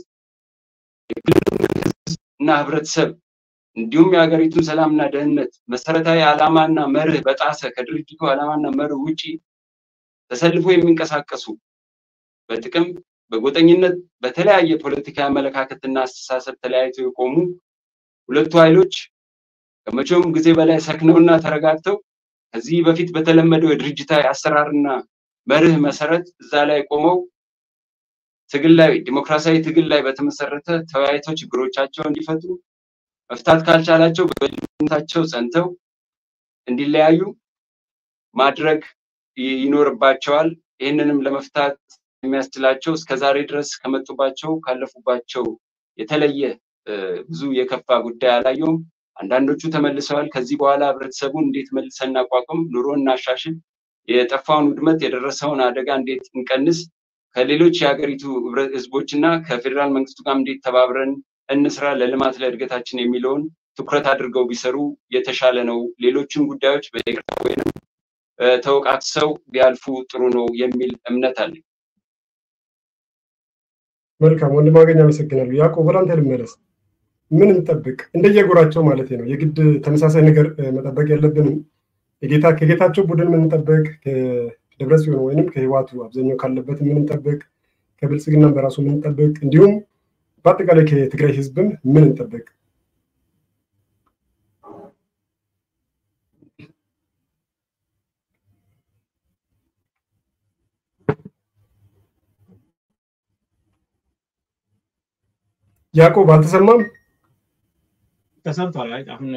እና ህብረተሰብ እንዲሁም የሀገሪቱን ሰላምና ደህንነት መሰረታዊ ዓላማና መርህ በጣሰ ከድርጅቱ ዓላማና መርህ ውጪ ተሰልፎ የሚንቀሳቀሱ በጥቅም በጎጠኝነት በተለያየ ፖለቲካዊ አመለካከትና አስተሳሰብ ተለያይተው የቆሙ ሁለቱ ኃይሎች ከመቼውም ጊዜ በላይ ሰክነውና ተረጋግተው ከዚህ በፊት በተለመደው የድርጅታዊ አሰራርና መርህ መሰረት እዛ ላይ ቆመው ትግል ላይ ዲሞክራሲያዊ ትግል ላይ በተመሰረተ ተወያይተው ችግሮቻቸውን እንዲፈቱ መፍታት ካልቻላቸው በልዩነታቸው ጸንተው እንዲለያዩ ማድረግ ይኖርባቸዋል። ይህንንም ለመፍታት የሚያስችላቸው እስከ ዛሬ ድረስ ከመጡባቸው ካለፉባቸው የተለየ ብዙ የከፋ ጉዳይ አላየውም። አንዳንዶቹ ተመልሰዋል። ከዚህ በኋላ ህብረተሰቡን እንዴት መልሰን እናቋቁም፣ ኑሮ እናሻሽል፣ የጠፋውን ውድመት የደረሰውን አደጋ እንዴት እንቀንስ፣ ከሌሎች የሀገሪቱ ህዝቦች እና ከፌዴራል መንግስቱ ጋር እንዴት ተባብረን እንስራ ለልማት ለእድገታችን የሚለውን ትኩረት አድርገው ቢሰሩ የተሻለ ነው። ሌሎችን ጉዳዮች በይቅርታ ወይም ተወቃቅሰው ቢያልፉ ጥሩ ነው የሚል እምነት አለኝ። መልካም ወንድም አገኝ አመሰግናለሁ። ያዕቆብ ወደ አንተ ልመለስ። ምን እንጠብቅ? እንደየጎራቸው ማለት ነው። የግድ ተመሳሳይ ነገር መጠበቅ የለብንም። የጌታ ከጌታቸው ቡድን ምን እንጠብቅ? ከደብረ ጽዮን ወይንም ከህዋቱ አብዛኛው ካለበት ምን እንጠብቅ? ከብልጽግናም በራሱ ምን እንጠብቅ? እንዲሁም በአጠቃላይ ከትግራይ ህዝብም ምን እንጠብቅ? ያዕቆብ አልተሰማም? ተሰምቷል። አሁን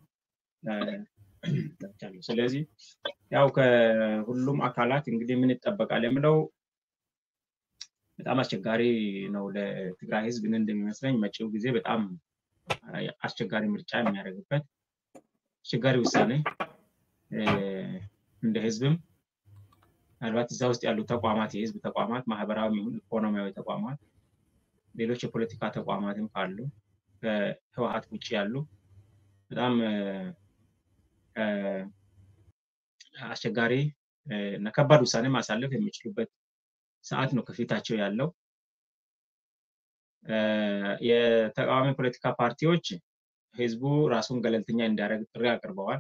ስለዚህ ያው ከሁሉም አካላት እንግዲህ ምን ይጠበቃል የምለው በጣም አስቸጋሪ ነው ለትግራይ ህዝብ ምን እንደሚመስለኝ መጪው ጊዜ በጣም አስቸጋሪ ምርጫ የሚያደርግበት አስቸጋሪ ውሳኔ እንደ ህዝብም ምናልባት እዛ ውስጥ ያሉ ተቋማት የህዝብ ተቋማት ማህበራዊ ይሁን ኢኮኖሚያዊ ተቋማት ሌሎች የፖለቲካ ተቋማትም ካሉ ከህወሀት ውጭ ያሉ በጣም አስቸጋሪ እና ከባድ ውሳኔ ማሳለፍ የሚችሉበት ሰዓት ነው ከፊታቸው ያለው። የተቃዋሚ ፖለቲካ ፓርቲዎች ህዝቡ ራሱን ገለልተኛ እንዲያደርግ ጥሪ አቅርበዋል።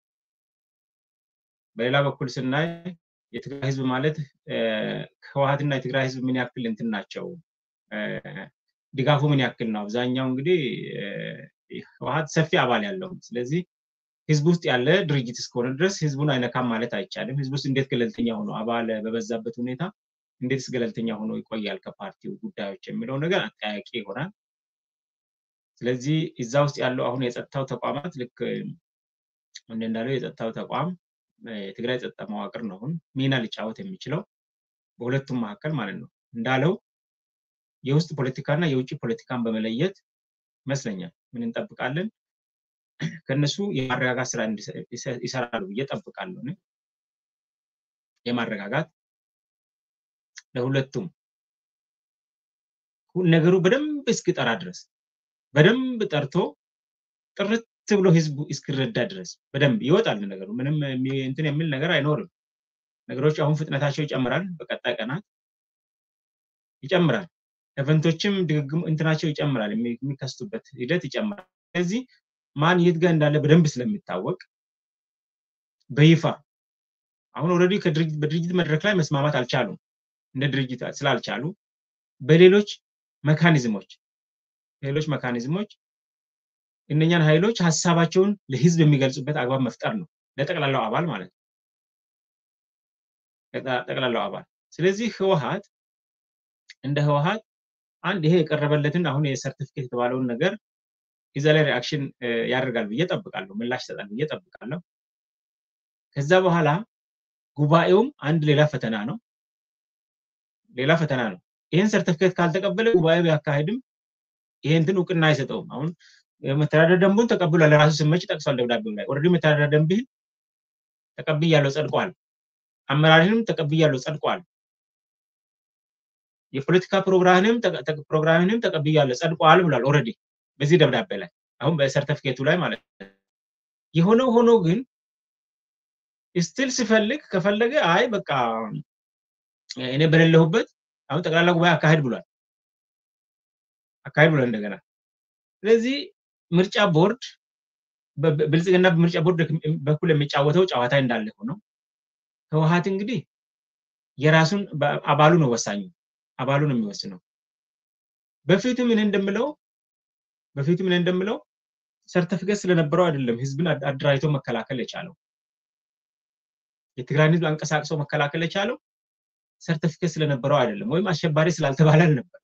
በሌላ በኩል ስናይ የትግራይ ህዝብ ማለት ህወሀትና የትግራይ ህዝብ ምን ያክል እንትን ናቸው ድጋፉ ምን ያክል ነው? አብዛኛው እንግዲህ ህወሀት ሰፊ አባል ያለው ስለዚህ ህዝብ ውስጥ ያለ ድርጅት እስከሆነ ድረስ ህዝቡን አይነካም ማለት አይቻልም። ህዝብ ውስጥ እንዴት ገለልተኛ ሆኖ አባል በበዛበት ሁኔታ እንዴትስ ገለልተኛ ሆኖ ይቆያል ከፓርቲው ጉዳዮች የሚለው ነገር አጠያቂ ይሆናል። ስለዚህ እዛ ውስጥ ያለው አሁን የጸጥታው ተቋማት ልክ እንደ እንዳለው የጸጥታው ተቋም የትግራይ ጸጥታ መዋቅር ነው አሁን ሚና ሊጫወት የሚችለው በሁለቱም መካከል ማለት ነው እንዳለው የውስጥ ፖለቲካና የውጭ ፖለቲካን በመለየት ይመስለኛል ምን እንጠብቃለን ከነሱ የማረጋጋት ስራ ይሰራሉ ብዬ ጠብቃለሁ። የማረጋጋት ለሁለቱም ነገሩ በደንብ እስኪጠራ ድረስ በደንብ ጠርቶ ጥርት ብሎ ህዝቡ እስኪረዳ ድረስ በደንብ ይወጣል ነገሩ። ምንም እንትን የሚል ነገር አይኖርም። ነገሮች አሁን ፍጥነታቸው ይጨምራል። በቀጣይ ቀናት ይጨምራል። ኤቨንቶችም ድግግም እንትናቸው ይጨምራል። የሚከስቱበት ሂደት ይጨምራል። ስለዚህ ማን የት ጋር እንዳለ በደንብ ስለሚታወቅ በይፋ አሁን ኦልሬዲ በድርጅት መድረክ ላይ መስማማት አልቻሉም። እንደ ድርጅት ስላልቻሉ በሌሎች መካኒዝሞች ሌሎች መካኒዝሞች እነኛን ኃይሎች ሀሳባቸውን ለህዝብ የሚገልጹበት አግባብ መፍጠር ነው። ለጠቅላላው አባል ማለት ነው። ጠቅላላው አባል ስለዚህ ህወሀት እንደ ህወሀት አንድ ይሄ የቀረበለትን አሁን የሰርቲፊኬት የተባለውን ነገር እዛ ላይ ሪአክሽን ያደርጋል ብዬ ጠብቃለሁ፣ ምላሽ ይሰጣል ብዬ ጠብቃለሁ። ከዛ በኋላ ጉባኤውም አንድ ሌላ ፈተና ነው። ሌላ ፈተና ነው። ይህን ሰርተፍኬት ካልተቀበለ ጉባኤ ቢያካሄድም ይሄ እንትን እውቅና አይሰጠውም። አሁን መተዳደር ደንቡን ተቀብሏል። ለራሱ ስመች ጠቅሷል ደብዳቤው ላይ ኦልሬዲ መተዳደር ደንብህን ተቀብያለሁ ጸድቋል። አመራርህንም ተቀብያለሁ ጸድቋል። የፖለቲካ ፕሮግራምህንም ፕሮግራምህንም ተቀብያለሁ ጸድቋል ብሏል ኦልሬዲ በዚህ ደብዳቤ ላይ አሁን በሰርተፊኬቱ ላይ ማለት ነው። የሆነው ሆኖ ግን ስቲል ሲፈልግ ከፈለገ አይ በቃ እኔ በሌለሁበት አሁን ጠቅላላ ጉባኤ አካሄድ ብሏል አካሄድ ብሏል እንደገና። ስለዚህ ምርጫ ቦርድ ብልጽግና በምርጫ ቦርድ በኩል የሚጫወተው ጨዋታ እንዳለ ሆነው ህወሀት እንግዲህ የራሱን አባሉ ነው ወሳኙ አባሉ ነው የሚወስነው። በፊቱ ምን እንደምለው በፊቱ ምን እንደምለው ሰርተፊኬት ስለነበረው አይደለም ህዝብን አደራጅቶ መከላከል የቻለው የትግራይን ህዝብ አንቀሳቅሶ መከላከል የቻለው ሰርተፊኬት ስለነበረው አይደለም፣ ወይም አሸባሪ ስላልተባለ ነበር።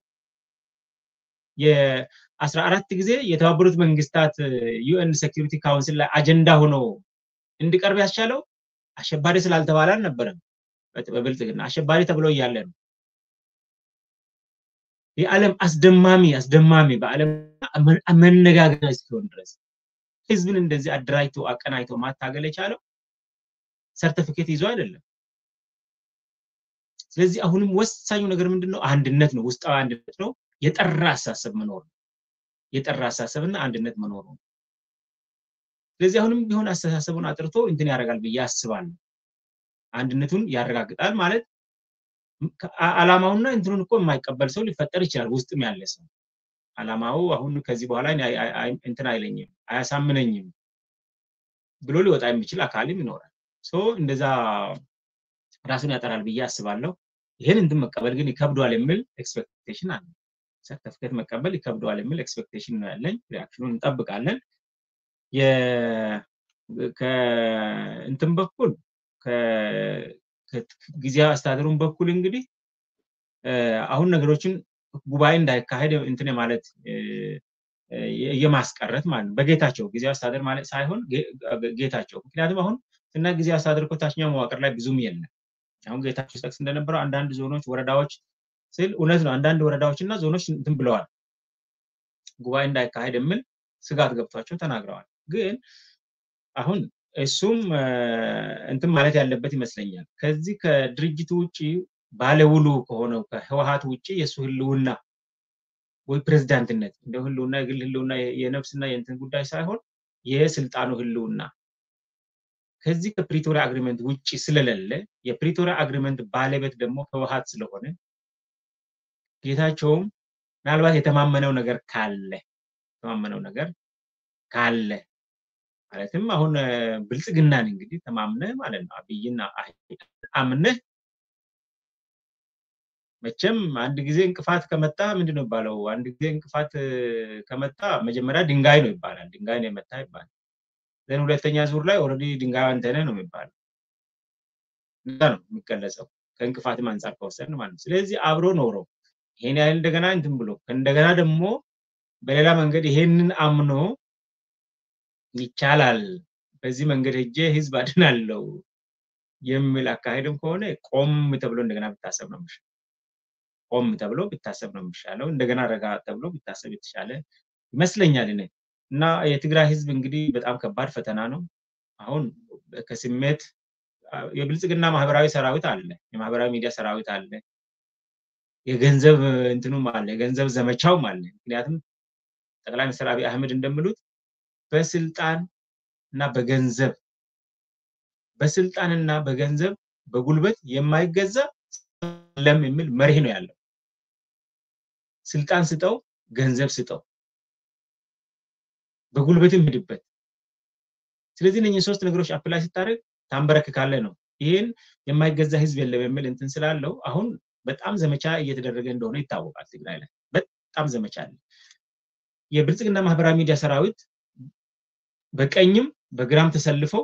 የአስራ አራት ጊዜ የተባበሩት መንግስታት ዩኤን ሴኪሪቲ ካውንስል ላይ አጀንዳ ሆኖ እንዲቀርብ ያስቻለው አሸባሪ ስላልተባለ አልነበረም። በብልጽግና አሸባሪ ተብሎ እያለ ነው። የዓለም አስደማሚ አስደማሚ በዓለም መነጋገሪያ እስኪሆን ድረስ ህዝብን እንደዚህ አደራጅቶ አቀናጅቶ ማታገል የቻለው ሰርተፊኬት ይዞ አይደለም። ስለዚህ አሁንም ወሳኙ ነገር ምንድን ነው? አንድነት ነው። ውስጣዊ አንድነት ነው። የጠራ አሳሰብ መኖር ነው። የጠራ አሳሰብና አንድነት መኖር ነው። ስለዚህ አሁንም ቢሆን አስተሳሰቡን አጥርቶ እንትን ያደርጋል ብዬ አስባለሁ። አንድነቱን ያረጋግጣል ማለት አላማውና እንትኑን እኮ የማይቀበል ሰው ሊፈጠር ይችላል። ውስጥም ያለ ሰው አላማው አሁን ከዚህ በኋላ እንትን አይለኝም አያሳምነኝም ብሎ ሊወጣ የሚችል አካልም ይኖራል። ሶ እንደዛ ራሱን ያጠራል ብዬ አስባለሁ። ይህን እንትን መቀበል ግን ይከብደዋል የሚል ኤክስፔክቴሽን አለ። ሰርተፍኬት መቀበል ይከብደዋል የሚል ኤክስፔክቴሽን ነው ያለኝ። ሪያክሽኑን እንጠብቃለን። ከእንትን በኩል ጊዜያዊ አስተዳደሩን በኩል እንግዲህ አሁን ነገሮችን ጉባኤ እንዳይካሄድ እንትን ማለት የማስቀረት ማለት ነው። በጌታቸው ጊዜያዊ አስተዳደር ማለት ሳይሆን ጌታቸው። ምክንያቱም አሁን እና ጊዜያዊ አስተዳደር እኮ ታችኛው መዋቅር ላይ ብዙም የለም። አሁን ጌታቸው ጠቅስ እንደነበረው አንዳንድ ዞኖች፣ ወረዳዎች ስል እውነት ነው። አንዳንድ ወረዳዎች እና ዞኖች እንትን ብለዋል፣ ጉባኤ እንዳይካሄድ የሚል ስጋት ገብቷቸው ተናግረዋል። ግን አሁን እሱም እንትን ማለት ያለበት ይመስለኛል። ከዚህ ከድርጅቱ ውጭ ባለውሉ ከሆነው ከህወሀት ውጭ የእሱ ህልውና ወይ ፕሬዝዳንትነት እንደ ህልውና የግል ህልውና የነፍስና የእንትን ጉዳይ ሳይሆን የስልጣኑ ህልውና ከዚህ ከፕሪቶሪያ አግሪመንት ውጭ ስለሌለ የፕሪቶሪያ አግሪመንት ባለቤት ደግሞ ህወሀት ስለሆነ ጌታቸውም ምናልባት የተማመነው ነገር ካለ የተማመነው ነገር ካለ ማለትም አሁን ብልጽግናን እንግዲህ ተማምነህ ማለት ነው አብይና አምነህ መቼም አንድ ጊዜ እንቅፋት ከመጣ ምንድን ነው ይባለው? አንድ ጊዜ እንቅፋት ከመጣ መጀመሪያ ድንጋይ ነው ይባላል። ድንጋይ ነው የመታ ይባላል። ዘን ሁለተኛ ዙር ላይ ኦልሬዲ ድንጋዩ አንተ ነህ ነው የሚባለው። እንደዛ ነው የሚገለጸው ከእንቅፋትም አንጻር ከወሰድን ማለት ነው። ስለዚህ አብሮ ኖሮ ይሄን ያህል እንደገና እንትን ብሎ እንደገና ደግሞ በሌላ መንገድ ይሄንን አምኖ ይቻላል በዚህ መንገድ ሄጄ ህዝብ አድናለው የሚል አካሄድም ከሆነ ቆም ተብሎ እንደገና ብታሰብ ነው የሚሻለው። ቆም ተብሎ ብታሰብ ነው የሚሻለው። እንደገና ረጋ ተብሎ ብታሰብ የተሻለ ይመስለኛል እኔ እና የትግራይ ህዝብ እንግዲህ በጣም ከባድ ፈተና ነው። አሁን ከስሜት የብልጽግና ማህበራዊ ሰራዊት አለ፣ የማህበራዊ ሚዲያ ሰራዊት አለ፣ የገንዘብ እንትኑም አለ፣ የገንዘብ ዘመቻውም አለ። ምክንያቱም ጠቅላይ ሚኒስትር አብይ አህመድ እንደሚሉት በስልጣን እና በገንዘብ በስልጣንና በገንዘብ በጉልበት የማይገዛ ለም የሚል መርህ ነው ያለው። ስልጣን ስጠው፣ ገንዘብ ስጠው፣ በጉልበትም ሂድበት። ስለዚህ እነኝህ ሶስት ነገሮች አፕላይ ስታደርግ ታንበረክካለህ ነው። ይህን የማይገዛ ህዝብ የለም የሚል እንትን ስላለው አሁን በጣም ዘመቻ እየተደረገ እንደሆነ ይታወቃል። ትግራይ ላይ በጣም ዘመቻ አለ። የብልጽግና ማህበራዊ ሚዲያ ሰራዊት በቀኝም በግራም ተሰልፈው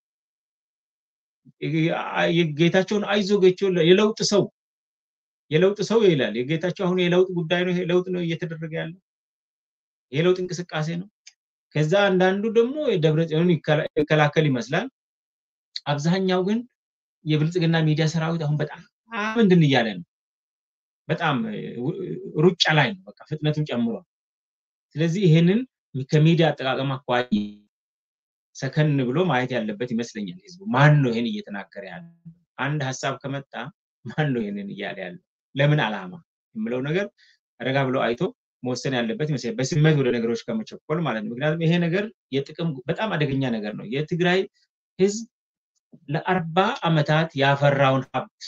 የጌታቸውን አይዞ ጌቾ የለውጥ ሰው የለውጥ ሰው ይላል። የጌታቸው አሁን የለውጥ ጉዳይ ነው። ለውጥ ነው እየተደረገ ያለው የለውጥ እንቅስቃሴ ነው። ከዛ አንዳንዱ ደግሞ የደብረ ጽዮንን ይከላከል ይመስላል። አብዛኛው ግን የብልጽግና ሚዲያ ሰራዊት አሁን በጣም እንትን እያለ ነው። በጣም ሩጫ ላይ ነው። በቃ ፍጥነቱን ጨምሯል። ስለዚህ ይሄንን ከሚዲያ አጠቃቀም አኳያ ሰከን ብሎ ማየት ያለበት ይመስለኛል። ህዝቡ ማን ነው ይሄን እየተናገረ ያለ? አንድ ሀሳብ ከመጣ ማን ነው ይሄንን እያለ ያለው? ለምን አላማ የምለው ነገር ረጋ ብሎ አይቶ መወሰን ያለበት ይመስለኛል። በስሜት ወደ ነገሮች ከመቸኮል ማለት ነው። ምክንያቱም ይሄ ነገር የጥቅም በጣም አደገኛ ነገር ነው። የትግራይ ህዝብ ለአርባ ዓመታት ያፈራውን ሀብት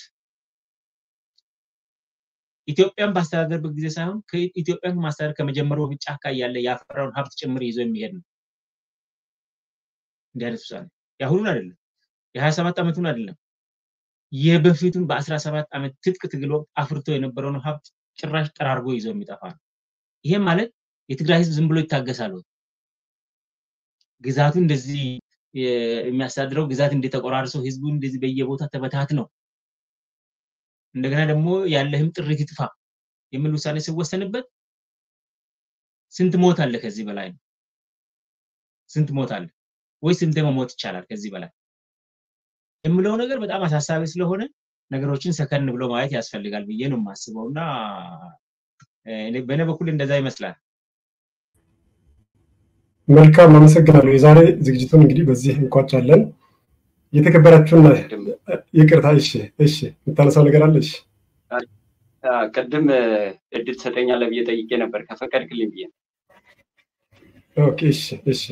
ኢትዮጵያን ባስተዳደርበት ጊዜ ሳይሆን ኢትዮጵያን ማስተዳደር ከመጀመሩ በፊት ጫካ እያለ ያፈራውን ሀብት ጭምር ይዞ የሚሄድ ነው። እንዲህ አይነት ውሳኔ የአሁኑን አይደለም፣ የሀያ ሰባት ዓመቱን አይደለም፣ የበፊቱን በአስራ ሰባት ዓመት ትጥቅ ትግል ወቅት አፍርቶ የነበረውን ሀብት ጭራሽ ጠራርጎ ይዞ የሚጠፋ ነው። ይሄ ማለት የትግራይ ህዝብ ዝም ብሎ ይታገሳል ወይ? ግዛቱ እንደዚህ የሚያስተዳድረው ግዛት እንደተቆራርሰው ህዝቡ እንደዚህ በየቦታ ተበታት ነው እንደገና ደግሞ ያለህም ጥሪት ይጥፋ የሚል ውሳኔ ሲወሰንበት ስንት ሞት አለ? ከዚህ በላይ ነው። ስንት ሞት አለ ወይ ስንት መሞት ይቻላል ከዚህ በላይ የምለው ነገር በጣም አሳሳቢ ስለሆነ ነገሮችን ሰከን ብሎ ማየት ያስፈልጋል ብዬ ነው የማስበው እና በእኔ በኩል እንደዛ ይመስላል። መልካም አመሰግናለሁ። የዛሬ ዝግጅቱን እንግዲህ በዚህ እንቋጫለን። የተከበራችሁና ይቅርታ፣ እሺ፣ እሺ፣ የምታነሳው ነገር አለ? እሺ፣ ቅድም እድል ትሰጠኛለህ ብዬ ጠይቄ ነበር ከፈቀድክልኝ ብዬ ኦኬ፣ እሺ፣ እሺ።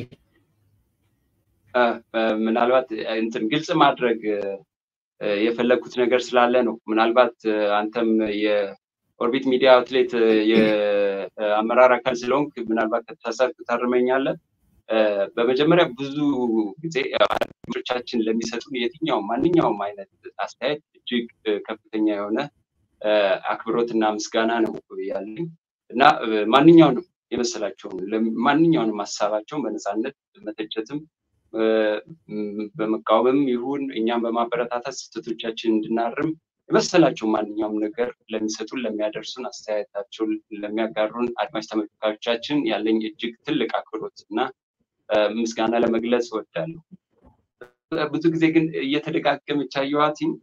ምናልባት እንትን ግልጽ ማድረግ የፈለግኩት ነገር ስላለ ነው። ምናልባት አንተም የኦርቢት ሚዲያ አውትሌት የአመራር አካል ስለሆንክ ምናልባት ከተሳሳትኩ ታርመኛለህ። በመጀመሪያ ብዙ ጊዜ አድማጮቻችን ለሚሰጡን የትኛውም ማንኛውም አይነት አስተያየት እጅግ ከፍተኛ የሆነ አክብሮትና ምስጋና ነው ያለኝ እና ማንኛውንም የመሰላቸውን ማንኛውንም ሀሳባቸውን በነፃነት መተቸትም በመቃወምም ይሁን እኛም በማበረታታት ስህተቶቻችን እንድናርም የመሰላቸው ማንኛውም ነገር ለሚሰጡን ለሚያደርሱን አስተያየታቸውን ለሚያጋሩን አድማጭ ተመልካቾቻችን ያለኝ እጅግ ትልቅ አክብሮት እና ምስጋና ለመግለጽ እወዳለሁ። ብዙ ጊዜ ግን እየተደጋገመች አየኋትኝ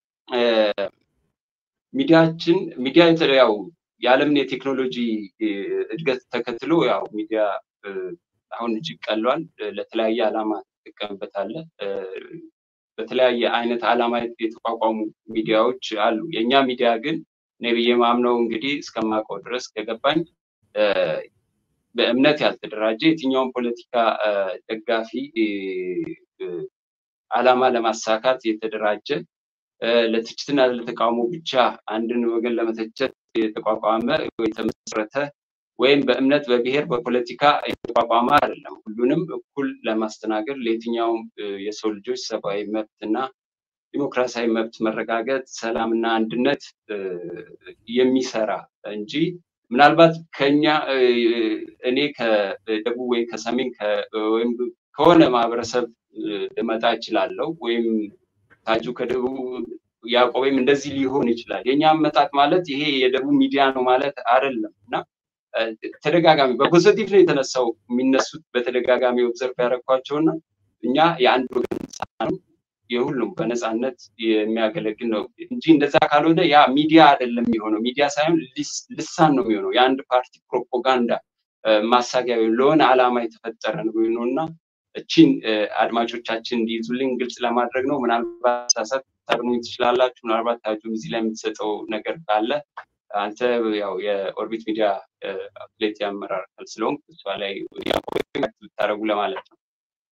ሚዲያችን ሚዲያ ያው የዓለምን የቴክኖሎጂ እድገት ተከትሎ ያው ሚዲያ አሁን እጅግ ቀሏል። ለተለያየ ዓላማ ትጠቀምበታለህ። በተለያየ አይነት ዓላማ የተቋቋሙ ሚዲያዎች አሉ። የእኛ ሚዲያ ግን እኔ ብዬ ማምነው እንግዲህ እስከማውቀው ድረስ ከገባኝ በእምነት ያልተደራጀ የትኛውን ፖለቲካ ደጋፊ ዓላማ ለማሳካት የተደራጀ ለትችትና ለተቃውሞ ብቻ አንድን ወገን ለመተቸት የተቋቋመ የተመሰረተ ወይም በእምነት በብሔር በፖለቲካ የተቋቋመ አይደለም። ሁሉንም እኩል ለማስተናገድ ለየትኛውም የሰው ልጆች ሰብአዊ መብትና ዲሞክራሲያዊ መብት መረጋገጥ፣ ሰላምና አንድነት የሚሰራ እንጂ ምናልባት ከኛ እኔ ከደቡብ ወይ ከሰሜን ወይም ከሆነ ማህበረሰብ ልመጣ እችላለሁ ወይም ታጁ ከደቡብ ያዕቆብም እንደዚህ ሊሆን ይችላል። የኛ አመጣጥ ማለት ይሄ የደቡብ ሚዲያ ነው ማለት አይደለም እና ተደጋጋሚ በፖዘቲቭ ነው የተነሳው የሚነሱት በተደጋጋሚ ኦብዘርቭ ያደረኳቸውና እኛ የአንድ ወገን ነው የሁሉም በነፃነት የሚያገለግል ነው እንጂ እንደዛ ካልሆነ ያ ሚዲያ አይደለም የሚሆነው። ሚዲያ ሳይሆን ልሳን ነው የሚሆነው። የአንድ ፓርቲ ፕሮፓጋንዳ ማሳጊያ ለሆነ ዓላማ የተፈጠረ ነው እና እቺን አድማጮቻችን እንዲይዙልኝ ግልጽ ለማድረግ ነው። ምናልባት ሳሳት ታርሙኝ ትችላላችሁ። ምናልባት ታጁም እዚህ ላይ የምትሰጠው ነገር ካለ አንተ ያው የኦርቢት ሚዲያ አፕሌት የአመራር አካል ስለሆንክ እሷ ላይ ብታደረጉ ለማለት ነው።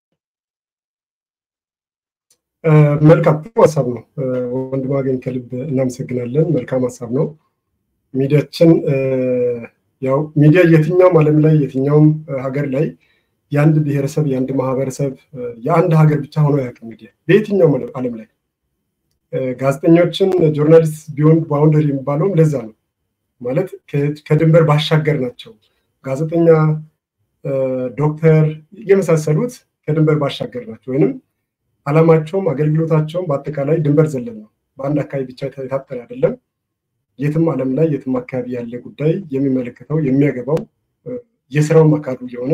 መልካም ሀሳብ ነው ወንድም አገኝ ከልብ እናመሰግናለን። መልካም ሀሳብ ነው። ሚዲያችን ያው ሚዲያ የትኛውም ዓለም ላይ የትኛውም ሀገር ላይ የአንድ ብሔረሰብ የአንድ ማህበረሰብ የአንድ ሀገር ብቻ ሆኖ አያውቅም። ሚዲያ በየትኛውም ዓለም ላይ ጋዜጠኞችን ጆርናሊስት ቢዮንድ ባውንደሪ የሚባለውም ለዛ ነው። ማለት ከድንበር ባሻገር ናቸው። ጋዜጠኛ፣ ዶክተር የመሳሰሉት ከድንበር ባሻገር ናቸው። ወይንም አላማቸውም አገልግሎታቸውም በአጠቃላይ ድንበር ዘለል ነው። በአንድ አካባቢ ብቻ የታጠረ አይደለም። የትም ዓለም ላይ የትም አካባቢ ያለ ጉዳይ የሚመለከተው የሚያገባው የስራውም አካሉ የሆነ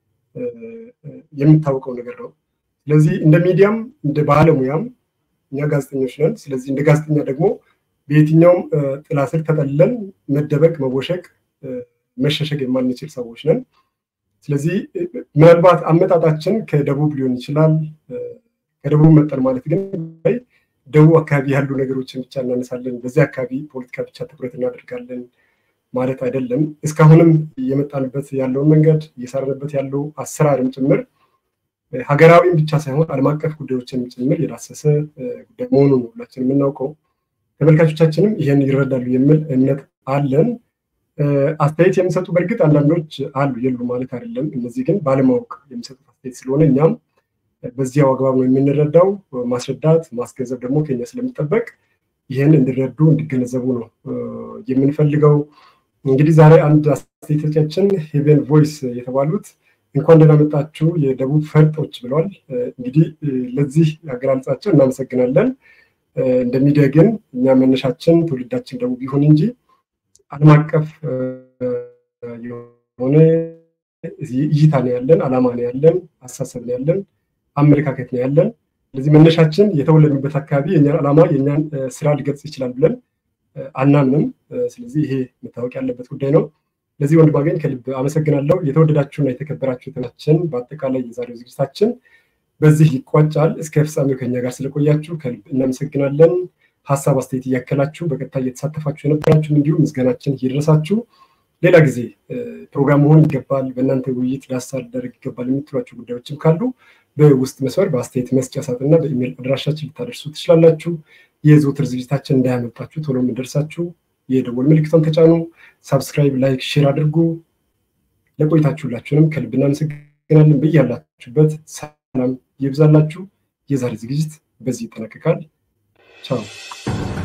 የሚታወቀው ነገር ነው። ስለዚህ እንደ ሚዲያም እንደ ባለሙያም እኛ ጋዜጠኞች ነን። ስለዚህ እንደ ጋዜጠኛ ደግሞ በየትኛውም ጥላ ስር ተጠልለን መደበቅ፣ መወሸቅ፣ መሸሸግ የማንችል ሰዎች ነን። ስለዚህ ምናልባት አመጣጣችን ከደቡብ ሊሆን ይችላል። ከደቡብ መጠን ማለት ግን ደቡብ አካባቢ ያሉ ነገሮችን ብቻ እናነሳለን፣ በዚህ አካባቢ ፖለቲካ ብቻ ትኩረት እናደርጋለን ማለት አይደለም። እስካሁንም እየመጣንበት ያለውን መንገድ እየሰራንበት ያለው አሰራርም ጭምር ሀገራዊም ብቻ ሳይሆን ዓለም አቀፍ ጉዳዮችን ጭምር የዳሰሰ ጉዳይ መሆኑን ሁላችን የምናውቀው ተመልካቾቻችንም ይህን ይረዳሉ የሚል እምነት አለን። አስተያየት የሚሰጡ በእርግጥ አንዳንዶች አሉ የሉ ማለት አይደለም። እነዚህ ግን ባለማወቅ የሚሰጡት አስተያየት ስለሆነ እኛም በዚያው አግባብ ነው የምንረዳው። ማስረዳት ማስገንዘብ ደግሞ ከኛ ስለሚጠበቅ ይህን እንዲረዱ እንዲገነዘቡ ነው የምንፈልገው። እንግዲህ ዛሬ አንድ አስተያየቶቻችን ሄቨን ቮይስ የተባሉት እንኳን ደህና መጣችሁ የደቡብ ፈርጦች ብለዋል። እንግዲህ ለዚህ አገላለጻቸው እናመሰግናለን። እንደ ሚዲያ ግን እኛ መነሻችን ትውልዳችን ደቡብ ይሁን እንጂ ዓለም አቀፍ የሆነ እይታ ነው ያለን፣ አላማ ነው ያለን፣ አስተሳሰብ ነው ያለን፣ አመለካከት ነው ያለን። ስለዚህ መነሻችን የተወለድንበት አካባቢ የኛን ዓላማ የኛን ስራ ሊገልጽ ይችላል ብለን አናምንም። ስለዚህ ይሄ መታወቅ ያለበት ጉዳይ ነው። ለዚህ ወንድም አገኝ ከልብ አመሰግናለሁ። የተወደዳችሁና የተከበራችሁ ተናችን በአጠቃላይ የዛሬው ዝግጅታችን በዚህ ይቋጫል። እስከ ፍጻሜው ከኛ ጋር ስለቆያችሁ ከልብ እናመሰግናለን። ሀሳብ አስተያየት እያከላችሁ በቀጥታ እየተሳተፋችሁ የነበራችሁ እንዲሁም ምስጋናችን እየደረሳችሁ ሌላ ጊዜ ፕሮግራም መሆን ይገባል፣ በእናንተ ውይይት ዳሳ ሊደረግ ይገባል የምትሏቸው ጉዳዮችም ካሉ በውስጥ መስመር በአስተያየት መስጫ ሳጥንና በኢሜይል አድራሻችን ልታደርሱ ትችላላችሁ። የዘውትር ዝግጅታችን እንዳያመልጣችሁ ቶሎ የምደርሳችሁ የደወል ምልክቷን ተጫኑ። ሳብስክራይብ፣ ላይክ፣ ሼር አድርጉ። ለቆይታችሁ ሁላችሁንም ከልብ እናመሰግናለን። በያላችሁበት ሰላም ይብዛላችሁ። የዛሬ ዝግጅት በዚህ ይጠናቀቃል። ቻው